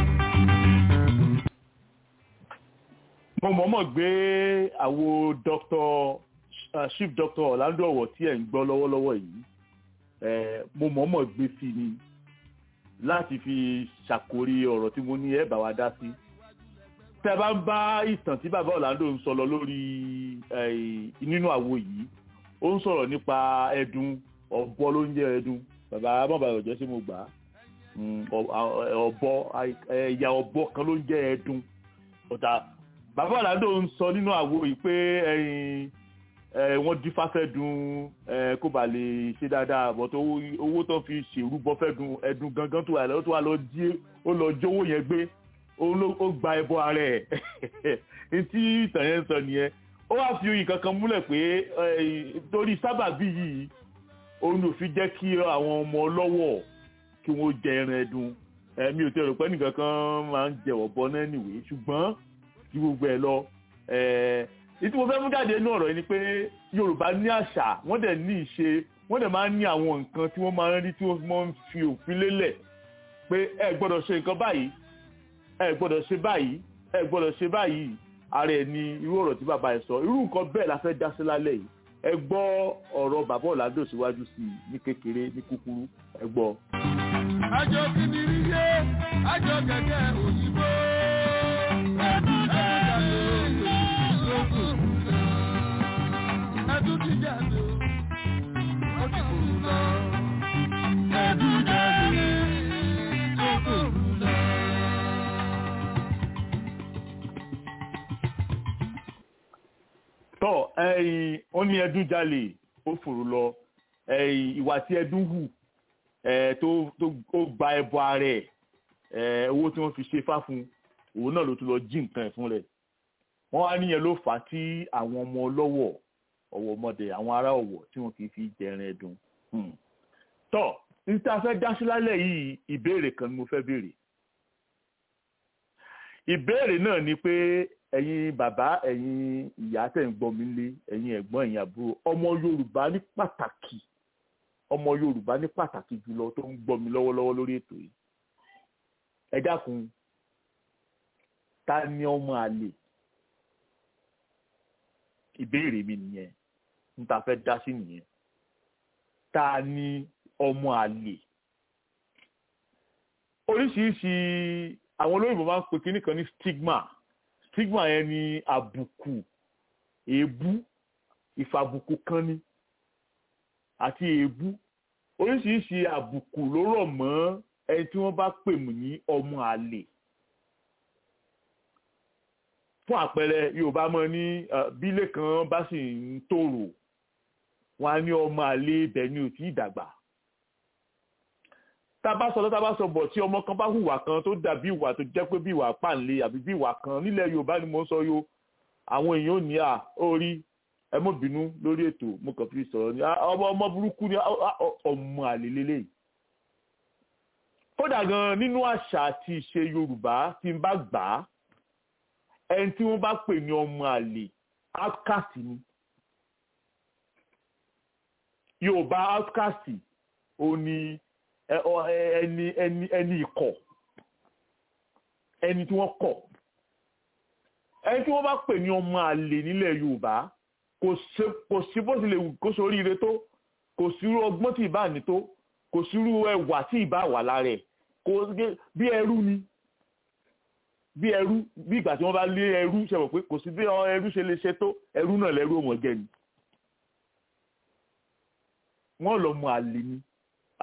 mo mọ̀ọ́mọ̀ gbé àwo dr uh, chief doctor orlando ọ̀wọ̀ tí ẹ̀ ń gbọ́ lọ́wọ́lọ́wọ́ yìí eh, mo mọ̀ọ́mọ̀ gbé sí ni láti fi ṣàkórí ọ̀rọ̀ tí mo ní ẹ̀ bá wa dá sí tẹ́ bá ń bá ìtàn tí bàbá orlando ń sọ lọ lórí eh, nínú àwo yìí ó ń sọ̀rọ̀ nípa ẹdun ọ̀bọ ló ń jẹ́ ẹdun bàbá mọ̀bàlẹ̀ ọ̀jọ́ sí mo gbà á Mm, ọ- ọ- ọ̀bọ ẹ̀yà ọ̀bọ kan ló ń jẹ́ ẹdun ọ̀tà bàbá ọ̀làdó ń sọ nínú àwo yìí pé ẹyin ẹ wọ́n dífá fẹ́ dun ẹ kó ba lè ṣe dáadáa bọ́tọ̀ owó- owó tó fi ṣèrúbọ fẹ́ dun ẹdun gangan tó wà lọ tó wà lọ jí ó lọ jówó yẹn gbé òun ló ó gba ẹbọ ara ẹ̀ etí ìtàn yẹn sọ nìyẹn ó wá fi oyin kankan múlẹ̀ pé ẹ, torí sábàbí yìí òun ló fi jẹ́ kí àwọn ọmọ ọlọ́wọ̀ kí wọ́n jẹ ẹran ẹdun ẹ̀mí ò tẹ̀ rò pé nìkan kan máa ń jẹ ọ̀bọ náà nìwé ṣùgbọ́n ju gbogbo ẹ̀ lọ ìtí mo fẹ́ mú jáde inú ọ̀rọ̀ yìí ni pé yorùbá ní àṣà wọ́n dẹ̀ ní ìṣe wọ́n dẹ̀ máa ń ní àwọn nǹkan tí wọ́n máa ń rí tí wọ́n máa ń fi òfin lélẹ̀ pé ẹ gbọ́dọ̀ ṣe nǹkan báyìí ẹ gbọ́dọ̀ ṣe báyìí ẹ gbọ́dọ̀ ṣe báyìí ara ẹ̀ ni irú ọ̀rọ̀ tí bàbá ẹ̀ sọ irú nǹkan bẹ́ẹ̀ la fẹ́ dá sí lálẹ́ yìí ẹ gbọ́ ọ̀rọ̀ bàbá ọ̀làdó síwájú sí i ní kékeré ní kúkúrú ẹ gbọ́. àjọ kìnìún yé àjọ kẹ̀kẹ́ òyìnbó. ẹdún jáde lókun ẹdún ti jáde ó ti kúrú lọ. ẹdún jáde lókun lọ. tọ́ ẹ̀yìn ó ní ẹdún jalè ó fòrò lọ ẹ̀yìn ìwà tí ẹdún hù ẹ̀ tó tó ó gba ẹbọ ara ẹ̀ ẹ̀ owó tí wọ́n fi ṣe fá fún òun náà ló tún lọ jí nǹkan ẹ̀ fún rẹ̀ wọ́n wá níyẹn ló fà á tí àwọn ọmọ ọlọ́wọ̀ ọ̀wọ̀ ọmọdé àwọn ará ọ̀wọ̀ tí wọ́n kì í fi jẹrin ẹdun tọ́ níta fẹ́ dá sí lálẹ́ yìí ìbéèrè kan ni mo fẹ́ béèrè ìbéèrè náà ni pé ẹ̀yin bàbá ẹ̀yin ìyá tẹ̀ ń gbọ́ mi lé ẹ̀yin ẹ̀gbọ́n ẹ̀yin àbúrò ọmọ yorùbá ní pàtàkì ọmọ yorùbá ní pàtàkì jùlọ tó ń gbọ́ mi lọ́wọ́lọ́wọ́ lórí ètò yìí ẹ dákun ta ni ọmọ àlè ìbéèrè mi nìyẹn níta fẹ́ dá sí nìyẹn ta ni ọmọ àlè oríṣiríṣi àwọn olóyìnbó máa ń pe kinní kan ní stigma stigma yẹn ni àbùkù èébú ìfàbùkù kan ni àti èébú oríṣiríṣi àbùkù ló rọ̀ mọ́ ẹni tí wọ́n bá pè mí ní ọmọ àlè fún àpẹẹrẹ yorùbá mọ ní bílé kan bá sì ń tòrò wọn á ní ọmọ àlè ibẹ̀ ni ò tí ì dàgbà tá a bá sọ tá a bá sọ bọ̀ tí ọmọ kan bá hùwà kan tó dàbí ìwà tó jẹ́ pé bí ìwà pàǹlé àbí bí ìwà kan nílẹ̀ yorùbá ni mo ń sọ yo àwọn èèyàn ò ní à ó rí ẹ mọ́ bínú lórí ètò mo kàn fi sọ̀rọ̀ ní ọmọ ọmọ burúkú ni ọmọ àlè lélẹ́yìí kódà gan nínú àṣà àti ìṣe yorùbá tí n bá gbà á ẹni tí wọ́n bá pè ní ọmọ àlè outcast ni yorùbá outcast ò ní ẹni ẹni ẹni ikọ̀ ẹni tí wọ́n kọ̀ ẹni tí wọ́n bá pè ní ọmọ àlè nílẹ̀ yorùbá kò sí bó tilẹ̀ wù kó sórí ire tó kò sírú ọgbọ́n tí ìbá ní tó kò sírú ẹwà tí ìbá wà lára ẹ̀ kò bí ẹrú ni bí ẹrú bí ìgbà tí wọ́n bá lé ẹrú ṣe mọ̀ pé kò sí bí ẹrú ṣe lè ṣe tó ẹrú náà lẹ́rú òmò jẹ ni wọ́n lọ mọ àlè ni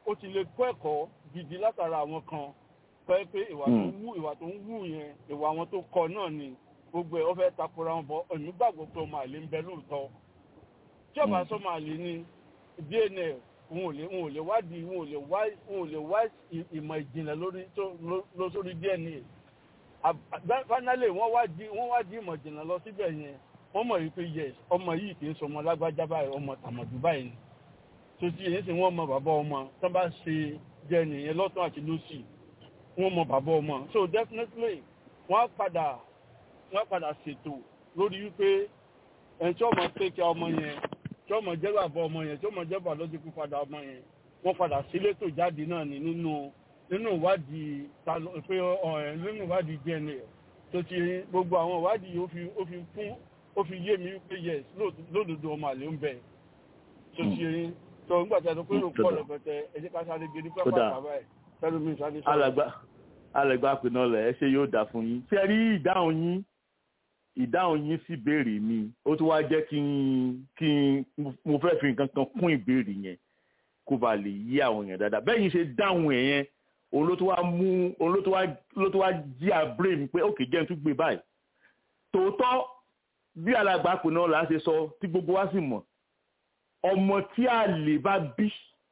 ó ti lè kọ́ ẹ̀kọ́ gidi látara àwọn kan pẹ́ pé ìwà tó ń wù ìwà tó ń wù yẹn ìwà àwọn tó kọ náà ni gbogbo ẹ̀ ó fẹ́ takora wọn bọ́ èmi gbàgbọ́ pé ọmọ àlè ń bẹ lóòótọ́ tí ọba sọmọ àlè ni dna wọn ò lè wọn ò lè wádìí wọn ò lè wá wọn ò lè wá ìmọ̀ ìjìnlẹ̀ lórí tó lọ sórí dna finally wọ́n wá di wọ́n wá di ìmọ̀ ìjìnlẹ̀ lọ síbẹ̀ yẹn wọ́n mọ̀ wípé yes ọmọ yìí kì í sọ ọmọ lágbájá báyìí ọmọ tàmọ̀dù báyìí ni tó ti èyí sì wọ́n mọ bàbá ọmọ tó bá ṣe jẹ́ nìyẹn lọ́tún àti lọ́sì wọ́n mọ bàbá ọmọ so definitely wọ́n á padà wọ́n á padà ṣètò lórí wípé ẹni tí ọmọ tẹ́kẹ̀ ọmọ yẹn tí ọmọ jẹ́ bàbá ọmọ yẹn tí ọmọ jẹ́ bàbá lọ́dún kú padà ọmọ yẹn wọ́n padà sílétò jáde náà ní nínú nínú ìwádìí ta pé nínú ìwádìí dna tó ti gbogbo àwọn ìwádìí ó fi ó fi fún ó fi yé mi wípé yes lódodo ọmọ àlè ń bẹ tó ti yẹn tó ń gbàtà tó pé ó pọ̀ lọ́pẹ̀tẹ̀ ẹ jẹ́ ká sáré gidi pẹ́ pàpà báyìí fẹ́rù mi sáré sọ́ọ́. alàgbà alàgbà pinnu ọlẹ ẹ ṣe yóò dà fún yín ṣe rí ìdáhùn yín ìdáhùn yín sí ìbéèrè mi ó tún wá jẹ́ kí n kí n mo fẹ́ fi nǹkan kan kún ìbéèrè yẹn kó ba lè yí àwọn èèyàn dáadáa bẹ́ẹ̀ yín ṣe dáhùn ẹ̀ yẹn òun ló tún wá mú òun ló tún wá ló tún wá jí àbúrò mi pé òkè jẹ́ n tún gbé báyìí tòótọ́ bí alàgbà pinnu ọlẹ ṣe sọ tí gbogbo wa sì mọ̀ ọmọ tí àlè bá bí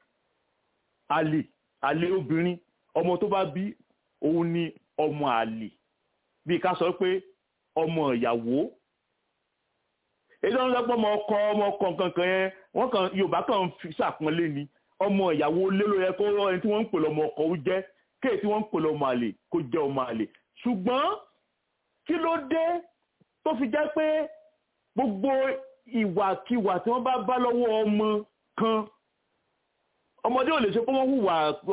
àlè àlè obìnrin ọmọ tó bá bí òun ni ọmọ àlè bí ká sọ pé ọmọ ìyàwó èyí tó ń lọ́pọ̀ ọmọ ọkọ ọmọ ọkọ kankan yẹn wọ́n kàn yorùbá kàn fi ṣàpọ́nlé ni ọmọ ìyàwó lé ló yẹ kó ẹni tí wọ́n ń pè lọ́mọ ọkọ ó jẹ́ kéè tí wọ́n ń pè lọ́mọ àlè kó jẹ́ ọmọ àlè ṣùgbọ́n kí ló dé tó fi jẹ́ pé gbogbo ìwàkiwà tí wọ́n bá bá lọ́wọ́ ọmọ kan ọmọdé ò lè ṣe pé wọ́n hùwà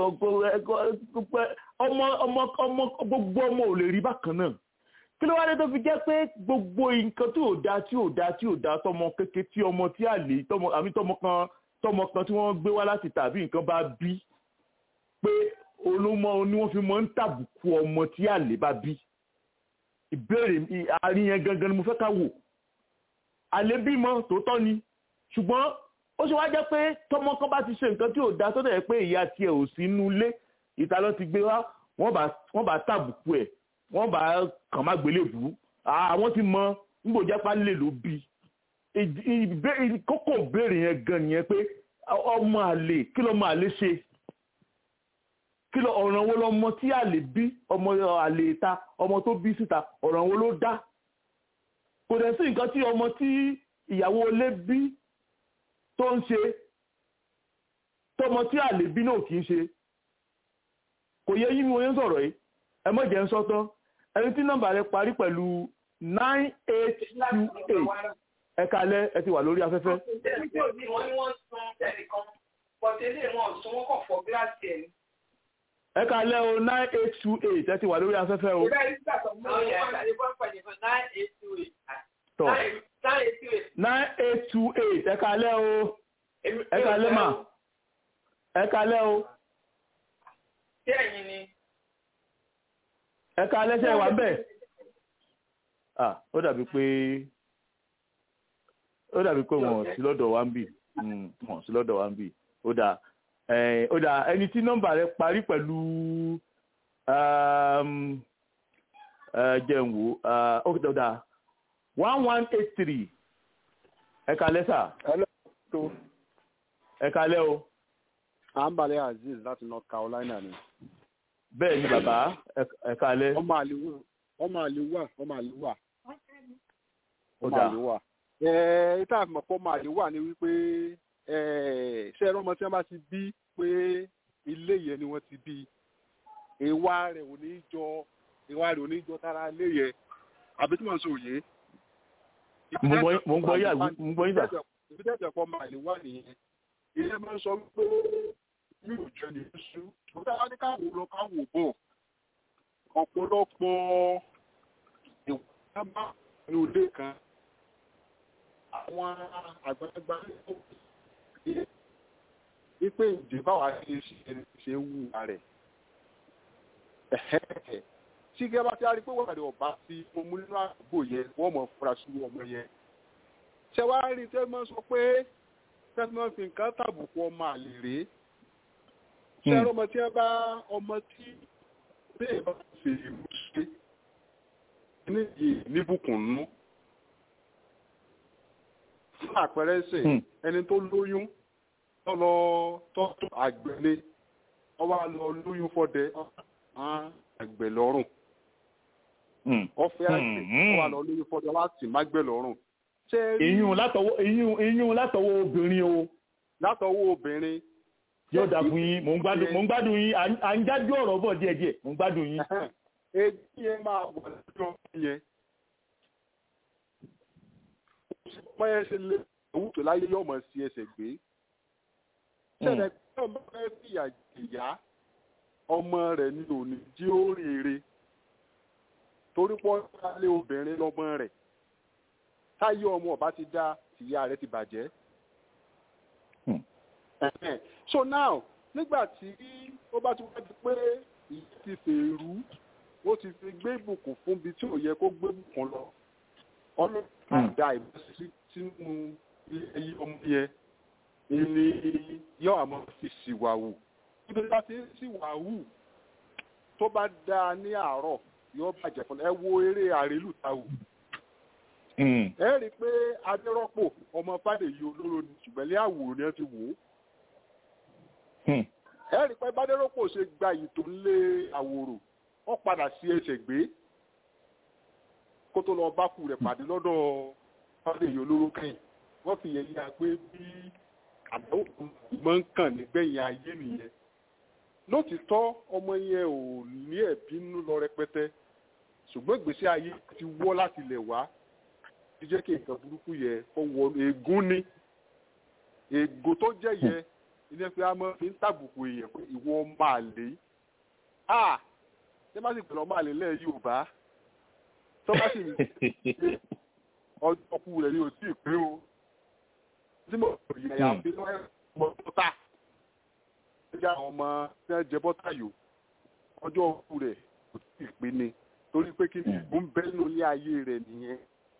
ọmọ ọmọ ọmọ gbogbo ọmọ ò lè rí bákan náà kí ló wá dé tó fi jẹ́ pé gbogbo nǹkan tí ò da tí ò da tí ò da tọmọ kéke tí ọmọ tí àlè tọmọ àmì tọmọ kan tọmọ kan tí wọ́n gbé wá láti tàbí nǹkan bá bí pé olómọ ni wọ́n fi mọ ń tàbùkù ọmọ tí àlè bá bí ìbéèrè àárín yẹn gangan ni mo fẹ́ ká wò àlè bímọ tòótọ́ ni ṣùgbọ́n ó ṣe wá jẹ́ pé tọmọ kan bá ti ṣe nǹkan tí ò da tó dẹ̀ pé ìyá tiẹ̀ ò sí inú ilé ìta ló ti gbé wá wọ́n bá tàbùkù ẹ̀ wọ́n bá kàn má gbélé bù ú àwọn ti mọ nígbò jápá lè ló bí kókó ìbéèrè yẹn gan nìyẹn pé ọmọ àlè kí lọmọ àlè ṣe kí lọ ọ̀ràn wo lọmọ tí àlè bí ọmọ àlè ta ọmọ tó bí síta ọ̀ràn wo ló dá kò dẹ̀ sí nǹkan tí ọmọ tí ìyàwó ilé bí tó ń ṣe tọmọ tí àlè bí náà kì í ṣe kò yẹ yí mi wọ́n yẹn sọ̀rọ̀ yìí ẹ mọ̀ jẹ́ ń sọ́tọ́ ẹni tí nọ́mbà rẹ parí pẹ̀lú nine eight two eight ẹ kalẹ́ ẹ ti wà lórí afẹ́fẹ́. ẹ kalẹ́ o nine eight two eight ẹ ti wà lórí afẹ́fẹ́ o. tọ́ nine eight two eight ẹ kalẹ́ o ẹ kalẹ́ mà ẹ kalẹ́ o. Ṣé ẹ̀yin ni? ẹ̀ka alẹ́sẹ̀ wà bẹ́ẹ̀ ah ó dàbí pé ó dàbí pé wọn sí lọ́dọ̀ wa ń bì wọn sí lọ́dọ̀ wa ń bì ó dà ó dà ẹni tí nọ́mbà rẹ parí pẹ̀lú jẹun wo ó dà one one eight three ẹ̀ka alẹ́sà ẹ̀ka alẹ́ o. àǹbalẹ̀ azeez láti north carolina ni bẹ́ẹ̀ ni bàbá ẹ̀ka alẹ́. ọmọ àlè wà ọmọ àlè wà ọmọ àlè wà ó ọmọ dà àlè wà. ẹ ìta àfihàn pọ̀ ọmọ àlè wà ni wípé ṣé ẹ̀rọ ọmọ tí wọ́n bá ti bí pé ilé yẹn ni wọ́n ti bí ìwà rẹ̀ ò ní jọ ìwà rẹ̀ ò ní jọ tara ilé yẹn àbí tí wọ́n ń sọ òye. mo ń gbọ́ yà mo ń gbọ́ yà. ibi tẹ́jọ̀ pọ̀ ọmọ àlè wà nìyẹn ilé máa ń sọ pé yóò jẹ́ ní oṣù ṣùgbọ́n àwọn ní káwò lọ káwò bọ̀ ọ̀pọ̀lọpọ̀ ìwà bá ní òde kan àwọn àgbàlagbà wípé ìdè báwa ṣe ṣe ń wù rẹ̀ tí gẹ́gẹ́ bá ti á rí pé wà rẹ̀ ọ̀bá tí mo mú nínú àdúgbò yẹn wọ́n mọ̀ fura sí ọmọ yẹn ṣé wàá rí tẹ́ mọ́ sọ pé tẹ́ mọ́ fi nǹkan tàbùkù ọmọ àlè rèé ṣé ẹ̀rọ ọmọ tí ẹ bá ọmọ tí bẹ́ẹ̀ bá ṣe ìlú ṣe ní yìí níbùkún nú fún àpẹẹrẹ ṣe ẹni tó lóyún tó lọ tọ́tún àgbẹ̀lé ọba lọ lóyún fọdẹ àgbẹ̀ lọ́rùn ọfẹ àgbẹ̀ ọba lọ lóyún fọdẹ wá sì má gbẹ̀ lọ́rùn. ìyún látọwọ́ ìyún ìyún látọwọ́ obìnrin o. látọwọ́ obìnrin. yóò dà fún yín mò ń gbádùn mò ń gbádùn yín à ń jájú ọ̀rọ̀ bọ̀ díẹ̀díẹ̀ mò ń gbádùn yín. èyí yẹn máa wọ̀ lọ́jọ́ yẹn. pẹ́ẹ́ ṣe lé owó tó láyé yóò mọ̀ sí ẹsẹ̀ gbé ṣẹlẹ̀ pé ọmọ fẹ́ fìyà jìyà ọmọ rẹ̀ ní òní jí ó rèére torí pọ́ lé obìnrin lọ́mọ rẹ̀ táyé ọmọ ọba ti dá tìyá rẹ̀ ti bàjẹ́. so now nígbà tí ó bá ti wá di pé ìyá ti fèrú ó ti fi gbé ìbùkún fún bí tí ò yẹ kó gbé ìbùkún lọ ọlọ́run àdá ìbọ̀sí sínú ilé ayé ọmọ yẹn ilé yọ àmọ́ fi ṣìwàwù ibi tí a ti ń ṣìwàwù tó bá dáa ní àárọ̀ yóò bàjẹ́ fún ẹ wo eré àrélù táwù. ẹ rí i pé adérọ́pò ọmọ fàdèyí olóró ni ṣùgbọ́n ilé àwòrán yẹn ti wò ó. ẹ rí i pé bádérọ́pò ṣe gba ìtò ńlé àwòrò wọ́n padà sí ẹsẹ̀ gbé kó tó lọ bá kú rẹ̀ pàdé lọ́dọ̀ fàdèyí olóró kẹ́yìn wọ́n fi yẹn yá pé bí àbẹ̀wò máa ń kàn nígbẹ̀yìn ayé nìyẹn lótìtọ́ ọmọ yẹn ò ní ẹ̀bí nínú lọ rẹpẹtẹ ṣùgbọ́n ìgbésí ayé ti wọ́ láti lẹ̀ wá ti jẹ́ kí nǹkan burúkú yẹ kó wọ ègún ni ègò tó jẹ́ yẹ ilé pé a máa fi ń tàbùkù èèyàn pé ìwọ máa lè a ṣé má sì pẹ̀lú ọmọ àlè lẹ́ẹ̀ Yorùbá tó bá sì ọjọ́ kú rẹ̀ ni ò tí ì pé o tí mo rí ẹ̀yà fi lọ́wọ́ ọmọ bọ́tà ẹja àwọn ọmọ tí wọ́n jẹ bọ́tà yòó ọjọ́ òkú rẹ̀ kò tí ì pé ni torí pé kí ni ìbò ń bẹ́ nínú ilé ayé rẹ̀ nìyẹn.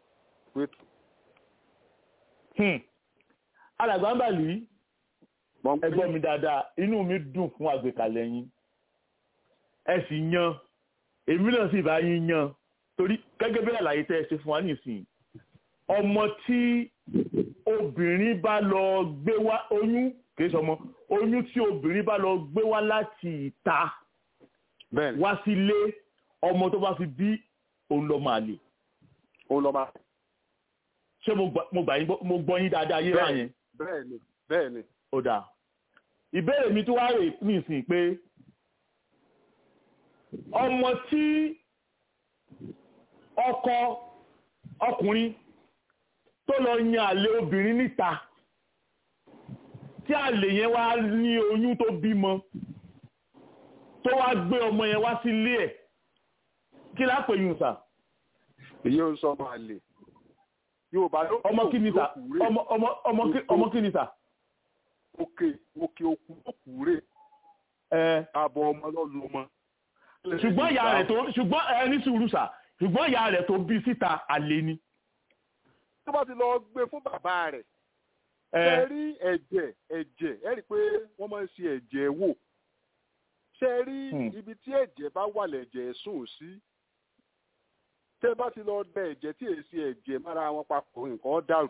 alàgbà ń bà lùí ẹgbẹ́ mi dáadáa inú mi dùn fún àgbékalẹ̀ yín ẹ sì yan èmi náà sì bá yín yan torí gẹ́gẹ́ bí àlàyé tẹ́ ẹ ṣe fún wa nísìnyí ọmọ tí obìnrin bá lọ gbé wá oyún kìí sọmọ oyún tí obìnrin bá lọ gbé wá láti ìta wá sílé ọmọ tó bá fi bí òun lọ máa lè. òun lọ máa. ṣé mo gbà yín mo gbọ́ yín dáadáa yé wá yẹn. bẹ́ẹ̀ni bẹ́ẹ̀ni. ó dáa ìbéèrè mi tó wá rè nísìnyí pé ọmọ tí ọkọ ọkùnrin tó lọ yan àlè obìnrin níta tí àlè yẹn wá ní oyún tó bímọ tó wá gbé ọmọ yẹn wá sílé ẹ̀ kí lápè yùn sà. èyí ò sọ máa lè yorùbá ló ọmọ kí ni sà ọmọ ọmọ ọmọ kí ni sà. òkè òkè òkú òkúrè àbọ̀ ọmọ lọ́nu ọmọ. ṣùgbọ́n ìyá rẹ̀ tó ṣùgbọ́n ẹ ní sùúrù sà ṣùgbọ́n ìyá rẹ̀ tó bí síta àlè ni tó bá ti lọ gbé fún bàbá rẹ̀ ṣe rí ẹ̀jẹ̀ ẹ̀jẹ̀ ẹ rí i pé wọ́n máa ń ṣe ẹ̀jẹ̀ wò ṣe rí ibi tí ẹ̀jẹ̀ bá wà lẹ̀jẹ̀ sùn sí tẹ́ bá ti lọ dẹ ẹ̀jẹ̀ tí èsì ẹ̀jẹ̀ mára wọn papọ̀ nǹkan dàrú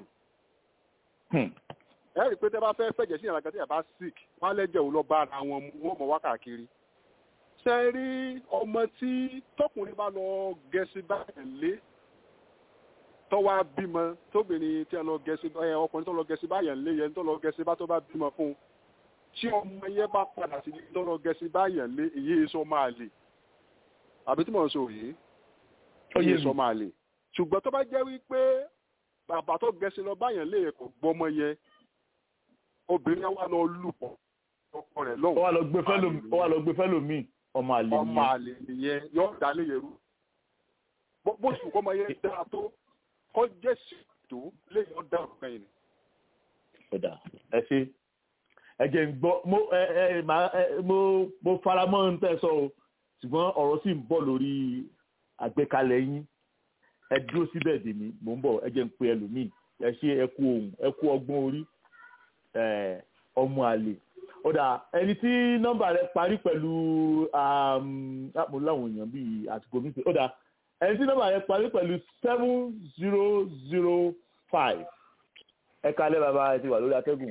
ẹ rí i pé tẹ́ bá fẹ́ fẹ̀jẹ̀ sí ìrànlọ́gà tí ẹ̀ bá sick wọ́n á lẹ́jẹ̀ ò lọ bá ara wọn mu wọ́n mọ̀ wá káàkiri ṣe rí ọmọ tí tọkùnrin bá lọ gẹ̀ẹ́sì báyẹn lé tọ́wọ́ bímọ tóbìnrin tí a lọ gẹ̀ẹ́sì ẹ ọkùnrin tó lọ gẹ̀ẹ́sì báyẹn lé yẹn tó lọ gẹ̀ẹ́sì bá tó bá bímọ fún un tí ọmọ yẹn bá padà sí tó lọ gẹ̀ẹ́sì báyẹn lé èyí sọ máa lè àbí tí mò ń sọ yìí èyí sọ máa lè ṣùgbọ́n tó bá jẹ́ wípé bàbá tó gẹ̀ẹ́sì lọ báyẹn lé kò gbọ́mọ yẹn obìnrin yẹn wà lọ lù pọ̀ ọkọ rẹ̀ lọ́wọ́. ó wà lọ gbé fẹ́lòmíì ọmọ àlè nìyẹn. ọmọ àlè nìyẹn yóò dálé yẹn rú bó sùn kọ́mọ yẹn dáa tó kọ́ jẹ́ ṣètò lẹ́yìn ọ̀dà ọ̀kan yìí. ọ̀dà ẹ ṣe ẹ jẹ́ ń gbọ́ mo ẹ ẹ mo mo fara mọ́ ń tẹ́ sọ o ṣùgbọ́n ọ̀rọ̀ sì ń bọ̀ lórí àgbékalẹ̀ yín ẹ dúró síbẹ̀ dè mí mò ń bọ̀ ẹ jẹ́ ń pe ẹlòmíì ẹ ṣe ẹ kú ohun ẹ kú ọgbọ́n orí ọmọ àlè ó dà ẹni tí nọ́mbà rẹ̀ parí pẹ̀lú mo láwọn èèyàn bíi àtìkò mi pé ó dà ẹni tí nọ́mbà rẹ̀ parí pẹ̀lú seven zero zero five ẹ kalẹ́ bàbá ẹ ti wà lórí atẹ́gùn.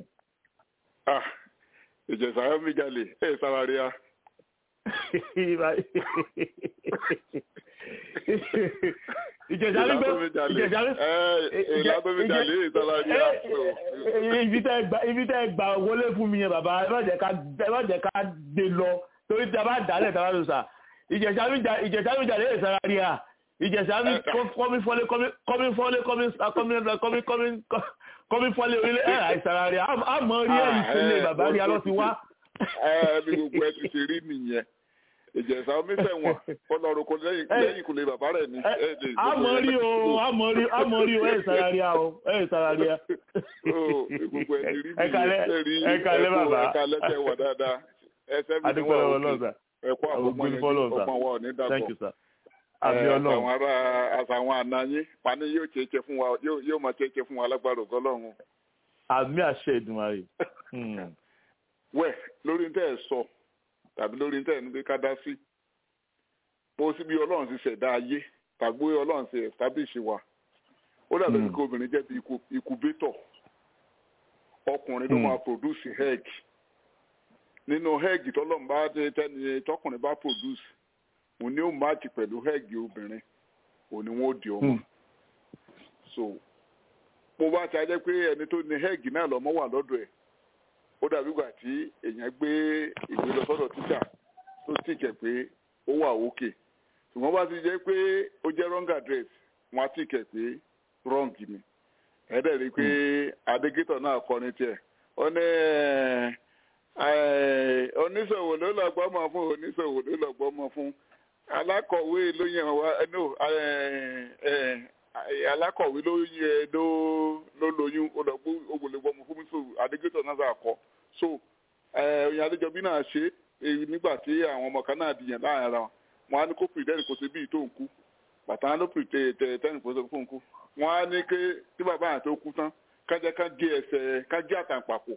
ìjẹ̀sà ayọ́ mi jalè ẹ̀ sára rí a. ìjẹ̀sà rí gbé ìjẹ̀sà rí. ìlà tó mi jalè ẹ̀ sára rí a. ibi tẹ́ ẹ gbà wọlé fún mi yẹn bàbá ẹ má jẹ́ ká gbé lọ torí tí a bá dálẹ̀ tí a bá lọ sà ìjẹ̀sà mi jalè ẹ̀ sára rí a ìjẹ̀sà mi kọ́mí fọ́lé kọ́mí fọ́lé kọ́mí kọ́mí kọ́mí fọ́lé orílẹ̀ ẹ̀ àìsàrà rẹ̀ àmọ́ rí ẹ̀yìn sílé bàbá rí alọ́ ti wá. ẹ bí gbogbo ẹ ti ṣe rí nìyẹn ìjẹ̀sà onífẹ̀wọ̀n kọlọ́run kò lẹ́yìn kò lè bàbá rẹ̀ ní. àmọ́ rí o àmọ́ rí àmọ́ rí o ẹ̀ sàrà rí a o ẹ̀ sàrà rí a. gbogbo ẹ ti rí ẹ kalẹ́ ẹ kalẹ́ bàbá ẹ kalẹ́ tẹ wà dáadáa ẹ sẹ́mi ni wọ́n wà òkè ẹ kó àwọn ọmọ yẹn ọmọ wa ò ní dàpọ̀ àtàwọn ará àtàwọn ànáyé pani yóò ṣeéṣe fún wa yóò máa ṣeéṣe fún wa lágbára ògọlọ́run. àmì àṣẹ ìdùnmáyé. wẹ̀ lórí tẹ́ ẹ sọ tàbí lórí tẹ́ ẹ ní pé ká dá sí bó sí bí ọlọ́run ti ṣẹ̀dá ayé tàbí ọlọ́run ti establish wa ó dàbí kí obìnrin jẹ́ bí incubator ọkùnrin ló máa produce egg nínú egg tọ́lọ́run bá tẹ́ni tọkùnrin bá produce mo ní ó máàkì pẹ̀lú hẹ́ẹ̀gì obìnrin òní wọn ò di ọmọ so mo bá ti ajẹ́ pé ẹni tó ní hẹ́ẹ̀gì náà lọ́mọ wà lọ́dọ̀ ẹ̀ ó dàbí ìgbà tí èèyàn gbé ìwé lọ sọ́dọ̀ tíṣà tó sì kẹ̀ pé ó wà òkè ṣùgbọ́n bá ti jẹ́ pé ó jẹ́ wrong address wọn á sì kẹ̀ pé wrong ni ẹ̀ẹ́dẹ̀ rí i pé adégétọ̀ náà kọ́ ní tiẹ̀ ó ní oníṣòwò ló lọ́gbọ́n mọ̀ fún oníṣòwò ló lọ́gbọ́n mọ̀ fún alákọ̀wé ló yẹn wá no alákọ̀wé ló yẹ ló ló lóyún olùgbò ògbólógbòmù fún mi so adégétọ̀ náà sà kọ́ so oyin adéjọbí náà ṣe nígbà tí àwọn ọmọ kan náà dìyàn láàrin ara wọn á ní kó pìrìtẹ́nì kò sí bíi tó ń kú bàtà ló pìrìtẹ́nì kò sí fún ń kú wọn á ní ké tí bàbá yẹn tó kú tán kájá ká gé ẹsẹ̀ ká gé àtàǹpàkò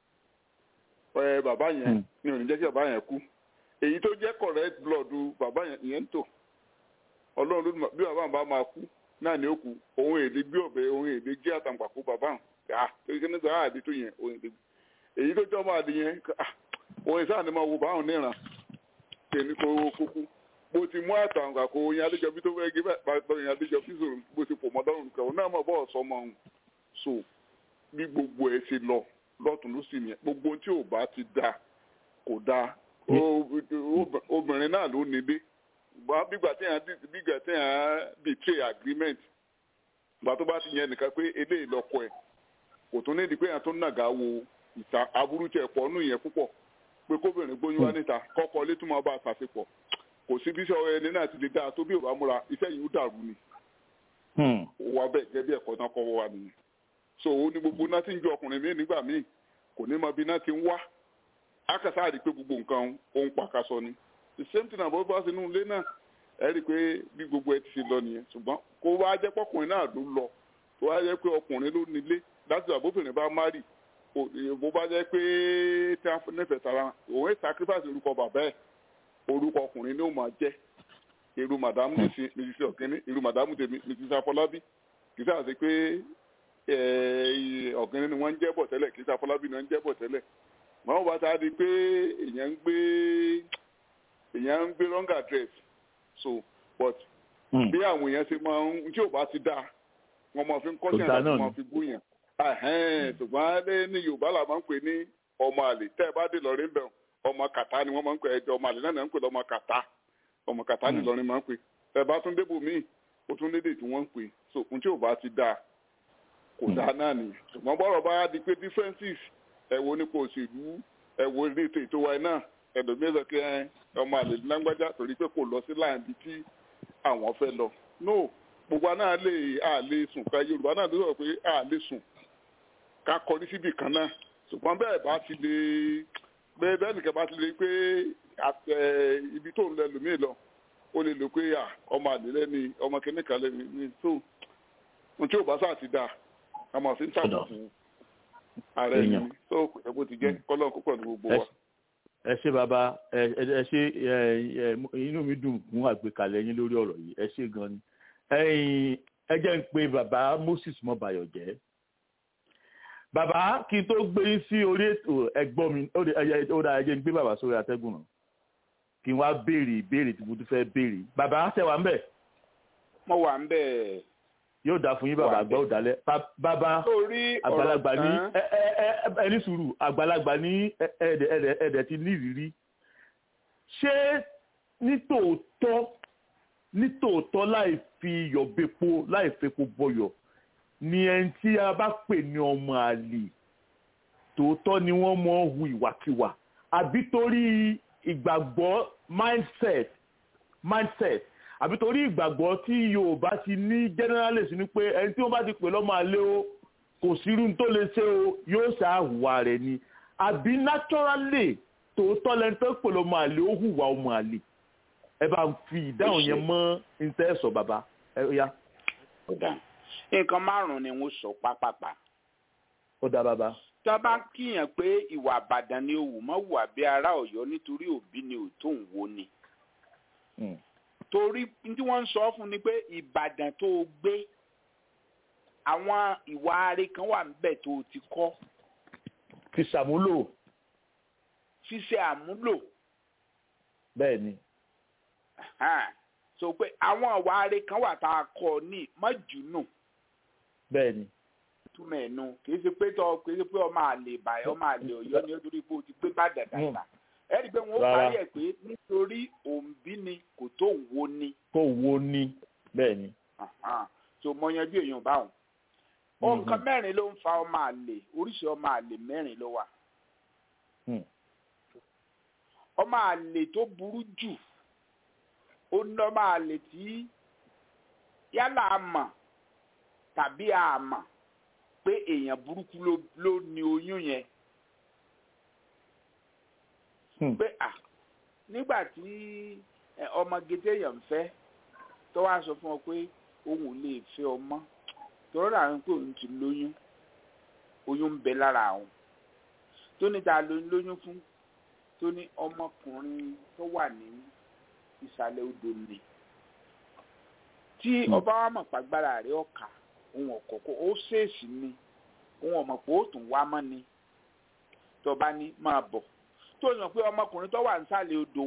bàbá yẹn ni ò ní jẹ́ kí bàbá yẹn kú èyí tó jẹ́ correct blood bàbá yẹn ń tò ọlọ́run ló bí bàbá bá máa kú náà ni ó kú òun èdè gbé ọ̀bẹ òun èdè gé àtàǹpàkò bàbá hàn torí kí ní sọ àdé tó yẹn òun èdè èyí tó jọ́ máa di yẹn òun ìsáà ni máa wo báwọn níran tèmi kó kúkú bó ti mú àtàǹpàkò oyin adéjọbí tó fẹ́ gé bàbá oyin adéjọbí sọ̀rọ̀ bó ti pò mọ́ lọ́rùn kan òun náà mọ̀ bọ́ọ̀ sọmọ òun so bí gbogbo ẹ̀ ṣe lọ lọ́tún ló sì yẹn gbogbo tí ò bá ti da kò da obìnrin náà ló nílé bígbà tí yàn bígbà tí yàn betray agreement gbà tó bá ti yẹn nìkan pé eléyìí lọkọ ẹ kò tún nídìí pé yàn tó nàgà wo ìta aburú tẹ pọ̀ nù yẹn púpọ̀ pé kóbìnrin gbóyún wá níta kọ́kọ́ létí máa bá a ṣàṣepọ̀ kò sí bí sọ ẹni náà ti lè dáa tó bí ò bá múra iṣẹ́ yìí ó dàrú ni wà bẹ́ẹ̀ gẹ́gẹ́ bí ẹ̀kọ́ náà kọ́ wa nìyẹn so ó ní gbogbo náà ti ń ju ọkùnrin míì nígbà míì kò ní mọ bí náà ti ń wá akásá àdí pé gbogbo nǹkan òun pàkásọ ni the same thing àbọ̀ bá sínú ilé náà ẹ rí i pé bí gbogbo ẹ ti ṣe lọ nìyẹn ṣùgbọ́n kó wá jẹ́ pọ́kùnrin náà ló lọ kó wá jẹ́ pé ọkùnrin ló nílé láti àbóbìnrin bá márì bó bá jẹ́ pé tí a nífẹ̀ẹ́ tara òun ẹ̀ sacrifice orúkọ bàbá ẹ̀ orúkọ ọkùnrin ni ó máa jẹ́ irú màdámù mrs ọ̀kẹ́ni irú màdámù tèmi mrs afọlábí kì í sáà sí pé ọ̀gẹ́ni ni wọ́n ń jẹ́ bọ̀ tẹ́lẹ̀ kì í sàfọlábí ni wọ́n ń jẹ́ bọ̀ tẹ́lẹ̀ màá bá ta di pé èèyàn ń gbé èèyàn ń gbé wrong address so but bí àwọn èèyàn ṣe máa ń tí ò bá ti dáa wọ́n máa fi ń kọ́ṣẹ́ àti wọ́n máa fi búyàn ṣùgbọ́n alẹ́ ní yorùbá là máa ń pè ní ọmọ àlè tẹ́ ẹ bá dé lọ́rí ń bẹ̀ ọmọ kàtá ni wọ́n máa ń pè ẹjọ́ ọmọ àlè náà ń pè lọ́mọ kàtá ọmọ kàtá ni lọ́rin máa ń pè tẹ́ ẹ bá tún débò míì ó tún lédè tí wọ́n ń pè so ohun tí ò bá ti dáa kò dáa náà nìyẹn ṣùgbọ́n bọ́rọ̀ bá di pé differences ẹ̀wọ̀ nípa òṣèlú ẹ̀wọ̀ ilé ètò ètò wa náà ẹ̀dọ̀mẹ́sàn kí ọmọ àlè lágbájá torí pé kò lọ sí láàyè bí tí àwọn fẹ́ lọ no gbogbo àná lè à lè sùn ká yorùbá náà ló sọ pé à lè sùn ká kọrí síbì kan náà ṣùgbọ́n bẹ́ẹ̀ bá ti lè bẹ́ẹ̀ bẹ́ẹ̀ nìkan bá ti lè pé ibi tó ń lẹ lòmíì lọ ó lè lò pé ọmọ àlè lẹ́ni ọmọ kìnnìkan lẹ́ni ní tó ohun tí ò bá sáà ti dáa a máa fi ń ṣàbùkù ara ẹni tó kò yẹ kó ti jẹ́ kọ́lọ́ kó pọ̀ ní gbogbo wa. ẹ ṣe bàbá ẹ ẹ ṣe inú mi dùn fún àgbékalẹ̀ yín lórí ọ̀rọ̀ yìí ẹ ṣe gan ni ẹ jẹ́ ń pe bàbá Moses Mọ́bayọ̀ jẹ́ bàbá kí n tó gbé yín sí orí ètò ẹ̀gbọ́n mi ó dà ẹ jẹ́ ń gbé bàbá sórí atẹ́gùn náà kí n wá béèrè ìbéèrè tí mo tún fẹ́ béèrè bàbá ṣe wà ń bẹ̀. mo wà ń bẹ̀. yóò dáa fún yín bàbá àgbà ò dálẹ̀ bàbá àgbàlagbà ní ẹni sùúrù àgbàlagbà ní ẹ̀ẹ́dẹ̀ ti ní ìrírí ṣé nítòótọ́ nítòótọ́ láì fi iyọ̀ bepo láì fepo bọyọ̀ ni ẹni tí a bá pè ní ọmọ àlè tòótọ́ ni wọ́n mọ̀ hu ìwàkiwà àbí torí ìgbàgbọ́ mindset mindset àbí torí ìgbàgbọ́ tí Yorùbá ti ní generally sí ni pé ẹni tí wọ́n bá ti pè lọ́mọ àlè o kò sírú tó lè ṣe o yóò ṣàhùwà rẹ̀ ni àbí naturally tòótọ́ lẹni tó pè lọ́mọ àlè ó hùwà ọmọ àlè ẹ bá ń fi ìdáhùn yẹn mọ́ níta sọ bàbá ẹ yá. nǹkan márùn-ún ni wọ́n sọ pápápá. ó dá bàbá tá a bá kíyàn pé ìwà àbàdàn ni òwò mọ́ wà bí ará ọ̀yọ́ nítorí òbí ni òtó ń wo ni. torí tí wọ́n ń sọ fún ni pé ìbàdàn tó o gbé àwọn ìwà ààrẹ kan wà níbẹ̀ tó o ti kọ́. fi ṣàmúlò. fi ṣe àmúlò. bẹ́ẹ̀ ni. so pé àwọn ìwà ààrẹ kan wà tá a kọ́ ní mọ́júnù. bẹ́ẹ̀ ni túmọ̀ ẹ̀nu kì í ṣe pé tọ́ kì í ṣe pé ọmọ àlè ìbàyọ̀ ọmọ àlè ọ̀yọ́ ni ó torí pé o ti gbé bá dàdàdà ẹ rí i pé wọ́n parí ẹ̀ pé nítorí òǹbí ni kò tó ń wo ni. kò wo ni bẹ́ẹ̀ ni. so mo yanjú èèyàn báwọn. nǹkan mẹ́rin ló ń fa ọmọ àlè oríṣi ọmọ àlè mẹ́rin ló wà. ọmọ àlè tó burú jù ó ní ọmọ àlè tí yálà a mọ̀ tàbí a mọ̀ pé èèyàn burúkú ló ló ní oyún yẹn pé à nígbà tí ọmọge téèyàn ń fẹ́ tó wá sọ fún ọ pé òun ò lè fẹ́ ọmọ tọ́rọ́ làwọn pé òun ti lóyún oyún ń bẹ lára àwọn tó ní ta ló ń lóyún fún tó ní ọmọkùnrin tó wà ní ìsàlẹ̀ odò ni tí ọba wa mọ̀ pàgbára rẹ̀ ọ̀ka òun ọ̀kọ̀ọ̀kọ̀ ó ṣèèṣì ni òun ọ̀mọ̀ pé ó tún wá mọ́ ni tọba ní máa bọ̀ tó yàn pé ọmọkùnrin tó wà nísàlẹ̀ odò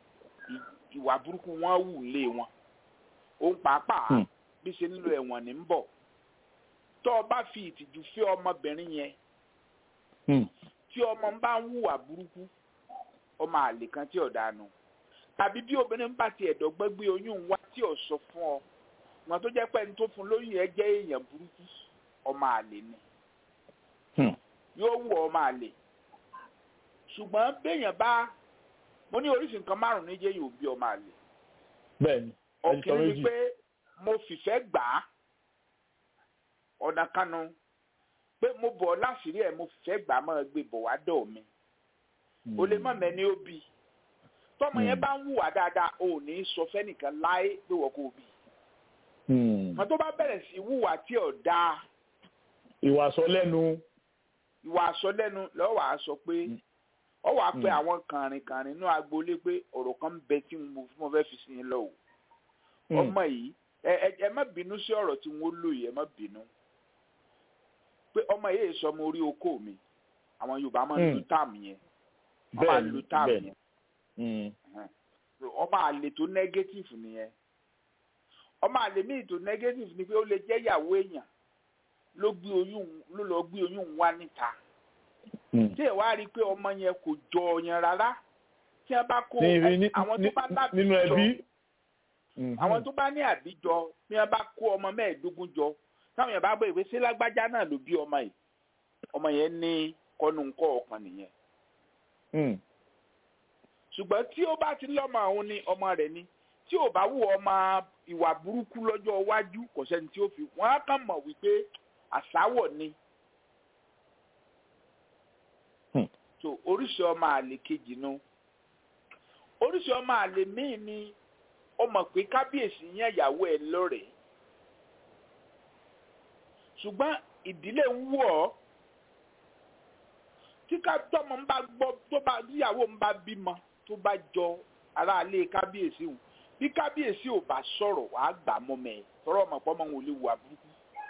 ìwà burúkú wọn wù lé wọn òun pàápàá bí ṣe nílò ẹ̀wọ̀n ní ń bọ̀ tó o bá fi ìtìjú fẹ́ ọmọbìnrin yẹn tí ọmọ ń bá ń hùwà burúkú ọmọ àlè kan tí ò dánu tàbí bí obìnrin bá ti ẹ̀dọ́gbẹ́ gbé oyún wá tí ò sọ fún ọ wọn tó jẹ́ pé ẹni tó fún lóyún yẹn jẹ́ èèyàn burúkú ọmọ àlè ni yóò wù ọmọ àlè ṣùgbọ́n béèyàn bá mo ní oríṣi nǹkan márùn-ún ní jẹ́ yóò bí ọmọ àlè bẹ́ẹ̀ni ọ̀kìnrin ni pé mo fìfẹ́ gbà á ọ̀nà kanu pé mo bọ̀ láṣìírí ẹ̀ mo fìfẹ́ gbà á máa gbé bọ̀ wá dọ̀ mi o lè mọ̀ mẹ́ni ó bí tọ́mọ yẹn bá ń hùwà dáadáa o ò ní sọ fẹ́nìkan láé pé wọ́n kò bí wọn tó bá bẹ̀rẹ̀ sí hùwà tí ò dáa. ìwà sọ lẹ́nu. ìwà sọ lẹ́nu lọ́wọ́ wàá sọ pé ọ wàá pe àwọn kàrìnkàrìn inú agboolé pé ọ̀rọ̀ kan ń bẹ tí mo fẹ́ fi sí yín lọ o. ọmọ yìí ẹ ẹ má bínú sí ọ̀rọ̀ tí wọ́n lò yìí ẹ má bínú. pé ọmọ yìí sọ ọmọ orí oko mi àwọn Yorùbá máa ń lu táàmù yẹn wọ́n máa ń lu táàmù yẹn. ọmọ àlè tó nẹ́gẹ́tìfù nìyẹn ọmọ àlè míì tó negative ni pé ó lè jẹ́ ìyàwó èèyàn ló gbé oyún ló lọ gbé oyún wá níta tí ẹ wá rí i pé ọmọ yẹn kò jọ ọyàn rárá tí wọn bá kó àwọn tó bá lábìjọ àwọn tó bá ní àbíjọ tí wọn bá kó ọmọ mẹ́ẹ̀ẹ́dógún jọ táwọn yẹn bá gbé ìwé sí lágbájá náà ló bí ọmọ yìí ọmọ yẹn ní kọ́nùkọ́ ọkàn nìyẹn ṣùgbọ́n tí ó bá ti lọ́mọ àwọn ni ọmọ rẹ̀ ni tí ò bá wù ọmọ ìwà burúkú lọ́jọ́ iwájú kò sẹ́ni tí ó fi wọ́n á kàn mọ̀ wípé àsáwọ̀ ni. so oríṣi ọmọ àlè kejì nu oríṣi ọmọ àlè míì ni ó mọ̀ pé kábíyèsí yẹn ìyàwó ẹ̀ lọ́rẹ̀ẹ́ ṣùgbọ́n ìdílé ń wù ọ́ tí ká tọmọ ń bá gbọ́ tó bá níyàwó ń bá bímọ tó bá jọ aráalé kábíyèsí o bí kábíyèsí ò bá sọ̀rọ̀ wàá gbà mọ́ mẹ́ tọrọ ọmọ pọ́nmọ́ wọn ò lè wà burúkú.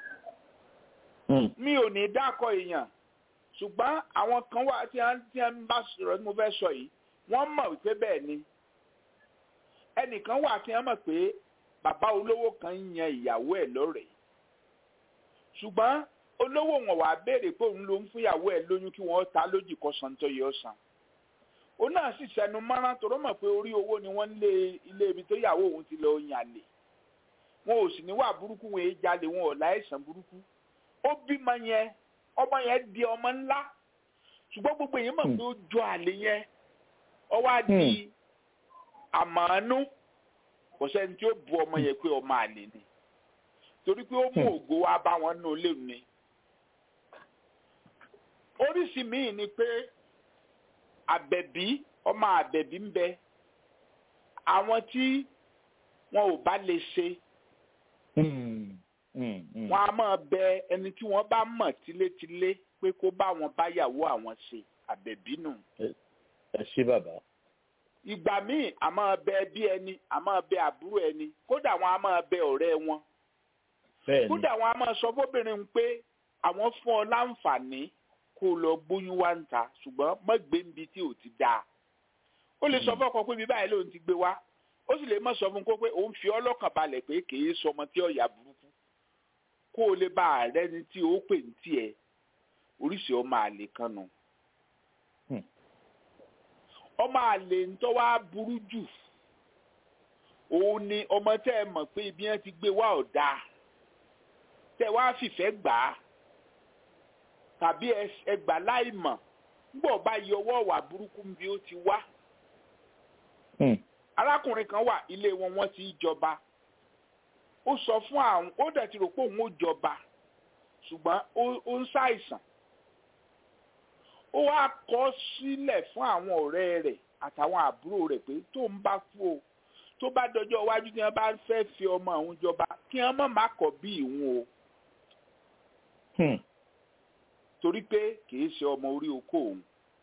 mi ò ní dákọ̀ èèyàn ṣùgbọ́n àwọn kan wà tí wọ́n ń bá sọ̀rọ̀ tí mo fẹ́ sọ yìí wọ́n mọ̀ wípé bẹ́ẹ̀ ni ẹnìkan wà tí wọ́n mọ̀ pé bàbá olówó kan ń yan ìyàwó ẹ̀ lọ́rẹ̀ẹ́ ṣùgbọ́n olówó wọn wà béèrè pé òun ló ń fúnyàwó ẹ̀ lóyún kí wọ́n ta lójì kọsàn tó yẹ ọ̀sán ó náà sì sẹnu mọ́rán tó rọ́mọ̀ pé orí owó ni wọ́n ń lé ilé ibi tó yàwó òun ti lọ yàn lè wọn ò sì níwà burúkú wọn èé jalè wọn ò láìsàn burúkú ó bímọ yẹn ọmọ yẹn di ọmọ ńlá ṣùgbọ́n gbogbo èèyàn mọ̀ pé ó jọ àlè yẹn ọwọ́ á di àmọ́nú kò sẹ́ni tí ó bu ọmọ yẹn pé ọmọ àlè ni torí pé ó mú ògo wá bá wọn nù léwu ni oríṣi míì ni pé àbẹ̀bí ọmọ àbẹ̀bí ń bẹ àwọn tí wọn ò bá lè ṣe wọn a máa bẹ ẹni tí wọn bá mọ̀ tilétilé pé kó bá wọn báyàwó àwọn ṣe àbẹ̀bí nù. ẹ ṣé bàbá. ìgbà míì a máa bẹ bí ẹni a máa bẹ àbúrò ẹni kódà wọn a máa bẹ ọ̀rẹ́ wọn. kódà wọn a máa sọ fóbìnrin pé àwọn fún ọ láǹfààní kó o lọ gbóyún wá ń ta ṣùgbọ́n má gbé níbi tí ò ti dáa. ó lè sọ fọ́kọ pé bíbáyìí lòun ti gbé wá ó sì lè má sọ fún kó pé òun fi ọlọ́kàn balẹ̀ pé kì í sọmọ tí ọ̀yà burúkú kó o lè bá ààrẹ ni tí o pè ní tiẹ̀ oríṣi ọmọ àlè kan nù. ọmọ àlè ń tọ́ wá burú jù òun ni ọmọ tẹ́ ẹ mọ̀ pé ibi yẹn ti gbé wá ọ̀dà tẹ́ wá fìfẹ́ gbà á tàbí ẹgbà láì mọ̀ nígbà bá yọ ọwọ́ wà burúkú bí ó ti wá. arákùnrin kan wà ilé wọn wọ́n ti jọba ó sọ fún àwọn ó dẹ̀ ti rò pé òun ó jọba ṣùgbọ́n ó ń ṣàìsàn ó wá kọ sílẹ̀ fún àwọn ọ̀rẹ́ rẹ̀ àtàwọn àbúrò rẹ̀ pé tó ń bá kú o tó bá dọjọ́ iwájú tí wọ́n bá fẹ́ fi ọmọ òun jọba kí wọ́n má má kọ̀ bí ìhun o torí pé kìí ṣe ọmọ orí oko òun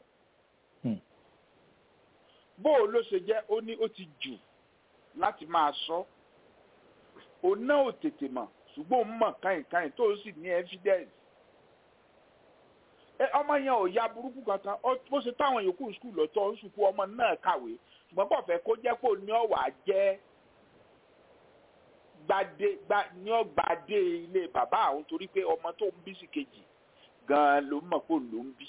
bó o ló ṣe jẹ́ ó ní ó ti jù láti máa sọ òun náà ò tètè mọ̀ ṣùgbọ́n òun mọ̀ káyìnkáyìn tó sì ní evidence ẹ ọmọ yẹn ò ya burúkú kankan bó ṣe táwọn yòókù skul lọ́tọ̀ ń sùkú ọmọ náà kàwé ṣùgbọ́n kò fẹ́ kó jẹ́ pé òun ní ọ̀wà jẹ́ gbadé ní ọgbàdé ilé bàbá àwọn torí pé ọmọ tó ń bí sí kejì gan-an ló mọ̀ pé òun ló ń bí.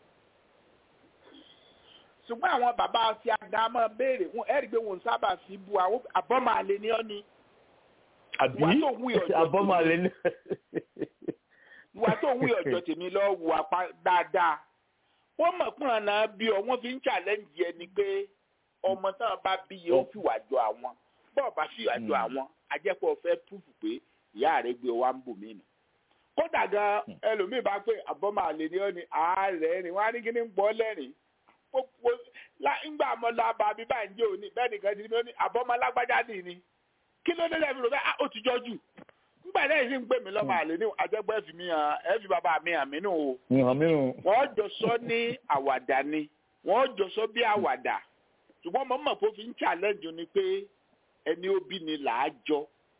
ṣùgbọ́n àwọn bàbá ti àga máa béèrè wọn ẹ̀rí pé wọn sábà fi bu àwọn àbọ̀mọ̀ àlè ní ọ́ ni. àbí àbọ̀mọ̀ àlè ní. ìwà tó ń wí ọ̀jọ̀ tèmi lọ wù apá dáadáa wọ́n mọ̀ pé ọ̀nà bí ọ wọ́n fi ń challenge ẹni pé ọmọ náà bá bí yẹ ó fìwà jọ àwọn bọ́ọ̀ bá fìwà jọ àwọn ajẹ́pọ̀ fẹ́ púpù pé ìyá rẹ̀ gbé wa ń bò mí nù kódà gan ẹlòmíì bá pé àbọ̀mọ̀ àlè ni ó ní ààrẹ ni wọ́n á ní kí ní ń gbọ́ lẹ́rìn gbogbo ńgbà mọ́ lọ bá mi báyìí ń jẹ́ òní bẹ́ẹ̀ nìkan ti ní ní àbọ̀mọ̀ alágbájá nì ni kí ló dé lẹ́bi rò bẹ́ẹ̀ ó ti jọ jù ńgbà náà sì ń pè mí lọ́mọ àlè ní àjẹgbẹ́ fi mi hàn ẹ́ fi bàbá mi hàn mí nù o wọ́n jọ sọ ní àwàdà ni wọ́n jọ sọ bí àwàdà ṣùgbọ́n mo mọ̀ pé ó fi ń challenge ni pé ẹni ó bí ni làá jọ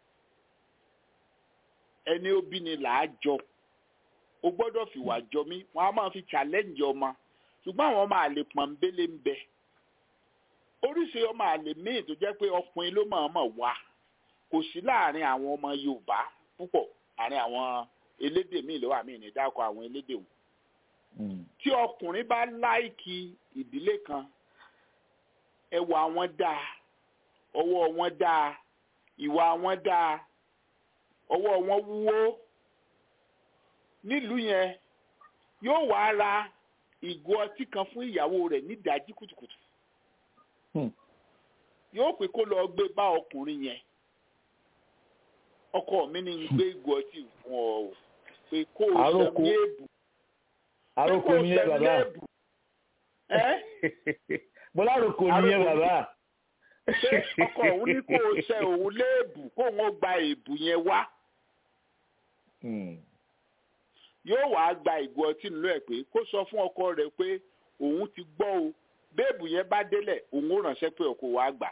ẹni ó bí ni làá jọ o gbọ́dọ̀ fìwà jọ mí wọn a máa fi challenge ọmọ ṣùgbọ́n àwọn ọmọ àlè pọ̀nbélé ń bẹ oríṣi ọmọ àlè míì tó jẹ́ pé ọkùnrin ló máa mọ̀ wá kò sí láàrin àwọn ọmọ Yorùbá púpọ̀ àárín àwọn elédè míì ló wà míì ní dákọ̀ àwọn elédè wọn tí ọkùnrin bá láìkì ìdílé kan ẹwà wọn dáa ọwọ́ wọn dáa ìwà wọn dáa ọwọ́ wọn wúwo nílùú yẹn yóò wá ra ìgò ọtí kan fún ìyàwó rẹ̀ nídàájí kùtùkùtù yóò pè kó lọ gbé bá ọkùnrin yẹn ọkọ mi ní gbé ìgò ọtí fún ọ pé kó o sẹm ní èbù àròkò nìyẹn bàbá bọ́lá àròkò nìyẹn bàbá pé ọkọ òun ní kó o ṣe òun léèbù kó òun gba èbù yẹn wá yóò wá gba ìgò ọtí nílò ẹ̀ pé kó sọ fún ọkọ rẹ̀ pé òun ti gbọ́ o béèbù yẹn bá délẹ̀ òun ó ránṣẹ́ pé ọkọ wa gbà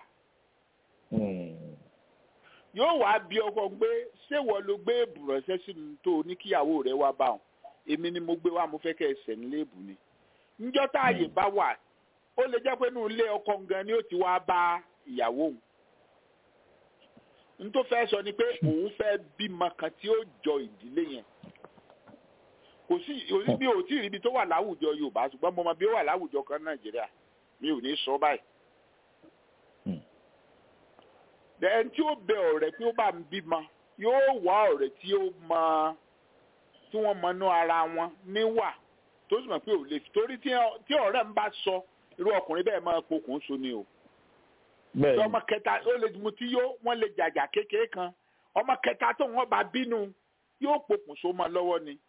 yóò wá bí ọkọ pé ṣé wọ́n ló gbé èbù ránṣẹ́ sínú tó o ní kíyàwó rẹ̀ wá bá wọn èmi ni mo gbé wá mo fẹ́ kẹ́ ẹ sẹ̀ nílé èbù ni níjọ́ tá àyè bá wà ó lè jẹ́ pé inú ilé ọkọ gan ni ó ti wá bá ìyàwó òun n tó fẹ́ sọ ni pé òun fẹ́ bímọ kan tí ó jọ ìdílé yẹn kò sí òní bí ò tí ì ríbi tó wà láwùjọ Yorùbá ṣùgbọ́n mo mọ bí ó wà láwùjọ kan Nàìjíríà mi ò ní sọ báyìí ẹni tí ó bẹ ọ̀rẹ́ pé ó bá ń bímọ yóò wá ọ̀rẹ́ tí ó mọ tí wọ́n mọ inú ara wọn níwà tó sì mọ̀ pé ò lè fi torí tí ọ̀rẹ́ ń bá sọ irú ọkùnrin bẹ́ẹ̀ máa pokùn so ni o. tí ọmọ kẹta ó lè mu tí yóò wọ́n lè jàjà kékeré kan ọmọ kẹta tó wọ́n bá bínú yóò pokùn so mọ́ lọ́wọ́ ni.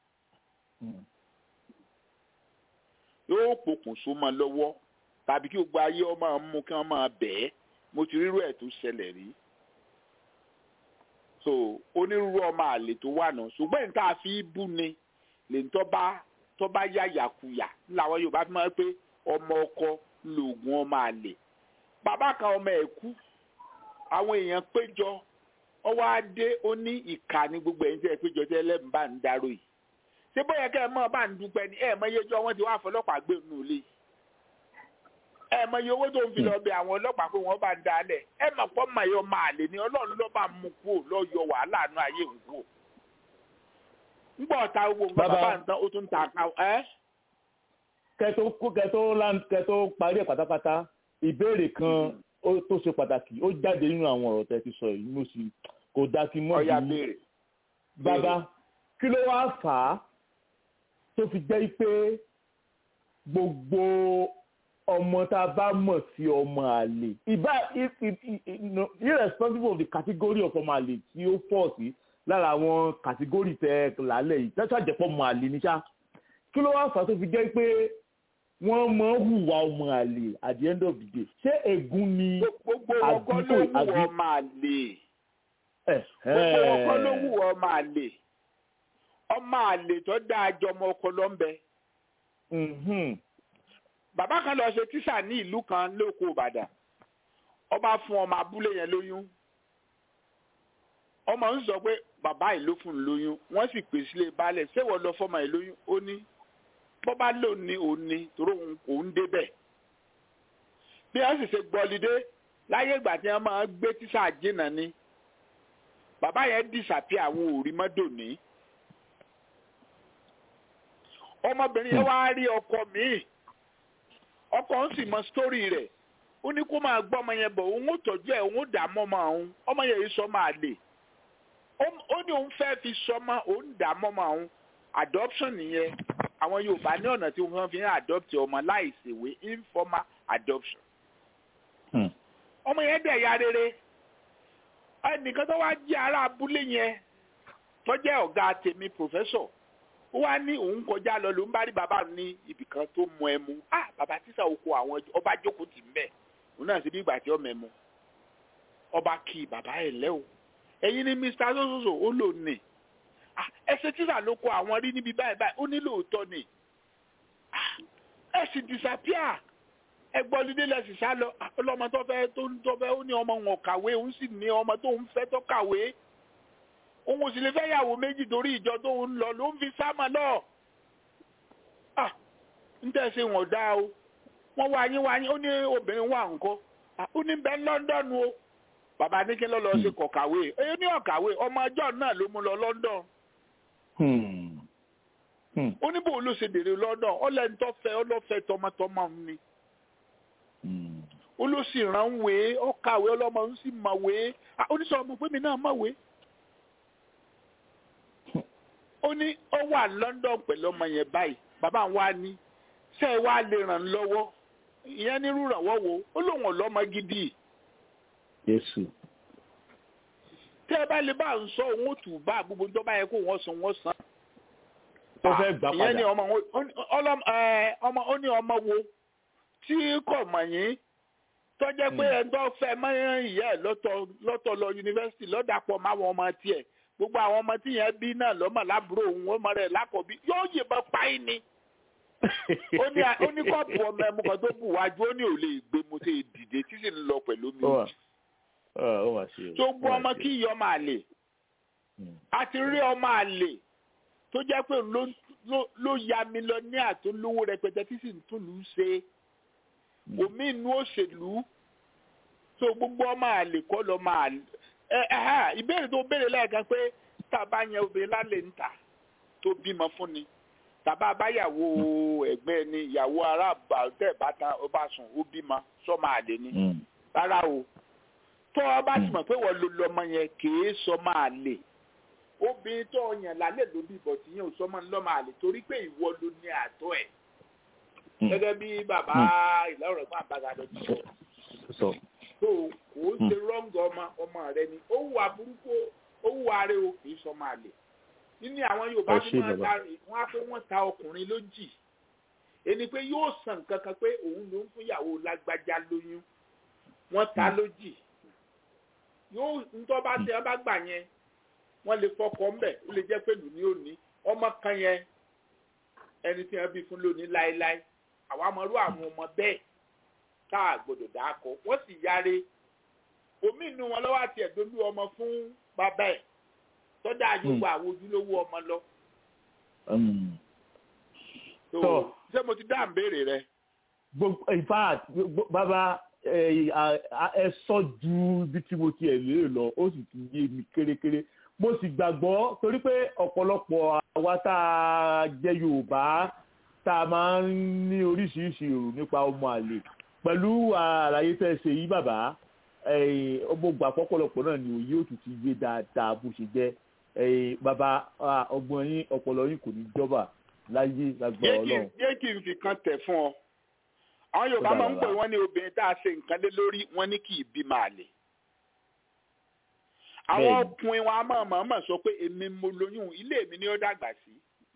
yóò pokùn so mọ́ lọ́wọ́ tàbí kí gbogbo ayé ọmọ mú kí wọ́n máa bẹ̀ẹ́ mo ti rírú ẹ̀ tó ṣẹlẹ̀ rí so onírúurú ọmọ àlè tó wà náà ṣùgbọ́n nǹkan àfi bú ni lè ń tọ́ba tọ́ba yá yàkuyà làwọn Yorùbá fi máa ń pé ọmọ ọkọ lògùn ọmọ àlè bàbá kan ọmọ ẹ̀ kú àwọn èèyàn péjọ ọwọ́ adé ó ní ìkà ní gbogbo ẹ̀yìn tí ẹ péjọ tí ẹlẹ́mìí bá ń darò yìí ṣé bóyá kẹ́ ẹ mọ̀ bá ń dúpẹ́ ni ẹ̀ mọ̀ iyejọ́ wọn ti wá fọlọ́pàá gbé nù lé ẹ mọ̀ iye owó tó ń fi lọ bẹ àwọn ọlọ́pàá pé wọ́n bá ń dalẹ̀ ẹ mọ̀ pọ́ mọ̀ ẹ̀yọ máa lè ní ọlọ́run ló bá mú kú lọ yọ wàhálà àánú ayé ń kú ńgbọ́ ọ̀tá gbogbo nǹkan bàbá ń tán ó tún ta ẹ́. kẹtó kẹtó kẹtó parí ẹ pátápátá ìbéèrè kan tó ṣe pàtàkì ó jáde nínú àwọn ọ̀rọ̀ tẹ́ ti sọ yìí mo sì kò dá kí mọ́ bí bàbá kí ló wá fà á tó fi jẹ́ pé gbogbo ọmọ tá a bá mọ̀ sí ọmọ àlè ìbá irresponsible of the category of ọmọ àlè tí ó pọ̀ sí lára àwọn category tẹ lálẹ́ yìí tẹ́tọ́ àjẹpọ̀ ọmọ àlè ní sá kí ló wá fà á tó fi jẹ́ pé wọ́n mọ̀ ń hùwà ọmọ àlè at the end of the day ṣé ègún ni gbogbo ọkọ ló hùwà ọmọ àlè gbogbo ọkọ ló hùwà ọmọ àlè ọmọ àlè tó dáa jọmọ ọkọ ló ń bẹ bàbá kan lọ ṣe tíṣà ní ìlú kan lóko ìbàdàn ọba fún ọmọ abúlé yẹn lóyún ọmọ ń sọ pé bàbá yìí ló fún un lóyún wọ́n sì pè sílé baálẹ̀ ṣéwọ lọ fọmọ yìí lóyún ó ní bọ́bá lò ní òun ní torí òun kò ń débẹ̀ bí wọ́n sì ṣe gbọ́lidé láyé ìgbà tí wọ́n máa gbé tíṣà jìnnà ni bàbá yẹn dìsàpí àwọn òrí mọ́dò ní ọmọbìnrin yẹn wá rí ọkọ míì ọkọ ń sì mọ sítórì rẹ̀ ó ní kó máa gbọ́ ọmọ yẹn bọ̀ òun ó tọ́jú ẹ̀ òun ó dà mọ́ ọmọ òun ọmọ yẹn yìí sọ máa lè ó ní òun fẹ́ fi sọmọ òun dà mọ́ ọmọ òun adoption nìyẹn àwọn Yorùbá ní ọ̀nà tí wọ́n fi ń adopt ọmọ láì ṣèwé informal adoption ọmọ yẹn dẹ̀ ya rere ẹnìkan tó wá jẹ́ ará abúlé yẹn tó jẹ́ ọ̀gá tèmi professor ó wá ní òun kọjá lọ ló ń bá rí bàbá ní ibìkan tó mọ ẹmu ah bàbá tíṣà oko àwọn ọba jókòó tì ń bẹ òun náà sì bí ìgbà tí ọmọ ẹmu ọba kí bàbá ẹ lẹ o ẹ̀yin ni mr sososo ó lò ní ẹsẹ tíṣà ló kọ àwọn rí níbi báyìí báyìí ó ní lóòótọ́ ni ẹ sì disappear ẹgbọ́n lídé lẹ́sìn sá lọ ọlọ́mọ tó fẹ́ tó ń tó fẹ́ ó ní ọmọ wọn kàwé òun sì ní ọmọ tó ń fẹ́ tó kàwé òun ò sì lè fẹ́ yàwó méjì torí ìjọ tó ń lọ ló ń fi sámà lọ. ah ń tẹ̀sí wọn dá o wọ́n wá yín wá yín ó ní obìnrin wà ńkọ́ ó ní bẹ́ẹ̀ London o bàbá ní kí ló lọ ṣe kọ̀kàwé èyí ní ọ̀kàwé ọmọ ọjọ́ náà ló mú lọ London. ó ní bò ló ṣe dèrè London ọlẹ́ntọ́ fẹ́ ọlọ́fẹ́ tọmọtọmọ ni ó ló sì ràn wé ó kàwé ọlọ́mọ ń sì mọ̀wé oníṣọ́ ọmọ pé mi náà mọ̀wé ó ní ó wà London pẹ̀lú ọmọ yẹn báyìí bàbá wa ní ṣé ẹ wá lè ràn lọ́wọ́ ìyẹn ní rúrànwọ́ wo ó lóun ọlọ́mọ gidi. Jésù. tẹ́ ẹ bá lè bá ń sọ òun ó tù bá gbogbo tó bá yẹ kó wọ́n san wọ́n san. ó fẹ́ gbà padà. ìyẹn ní ọmọ ọmọ ó ní ọmọ wo tí kò mọ̀ yín tó jẹ́ pé ẹni tó fẹ́ mọ́ ìyá ẹ̀ lọ́tọ̀ lọ yunifásitì lọ́dàpọ̀ máwọn ọmọ tiẹ̀ gbogbo àwọn ọmọ tí yẹn bí náà lọ́mọ lábúrò òun ọmọ rẹ̀ lákọ̀ọ́bí yóò yìnbọn pa í ni ó ní ó ní kọ́ọ̀pù ọmọ ẹmu kan tó bù wájú ó ní ò lè gbé mo ṣe dìde tí sì ń lọ pẹ̀lú mi ó wà ó wà sí tó gbọ́ ọmọ kí ìyá ọmọ àlè a ti rí ọmọ àlè tó jẹ́ pé ló ló- ló ya mílíọ̀nìà tó lówó rẹpẹtẹ tí sì ń tún lù ú ṣe omi inú òṣèlú tó gbogbo ọmọ àlè kọ́ lọ́ máa ẹ ẹ ha ìbéèrè tó béèrè lẹ́ẹ̀kan pé tá a bá yan obìnrin lálẹ́ ń tà tó bímọ fún ni tàbá báyàwó ẹ̀gbẹ́ ni ìyàwó aráàbà tẹ̀ bá tán ó bá sùn ó bímọ sọ́mọ àlè ni rárá o tó o bá sì mọ̀ pé wọ́n lo lọ́mọ yẹn kìí sọ́mọ àlè obìnrin tó o yàn lálẹ́ ló bí bọ̀tí yẹn ò sọ́mọ lọ́mọ àlè torí pé ìwọ ló ní àtọ́ ẹ̀ gẹ́gẹ́ bí bàbá ìlọrin fún àbágadọ ti sọ sọ tó kò ó ṣe rọ́ǹgì ọmọ ọmọ rẹ ni ó wù aburúkú ó wù arẹ o kì í sọmọ àlè nínú àwọn yorùbá Ẹ tí ṣé wọ́n bàbá. ta wọ́n á pé wọ́n ta ọkùnrin lójì ẹni pé yóò sàn kankan pé òun ló ń fún ìyàwó lágbájá lóyún wọ́n ta lójì yóò ntọ́ bá tẹ ẹ bá gbà yẹn wọ́n lè fọkọ̀ ńbẹ̀ ó lè jẹ́ pé lù ní òní ọmọ kan yẹn ẹni tí wọ́n bí fún lónìí láéláé àwa mọ̀rú àwọn ọmọ bẹ́ẹ̀ tá a gbọ́dọ̀ dà á kọ wọ́n sì yáre omi inú wọn lọ́wọ́ àti ẹ̀dọ́lú ọmọ fún bàbá ẹ̀ tọ́jà àyùbá àwọn ojúlówó ọmọ lọ. tó Tọ́. ṣé mo ti dá ìbéèrè rẹ. gbogbo in fact gbogbo- bàbá ẹ à- ẹ sọ ju ibi tí mo ti ẹ̀ lérè lọ ó sì ti yé mi kérékéré mo sì gbàgbọ́ torí pé ọ̀pọ̀lọpọ̀ àwa tá a jẹ́ yorùbá tá a máa ń ní oríṣiríṣi èrò nípa ọmọ àlè pẹ̀lú àlàyé tẹ́ ẹ ṣe yìí bàbá ẹ, mo gbà pọ́pọ̀lọpọ̀ náà ni òye òtún ti yé dáadáa bó ṣe jẹ́ ẹ, bàbá ah, ọgbọ́n yín ọpọlọ yín kò ní jọba láyé lágbára jẹ́ kí ọlọ́run. jẹ́ kí n fi kan tẹ̀ fún ọ. àwọn yorùbá Ó dà máa ń pè bàbá. wọ́n ní obìnrin tá a ṣe nǹkan lé lórí wọ́n ní kì í bí máa lè. àwọn Bẹ́ẹ̀ni. ọkùnrin wọn a máa mọ̀ọ́mọ̀ sọ pé èmi mo lóyún ilé mi ni ó dàgbà sí.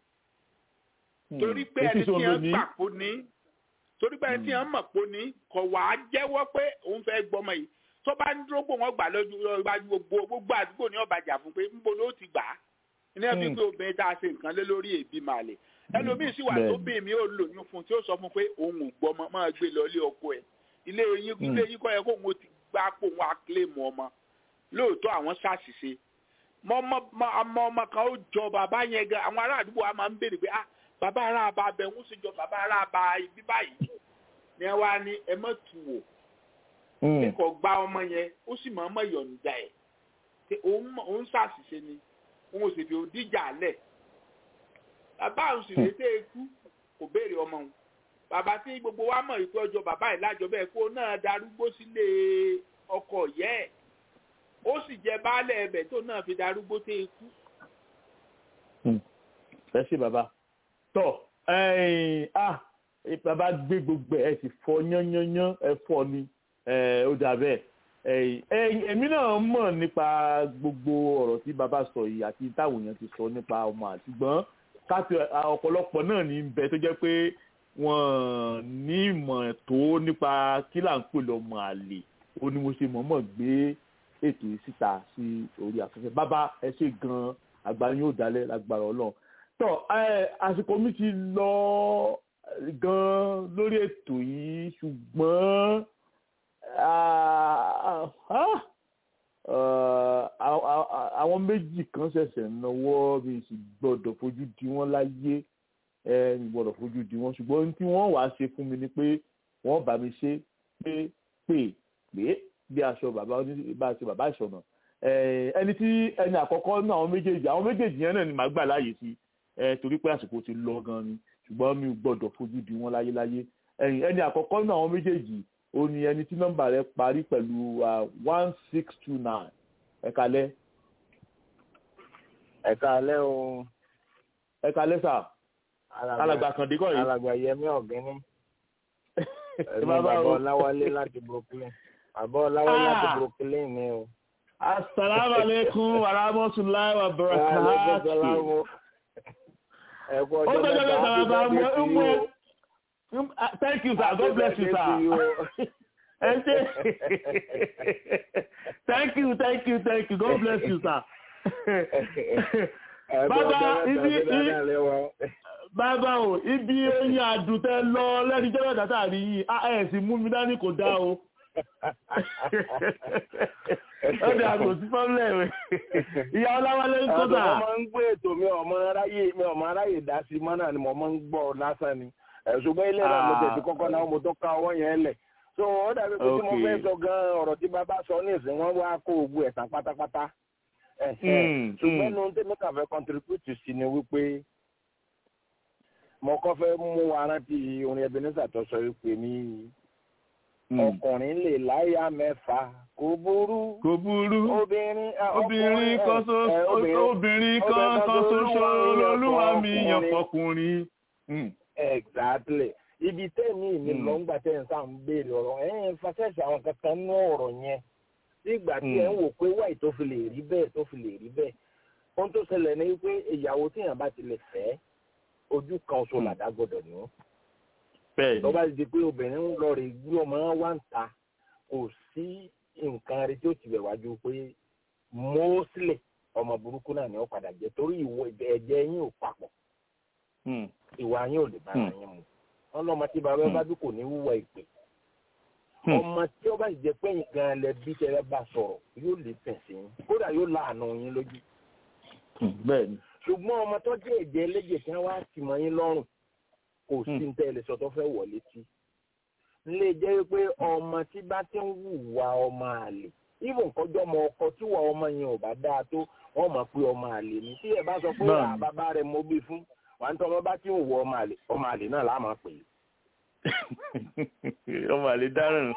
torí pé ẹni tí wọ́n gbà pò ní torí pé ẹni tí wọ́n mọ̀ pò ní kò wá jẹ́wọ́ pé òun fẹ́ gbọ́mọ yìí tó bá ń dúró pé wọ́n gbà lójú lọ́wọ́ gbogbo gbogbo àdúgbò ní ọ̀bàjà fún pé ńbo ló ti gbà á ní ẹbí Hmm. pé obìnrin tá a ṣe nǹkan lé lórí èbí máa lè ẹlòmíín sì wà tó Bẹ́ẹ̀ni. bí mi ò lóyún fún tí ó sọ fún pé òun ò gbọ́mọ máa gbé lọ ilé ọkọ ẹ̀ ilé yín Hmm. ilé yín kọ́ yẹ kó òun ó ti gbá pò òun á kílèmù ọmọ lóòótọ́ àwọn ṣàṣìṣe mọ ọmọ ọmọ ọmọ kan ó jọ bàbá yẹn gan àwọn ará àdúgbò wa máa ń béèrè pé ah bàbá ará àbá abẹ ń sì jọ bàbá ará àbá ibi báyìí ni ẹ wá ní ẹ mọ̀ tù wò kíkọ gba ọmọ yẹn ó sì máa mọ̀ yọ̀ǹda ẹ̀ pé òun mọ̀- òun ṣàṣìṣe ni òun ò sì fi òdìjà lẹ̀ bàbá òun sì létí ikú kò béèrè ọmọ òun bàbá tí gbogbo wa mọ̀ ìpé ọjọ́ bàbá yìí lájọ bẹ́ẹ̀ kó náà darúgbó sílé ọkọ yẹ́ ẹ̀ ó sì jẹ baálẹ̀ ẹbẹ̀ tó náà fi darúgbó tẹ́ ikú. ẹ ṣe bàbá tọ ẹyìn ah ẹ bàbá gbé gbogbo ẹ sì fọ yánnyánnyán ẹ fọ ni ẹ ó dà bẹ́ẹ̀ ẹyìn ẹyìn èmi náà mọ̀ nípa gbogbo ọ̀rọ̀ tí bàbá sọ yìí àti táwọn èèyàn ti sọ nípa ọmọ àtìgbọ́n káàtì ọ̀pọ̀lọpọ̀ náà ní bẹ tó jẹ́ pé wọ́n ní ìmọ̀ tó nípa kí là ń pè lọ́mọ àlè ó ní mo ṣe mọ̀ọ́mọ̀ gbé ètò yìí síta sí orí afẹ́fẹ́ bàbá ẹ ṣe gan-an àgbà yóò dalẹ̀ lágbára ọlọ́run tọ ẹ àsìkò mi ti lọ gan lórí ètò yìí ṣùgbọ́n ah, ah, ah, ah, àwọn méjì kan ṣẹ̀ṣẹ̀ náwó bí sì gbọ́dọ̀ fojú di wọ́n láyé ẹ mi gbọ́dọ̀ fojú di wọ́n ṣùgbọ́n ohun tí wọ́n wàá ṣe fún mi ni pé wọ́n bá mi ṣe pé pé pé bí aṣọ bàbá oní bá a ṣe bàbá ìṣọ̀nà ẹ, ẹni tí ẹni àkọ́kọ́ náà àwọn méjèèjì àwọn méjèèjì yẹn náà ni màá gbà láàyè sí ẹ torí pé àsìkò ti lọ gan ni ṣùgbọ́n mi ò gbọ́dọ̀ fojú di wọn láyéláyé ẹ̀yìn ẹni àkọ́kọ́ náà àwọn méjèèjì ó ní ẹni tí nọ́mbà rẹ̀ parí pẹ̀lú one six two nine ẹ kalẹ́ ẹ káalẹ́ o ẹ kalẹ́ sà alàgbà kàndé kọ́ yìí alàgbà yẹmí ọ̀gẹ́ni ẹ ẹ̀mí má bá bàbá o. ọláwálé láti brooklyn bàbá ọláwálé láti Ah. brooklyn ni o. asalaamualeykum warahmatulahi Aleykum wabarakatuh. salaam. ẹ kú ó ọjọ́ tọ́jọ́ mẹ́ta mẹ́ta happy bàbá mi birthday to ń mú ẹ. you. Mm, ah, Thank you, sir. Happy God bless you, birthday to you. sir. Ẹ ṣé. Thank you, thank you, thank you. God bless you, sir. bàbá ibi bàbá o ibi oyin àdùtẹ lọ lẹ́ni jẹ́ mẹ́ta tàbí yìí ẹ̀ sì mú mi dání kò dá o ọdẹ àgbò sí fọ́nlẹ̀ rẹ̀ ìyá ọláwálé ń kó dà. ọmọ ń gbé ètò mi ọmọ aráyè mi ọmọ aráyè dá sí mọ́ náà ni mo máa ń gbọ́ lásán ni ṣùgbọ́n ilé náà mo tẹ̀sí kọ́kọ́ náà mo tó ká ọwọ́ yẹn lẹ̀ so ó dàbí pé tí mo fẹ́ sọ gan ọ̀rọ̀ tí bàbá sọ ní ìsìn wọn wá kó gbogbo ẹ̀sán pátápátá ṣùgbọ́n nu tẹ́mi kàn fẹ́ contribute sí ni wípé mo kọ́ fẹ́ mú wa rántí orin Ebenezer tó sọ wípé ní ọkùnrin lè láyà mẹ́fà kò burú. kò burú obìnrin obìnrin kan ṣoṣo obìnrin kan ṣoṣo lolúwa mi yàn fọkùnrin. exactly ibi tẹ́ẹ̀mí mi lọ ń gbà tẹ́ ẹ̀ ń sáà ń béèrè ọ̀rọ̀ ẹ̀ ń fasẹ́sì àwọn kankan ní ọ̀rọ̀ yẹn nígbà tí ẹ̀ ń wò pé wáì tó fi lè rí bẹ́ẹ̀ tó fi lè rí bẹ́ẹ̀ ohun tó ṣẹlẹ̀ ni pé ìyàwó tíyàn bá ti lè fẹ́ ojú kan oṣù làdá gbọ́dọ̀ ní tó bá di pé obìnrin ń lọ rè gbé ọmọ wá ń ta kò sí nǹkan rẹ tí ó ti bẹ̀ wájú pé mọ́ọ́sílẹ̀ ọmọ burúkú náà ni ó padà jẹ́ torí ìwọ ẹ̀jẹ̀ yín ò papọ̀ ìwà yín ò lè bára yín mu wọn lọ́mọ tí bàbá bá bí kò ní wúwa ìpè ọmọ tí ó bá jẹ pé nǹkan lẹ bí tẹ́lẹ̀ bá sọ̀rọ̀ yóò lè tẹ̀sí yín kódà yóò láàánú yín lójú. bẹ́ẹ̀ni. ṣùgbọ́n ọmọ tó jẹ́ ẹ̀jẹ̀ ẹlẹ́jẹ̀ tí wọ́n wá tì mọ́ yín lọ́rùn kò sí ní tẹ́lẹ̀ sọ tó fẹ́ wọlé tí. nílé jẹ́ pé ọmọ tí bá ti ń wùwà ọmọ àlè even kọjọ́ ọmọ ọkọ tí wà ọmọ yẹn ò bá dáa tó wọ́n mọ̀ pé ọmọ àlè ni tí ẹ bá sọ pé bàbá rẹ̀ mo bí fún wà ń tọ́ ọmọ bá tí ń wọ ọmọ àlè ọmọ àlè náà láà máa pè é. ọmọ àlè dáràn.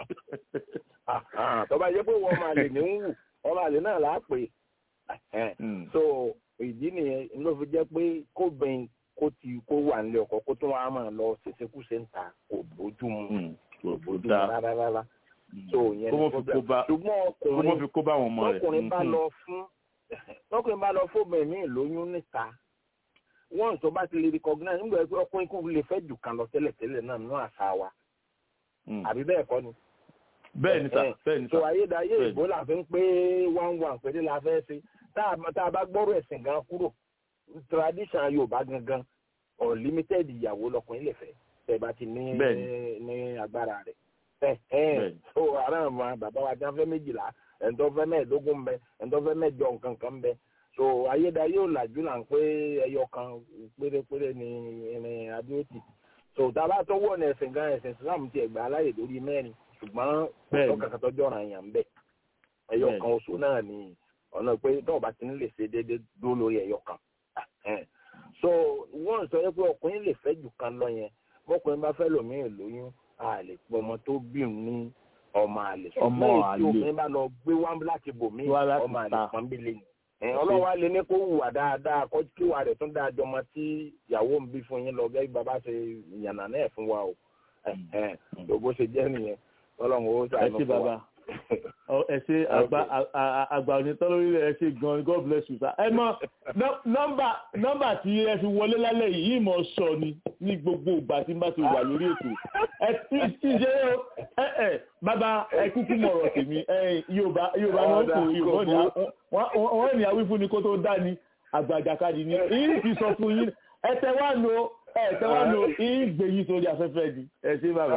tọ́ba yẹ pé wọ́n ọmọ àlè ní ń wù ọmọ àlè náà láà pè é. so ìdí nìyẹn ló fi jẹ́ pé kó bẹ́ẹ̀ kó ti kó wà nílé ọkọ kó tó wàá máa lọ ṣèṣekúṣe ń ta kò bójú mu kò bójú mu rárá rárá. so yẹn ní kó ṣùgbọ́n ọkùnrin tọkùnrin bá lọ fún tọkùnrin bá lọ fún bẹ̀rẹ̀ ní ìlóyún níta wọ́n tó bá ti lè recognize nígbà pé ọkùnrin kò lè fẹ́ jù kan lọ tẹ́lẹ̀tẹ́lẹ̀ náà nínú àṣà wa àbí bẹ́ẹ̀ kọ́ ni. bẹ́ẹ̀ ni sà bẹ́ẹ̀ ni sà. so ayédáyé ìbò la fi ń pé one one péré la fẹ́ ṣe tá a bá gbọ́rọ̀ ẹ̀sìn gan kúrò tradition yorùbá gangan unlimited ìyàwó lọkùnrin lè fẹ́ tẹ́ bá ti ní ní agbára rẹ̀. so ara àwọn bàbá wa jẹ́ fẹ́ méjìlá ẹ̀ńtọ́ fẹ́ mẹ́ẹ̀ẹ́dógún mbẹ ẹ̀ńtọ́ fẹ́ mẹ́ẹ̀ẹ́dọ́ nǹkan kan mbẹ so ayédáyé ò làjú là ń pé ẹyọ kan pérépéré ni irin adéòtì so tábà tó wọ̀ ní ẹ̀sìn gan ẹ̀sìn islam ti ẹ̀gbà aláyè lórí mẹ́rin ṣùgbọ́n ọ̀tọ̀ kankan tó jọ̀ràn èèyàn ń bẹ̀ ẹyọ kan oṣù náà ni ọ̀nà pé tó o bá ti ń lè ṣe déédéé dúró lórí ẹyọ kan so wọ́n sọ pé ọkùnrin lè fẹ́ jù kan lọ yẹn bọ́kùnrin bá fẹ́ lòmíì lóyún a lè pọ ọmọ tó bí ní ọmọ àlè ṣùgbọ́n èyí tí obìnrin bá lọ gbé wá láti bòmíì ọmọ àlè pọ́nbílẹ̀ ni ọlọ́wọ́ alẹ́ ní kó hùwà dáadáa kó kí wà rẹ̀ tún dáa jọmọ tí ìyàwó ń bí fún yín lọ gẹ́gẹ́ bàbá ṣe yànnà náà fún wa o gbogbo ṣe jẹ́ nìyẹn ọlọ́run ó ṣàánú fún wa. ẹ ṣe àgbà àgbà onítọ́ lórí ẹ ṣe gan god bless you sir. ẹ mọ nọ́mbà nọ́mbà tí ẹ fi wọlé lálẹ́ yìí yìí mọ̀ sọ ni ní gbogbo ìgbà tí n bá ti wà lórí ètò ẹ ti ṣe ẹ ẹ bàbá ẹ kúkú mọ̀ ọ̀rọ̀ tèmi yorùbá yorùbá wọn kò yorùbá ni wọ́n ní àwífún ni kó tó dá ni àgbàjàkadì ni èyí ti sọ fún yín ẹ tẹ wá lo ẹ tẹ wá lo ìgbè yìí sórí afẹ́fẹ́ di ẹ ṣe bàbá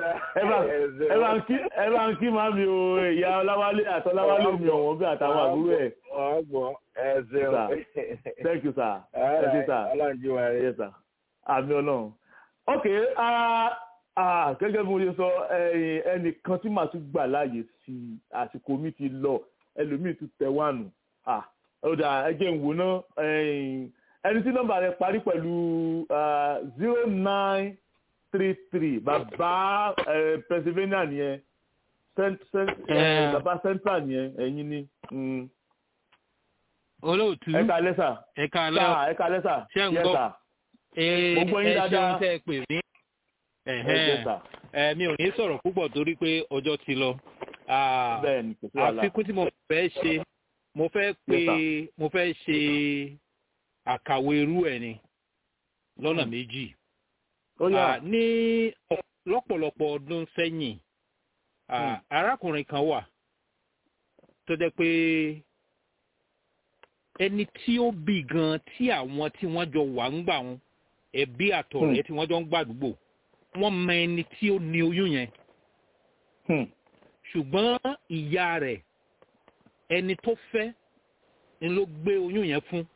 ẹ bá ń kí máa mi o ìyá ọláwálé àtọláwálé mi ọ̀wọ́n bí àtàwọn àbúrò ẹ̀. ọgbọ ẹ ṣeun. thank you sir ẹ ṣe sir ọlọ́njú wa rẹ. yes sir àmì ọlọ́run. ok gẹ́gẹ́ bí mo ṣe sọ ẹnìkan tí màá tún gbà láàyè sí àsìkò mi ti lọ ẹlòmíì tún tẹ wá nù ọ̀dà ẹjẹ̀ ń wò ná ẹni tí nọ́mbà rẹ̀ parí pẹ̀lú zero nine three three bàbá Pennsylvania nìyẹn bàbá central nìyẹn ẹ̀yin ni. olóòtú ẹ̀ka lẹ́sà ẹ̀ka lẹ́sà ẹ̀ka lẹ́sà ṣé ń gbọ́ mo gbọ́ yín dáadáa ẹ ṣeun tẹ́ ẹ pè mí mi ò ní sọ̀rọ̀ púpọ̀ torí pé ọjọ́ ti lọ àfikún tí mo fẹ́ ṣe mo fẹ́ pé mo fẹ́ ṣe àkàwé irú ẹ̀ ni lọ́nà méjì ní lọ́pọ̀lọpọ̀ ọdún sẹ́yìn arákùnrin kan wà tó jẹ́ pé ẹni tí ó bí gan tí àwọn tí wọ́n jọ wà ń gbà wọn ẹbí àtọ̀rẹ́ tí wọ́n jọ ń gbàdúgbò wọ́n mọ ẹni tí ó ní oyún yẹn ṣùgbọ́n ìyá rẹ̀ ẹni tó fẹ́ ni ló gbé oyún yẹn fún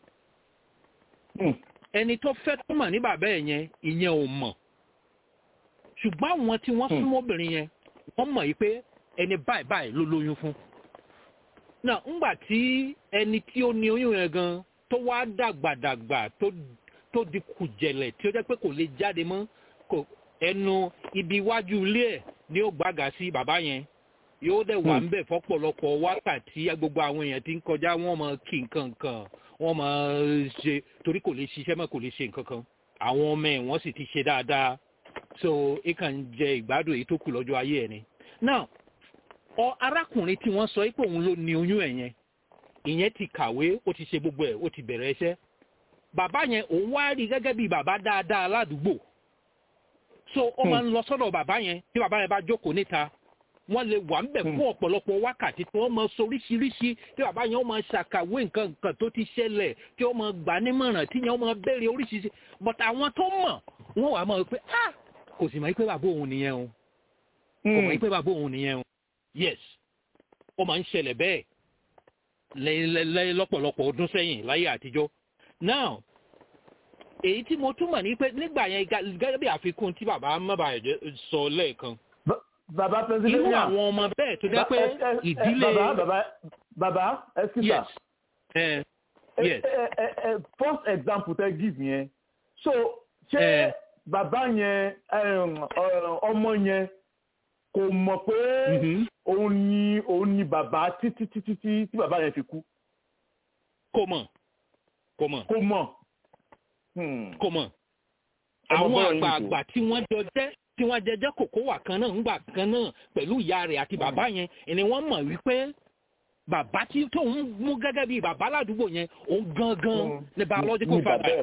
ẹni tó fẹ́ tó mọ̀ ní bàbá ẹ̀ yẹn ìyẹn ò mọ̀ ṣùgbọ́n àwọn tí wọ́n súnmọ́ obìnrin yẹn wọ́n mọ̀ yìí pé ẹni báyìí báyìí ló lóyún fún náà ńgbà tí ẹni tí ó ní oyún yẹn gan tó wá dàgbàdàgbà tó tó di kùjẹ̀lẹ̀ tí ó jẹ́ pé kò lè jáde mọ́ kò ẹnu ibi iwájú ilé ẹ̀ ni ó gbága sí bàbá yẹn yóò dẹ̀ wà ńbẹ̀ fọ́pọ̀lọpọ̀ wákàtí gbogbo àwọn èèyàn tí ń kọjá wọ́n mọ kí nǹkan kan wọ́n mọ ṣe torí kò lè ṣiṣẹ́ mọ́ kò lè ṣe nǹkan kan àwọn ọmọ ẹ̀ wọ́n sì ti ṣe dáadáa so ẹ kàn ń jẹ ìgbádùn èyí tó kù lọ́jọ́ ayé ẹ̀ ni. now ọ arákùnrin tí wọ́n sọ pé òun ló ní oyún ẹ̀ yẹn ìyẹn ti kàwé ó ti ṣe gbogbo ẹ̀ ó ti bẹ̀rẹ̀ iṣẹ́ bàbá yẹn òun wá rí gẹ́gẹ́ bí bàbá dáadáa ládùúgbò so ó máa ń lọ sọ́dọ̀ bàbá yẹn tí bàbá yẹn bá jókòó níta wọ́n lè wà ńbẹ̀ fún ọ̀pọ̀lọpọ̀ wákàtí tí wọ́n máa sọ oríṣiríṣi tí bàbá yẹn ó máa ṣàkàwé nǹkan nǹkan tó ti ṣẹlẹ̀ tí ó máa gbà nímọ̀ràn tí yẹn ó máa béèrè oríṣiríṣi but àwọn tó mọ̀ wọ́n wà máa pé ah kò sì mọ̀ pé bàbá òun nìyẹn o kò mọ̀ pé bàbá òun nìyẹn o yes ó máa ń ṣẹlẹ̀ bẹ́ẹ̀ lẹ́yìn lọ́pọ̀lọpọ̀ ọdún sẹ́yìn láyé àtijọ́ now èyí tí mo túmọ̀ ní pé nígbà yẹn gẹ́gẹ́ bí àfikún tí bàbá mọ́bàyẹ̀jẹ́ sọ lẹ́ẹ̀kan bàbá pennsylvania irú àwọn ọmọ bẹ́ẹ̀ tó jẹ́ pé ìdílé bàbá bàbá bàbá ẹsìkà yes uh, yes first example tẹ give yẹn so ṣé bàbá yẹn ọmọ yẹn kò mọ̀ pé òun ni òun ni bàbá títí títí tí tí bàbá yẹn fi kú. kò mọ̀ kò mọ̀ kò mọ̀. kò mọ̀ àwọn àgbààgbà tí wọ́n jọ jẹ́ tí wọ́n jẹjẹ́ kòkó wà kan náà ńgbà kan náà pẹ̀lú ìyá rẹ̀ àti bàbá yẹn ni wọ́n mọ̀ wípé bàbá tí tóun mú gẹ́gẹ́ bí bàbá ládùúgbò yẹn òun gangan ni biological father.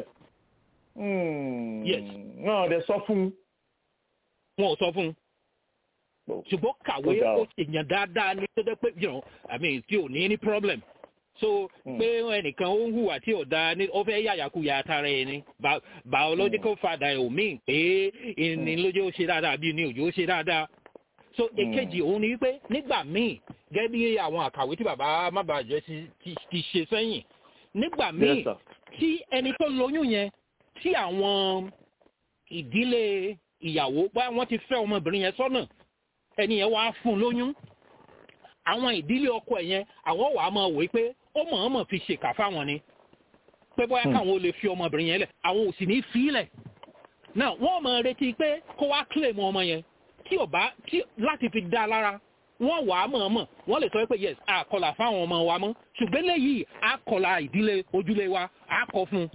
yes. wọn ò dẹ sọ fún un. wọn ò sọ fún un ṣùgbọ́n kàwé ó èèyàn dáadáa ní tó dẹ́ pé you know i mean tí ò ní any problem so pé ẹnìkan ó ń hùwà tí ò da ní ó fẹ́ yàyàkuyà tara ẹ̀ ni biological father ẹ̀ ò mí pé ìní lójú ó ṣe dáadáa bí ní òjò ó ṣe dáadáa so èkejì òun ni wípé nígbà míì gẹ́gẹ́ bí àwọn àkàwé tí bàbá mábàjẹ́ ti ṣe sẹ́yìn nígbà míì tí ẹni tó lóyún yẹn tí àwọn ìdílé ìyàwó bá wọ́n ti fẹ́ ọmọbìnrin yẹn sọ́nà ẹni yẹn wàá fún un lóyún àwọn ìdílé ọkọ ẹ̀ yẹn àwọn wàá máa wò pé ó mọ̀ọ́mọ̀ fi ṣèkà fáwọn ni pé bóyá káwọn ò lè fi ọmọbìnrin yẹn lẹ̀ àwọn ò sì ní fi í lẹ̀ náà wọ́n máa retí pé kó wá claim ọmọ yẹn tí ò bá tí láti fi dá lára wọ́n wàá mọ̀ọ́mọ̀ wọ́n lè sọ pé yes àkọlà fáwọn ọmọ wa mọ́ ṣùgbọ́n léyìí àkọlà ìdílé ojúlé wa àkọ fún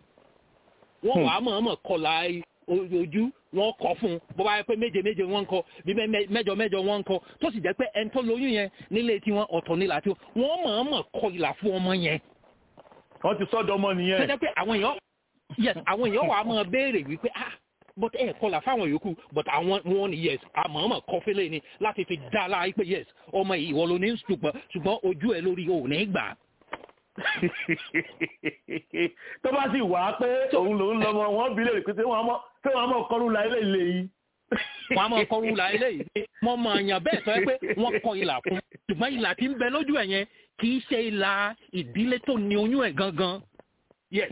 wọ́n wàá mọ̀ọ́mọ̀ kọlà ojú wọn kọ fún un bó bá yẹ pé méje méje wọn ń kọ bí mẹ́jọ mẹ́jọ wọn ń kọ tó sì jẹ́ pé ẹni tó lóyún yẹn nílé tiwọn ọ̀tọ̀ nílà tí wọn mọ̀ọ́mọ̀ kọ ìlà fún ọmọ yẹn. wọ́n ti sọ́dọ̀ ọmọ nìyẹn. tó jẹ́ pé àwọn èèyàn yes àwọn èèyàn wà á máa béèrè wípé ah but ẹ kọlà fáwọn yòókù but àwọn wọn ni yes àmọ́ọ́mọ̀ kọ fẹ́lẹ́ ni láti fi dá láàyè pé yes ọmọ yìí ìwọ ló ní ṣùgbọ́n ṣùgbọ́n ojú ẹ lórí ò ní gbà tó bá sì wá pé òun lòun lọmọ wọn bí lè pé tí wọn mọ kọrú la ilé ilé yìí. wọn mọ kọrú la ilé yìí wọn mọ àyàn bẹ́ẹ̀ sọ pé wọn kọ ìlà fún ṣùgbọ́n ìlà tí ń bẹ lójú ẹ̀ yẹn kì í ṣe ìlà ìdílé tó ní oyún ẹ̀ gangan yes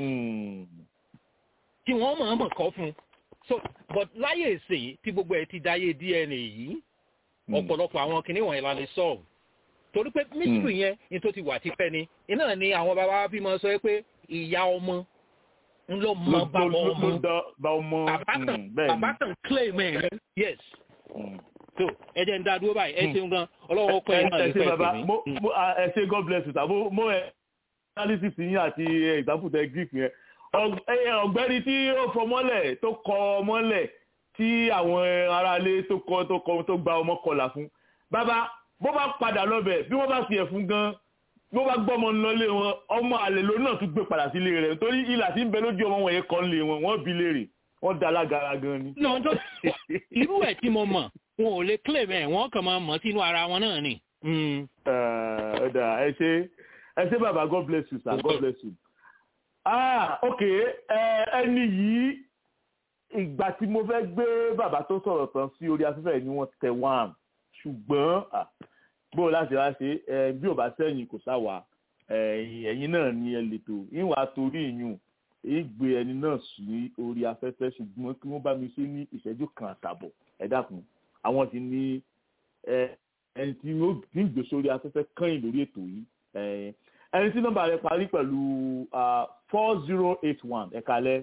tí wọ́n mọ̀ ọ́n mọ̀ kọ́ fún so but láyé ìsìn tí gbogbo ẹ̀ ti dáyé dna yìí ọ̀pọ̀lọpọ̀ àwọn kìnìún wọ̀nyí la lè solve torí pé mystery yẹn ní tó ti wà tipẹ́ ni iná ni àwọn bàbá bí mo sọ pé ìyá ọmọ ń lọ mọ bàbá ọmọ bàbá kan claim ẹ yes so ẹ jẹ́ ń dá dúró báyìí ẹ ṣeun gan ọlọ́wọ́ ọkọ ẹ̀ náà lè fẹ́ sí mi. ẹ ṣe god bless you tàbí mo ẹ analysis yín àti example tẹ greek yẹn ọ̀gbẹ́ni tí ó fọ mọ́lẹ̀ tó kọ mọ́lẹ̀ tí àwọn aráalé tó kọ tó kọ tó gba ọmọ kọlà fún bàbá bó bá padà lọ́bẹ̀ bí wọ́n bá fi ẹ̀fún gan bó bá gbọ́mọ lọlé wọn ọmọ àlè ló náà tún gbé padà sílé rẹ̀ torí ìlà tí ń bẹ lójú ọmọ wọn yẹn kọ́ lé wọn wọ́n bí léèrè wọ́n da alágara gan ni. irú ẹ̀ tí mo mọ̀ wọn ò lè claim ẹ̀ wọ́n kàn máa mọ̀ sínú ara wọn náà ni. ọ̀dà ẹ ṣe ẹ ṣé bàbá god bless you sir god bless you. ah ok ẹni yìí ìgbà tí mo fẹ́ gbé bàbá tó sọ̀rọ̀ tán sí orí afẹ́fẹ́ ni wọ́n tẹ wọ́n ṣùgbọ́n bó o láti wá ṣe bí ò bá sẹ́yìn kò sáwà ẹ̀yin náà ni ẹ lè tò ìwà torí ìyún ìgbé ẹni náà sí orí afẹ́fẹ́ ṣùgbọ́n kí wọ́n bá mi ṣe ní ìṣẹ́jú kan àtàbọ̀ ẹ dákun àwọn ti ní ẹni tí ó ń gbé sórí afẹ́fẹ́ kẹ́yìn lórí ètò yìí ẹni tí nọ́mbà rẹ̀ parí pẹ̀lú four zero eight one ẹ̀ka lẹ́.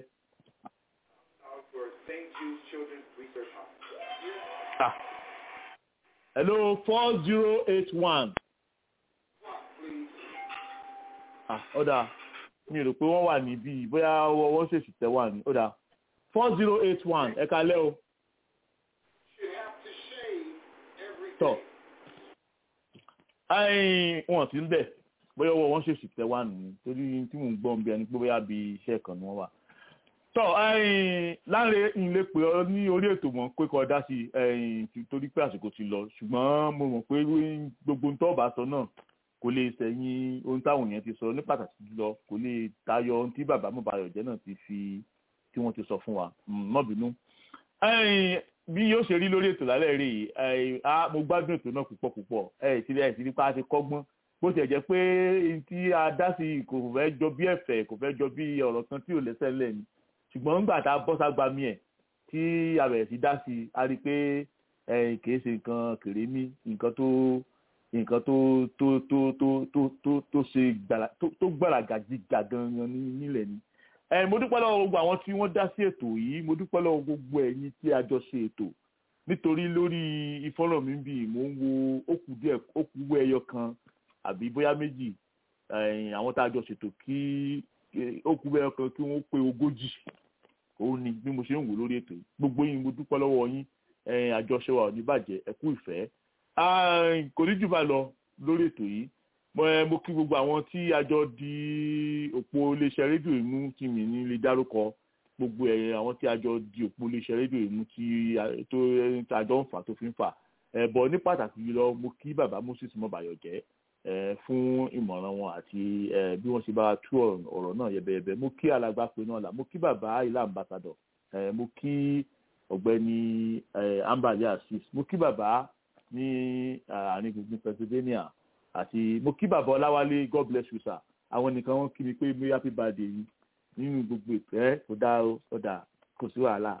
hello four zero eight one. ah ọ̀dà mi rò pé wọ́n wà níbí bóyá wọ́n ṣèṣì tẹ̀ wà ní ọ̀dà four zero eight one ẹ̀ka lẹ́ o. tọ́ wọn ti ń bẹ̀ bóyá ọwọ́ wọn ṣèṣì tẹ̀ wà nìyí torí tí mò ń gbọ́ bí ẹni pé bóyá bí iṣẹ́ kan ni wọ́n wà. tọ́ láre ilé pé ọ ní orí ètò mọ̀ pé kọ́ dá sí torí pé àsìkò ti lọ ṣùgbọ́n mo mọ̀ pé gbogbo nǹkan ọ̀bà sọ náà kò lè sẹ́yìn ohun táwọn èèyàn ti sọ ní pàtàkì jùlọ kò lè tayọ ohun tí bàbá Mọ́bayọ̀jẹ́ náà ti fi tí wọ́n ti sọ fún wa mọ́ bínú. bí yóò ṣe rí lórí ètò lálẹ́ rí i mo gbádùn ètò náà púpọ̀ púpọ̀ ẹ̀ ti rí ẹ̀ ti rí pa á ti kọ́gbọ́n bó ti ẹ̀ jẹ́ pé tí a dá sí kò fẹ́ jọ bí ẹ̀fẹ̀ kò fẹ́ jọ bí ọ̀rọ̀ kan tí ò lẹ́sẹ̀ lẹ̀ ni ṣùgbọ́n nígbà tá a bọ́ ságbá mi ẹ̀ tí a bẹ̀rẹ̀ sí dá sí a rí i pé kì í ṣe nǹkan kèrémí nǹkan tó nǹkan tó tó tó tó tó tó tó ṣe gbàrà tó gbàràgà jíjà gangan nílẹ̀ ni. ẹ mo dúpẹ́ lọ́wọ́ gbogbo àwọn tí wọ́n dá sí ètò yìí mo dúpẹ́ lọ́wọ́ gbogbo ẹ̀yin tí a jọ ṣe ètò nítorí lórí ìfọ́nrán mi bíi mò ń wo ókú díẹ̀ ókú wọ ẹyọ kan àbí bóyá méjì àwọn tá a jọ ṣètò kí ókú ẹyọ kan kí wọ́n pé ogójì òun ni bí mo ṣe ń wò lórí ètò yìí gbogbo yín mo dúpẹ́ lọ́wọ́ yín àjọṣe wa ò ní bàjẹ́ ẹ kú ìfẹ́ kò ní jù bá lọ lórí ètò yìí mo kí gbogbo àwọn tí a jọ di òpó iléeṣẹ́ rédíò ìmú tí mi ní lè dárúkọ gbogbo ẹ̀yẹ àwọn tí a jọ di òpó iléeṣẹ́ rédíò ìmú tí tó àjọ ń fà tó fi ń fà bọ̀ ní pàtàkì jùlọ mo kí bàbá Moses Mọ́bayọ̀jẹ́ fún ìmọ̀ràn wọn àti bí wọ́n ṣe bá tú ọ̀rọ̀ náà yẹbẹyẹbẹ mo kí alàgbà pé náà là mo kí bàbá ilé ambassador mo kí ọ̀gbẹ́ni ambali asis mo kí bàbá ní àárín gbùngbùn Pennsylvania àti mo kí bàbá Ọláwálé God bless you sir àwọn nìkan wọn kí mi pé mi happy birthday yìí nínú gbogbo ìpẹ́ kò dá o kò dá kò sí wàhálà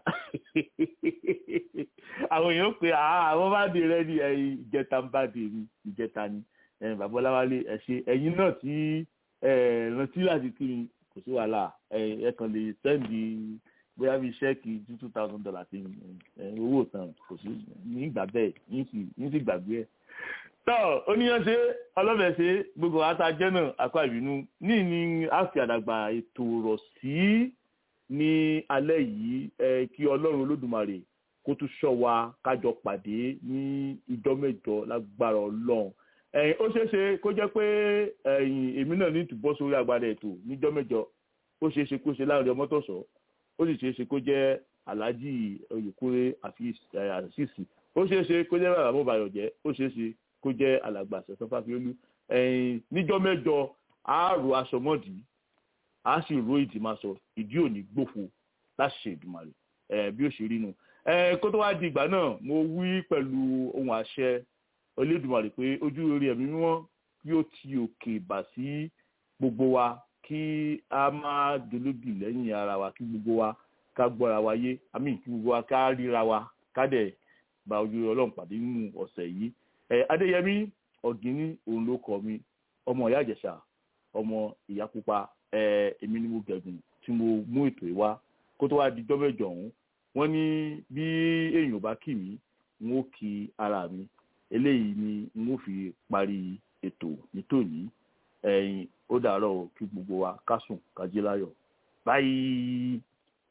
àwọn èèyàn pé àwọn bá dé rẹ ní ìjẹta ń bá dé ní ìjẹta ni bàbá Ọláwálé ẹ ṣe ẹ̀yin náà tí rántí láti kí mi kò sí wàhálà ẹ kàn lè sẹ́ndì bóyá bíi ṣẹ́ẹ̀kì two two thousand dollars ti owó tán kò sí nígbà bẹ́ẹ̀ ní sì gbàgbé ẹ̀. tọ́ oníyanṣe ọlọ́bẹ̀ṣe gbogbo àtàjẹ́ náà akọ ìbínú ní ní àfi àdàgbà ètò rọ̀ sí ní alẹ́ yìí kí ọlọ́run olódùmarè kó tún ṣọ́ wa kájọ pàdé ní ìjọ mẹ́jọ lágbára ọlọ́run ó ṣeé ṣe kó jẹ́ pé èmi náà ní ìtúbọ̀ sórí agbára ètò níjọ́ mẹ́jọ ó ṣeé ṣe kó ṣe láàrin ọmọ tó sọ ó sì ṣeé ṣe kó jẹ́ alhaji olùkúrẹ́ àṣìṣì ó ṣeé ṣe kó jẹ́ bàbá Mọ́bayọ̀jẹ́ ó ṣeé ṣe kó jẹ́ alàgbà ṣẹ̀sán fáfiolú níjọ́ mẹ́jọ á ro aṣọ mọ́dì á sì ro ìdìmọ̀ṣọ ìdí òní gbòfo láti ṣe ìdùmàrè bí ó ṣe rí nu kó tó wá di ìgbà náà mo wí pẹ̀lú ohun àṣẹ Olódùmarè pé ojú orí ẹ̀mí mímọ́ yóò ti òkè bà sí gbogbo wa kí a máa dolódì lẹ́yìn ara wa kí gbogbo wa ká gbọ́ra wa yé àmì kí gbogbo wa ká ríra wa ká dẹ̀ bá ojú ọlọ́run pàdé nínú ọ̀sẹ̀ yìí. ẹ adéyẹmí ọ̀gíní òun ló kọ mi ọmọ ìyá ìjẹ̀ṣà ọmọ ìyá pupa ẹ èmi ni mo gẹ̀gùn tí mo mú ètò yìí wá kó tó wá di jọ́mẹ́jọ ọ̀hún wọ́n ní bí èèyàn bá kì mí n ó kí ara mi eléyìí ni n ó fi parí ètò nítòní ẹ̀yin ó dàárọ̀ o kí gbogbo wa ká sùn ká jí láyọ̀ báyìí.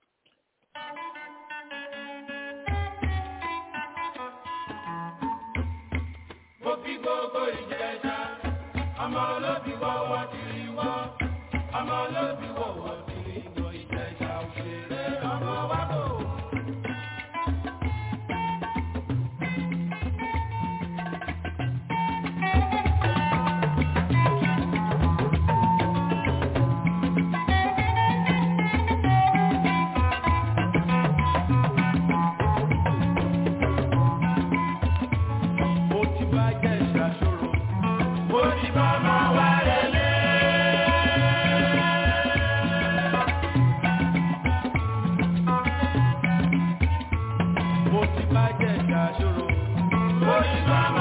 mo fi gbogbo ìjẹta ọmọ olóbi wọ́wọ́ tìrì wọ́ ọmọ olóbi wọ́wọ́ tìrì wọ́ ìjẹta òṣèré ọmọ wa kò. Ìgbà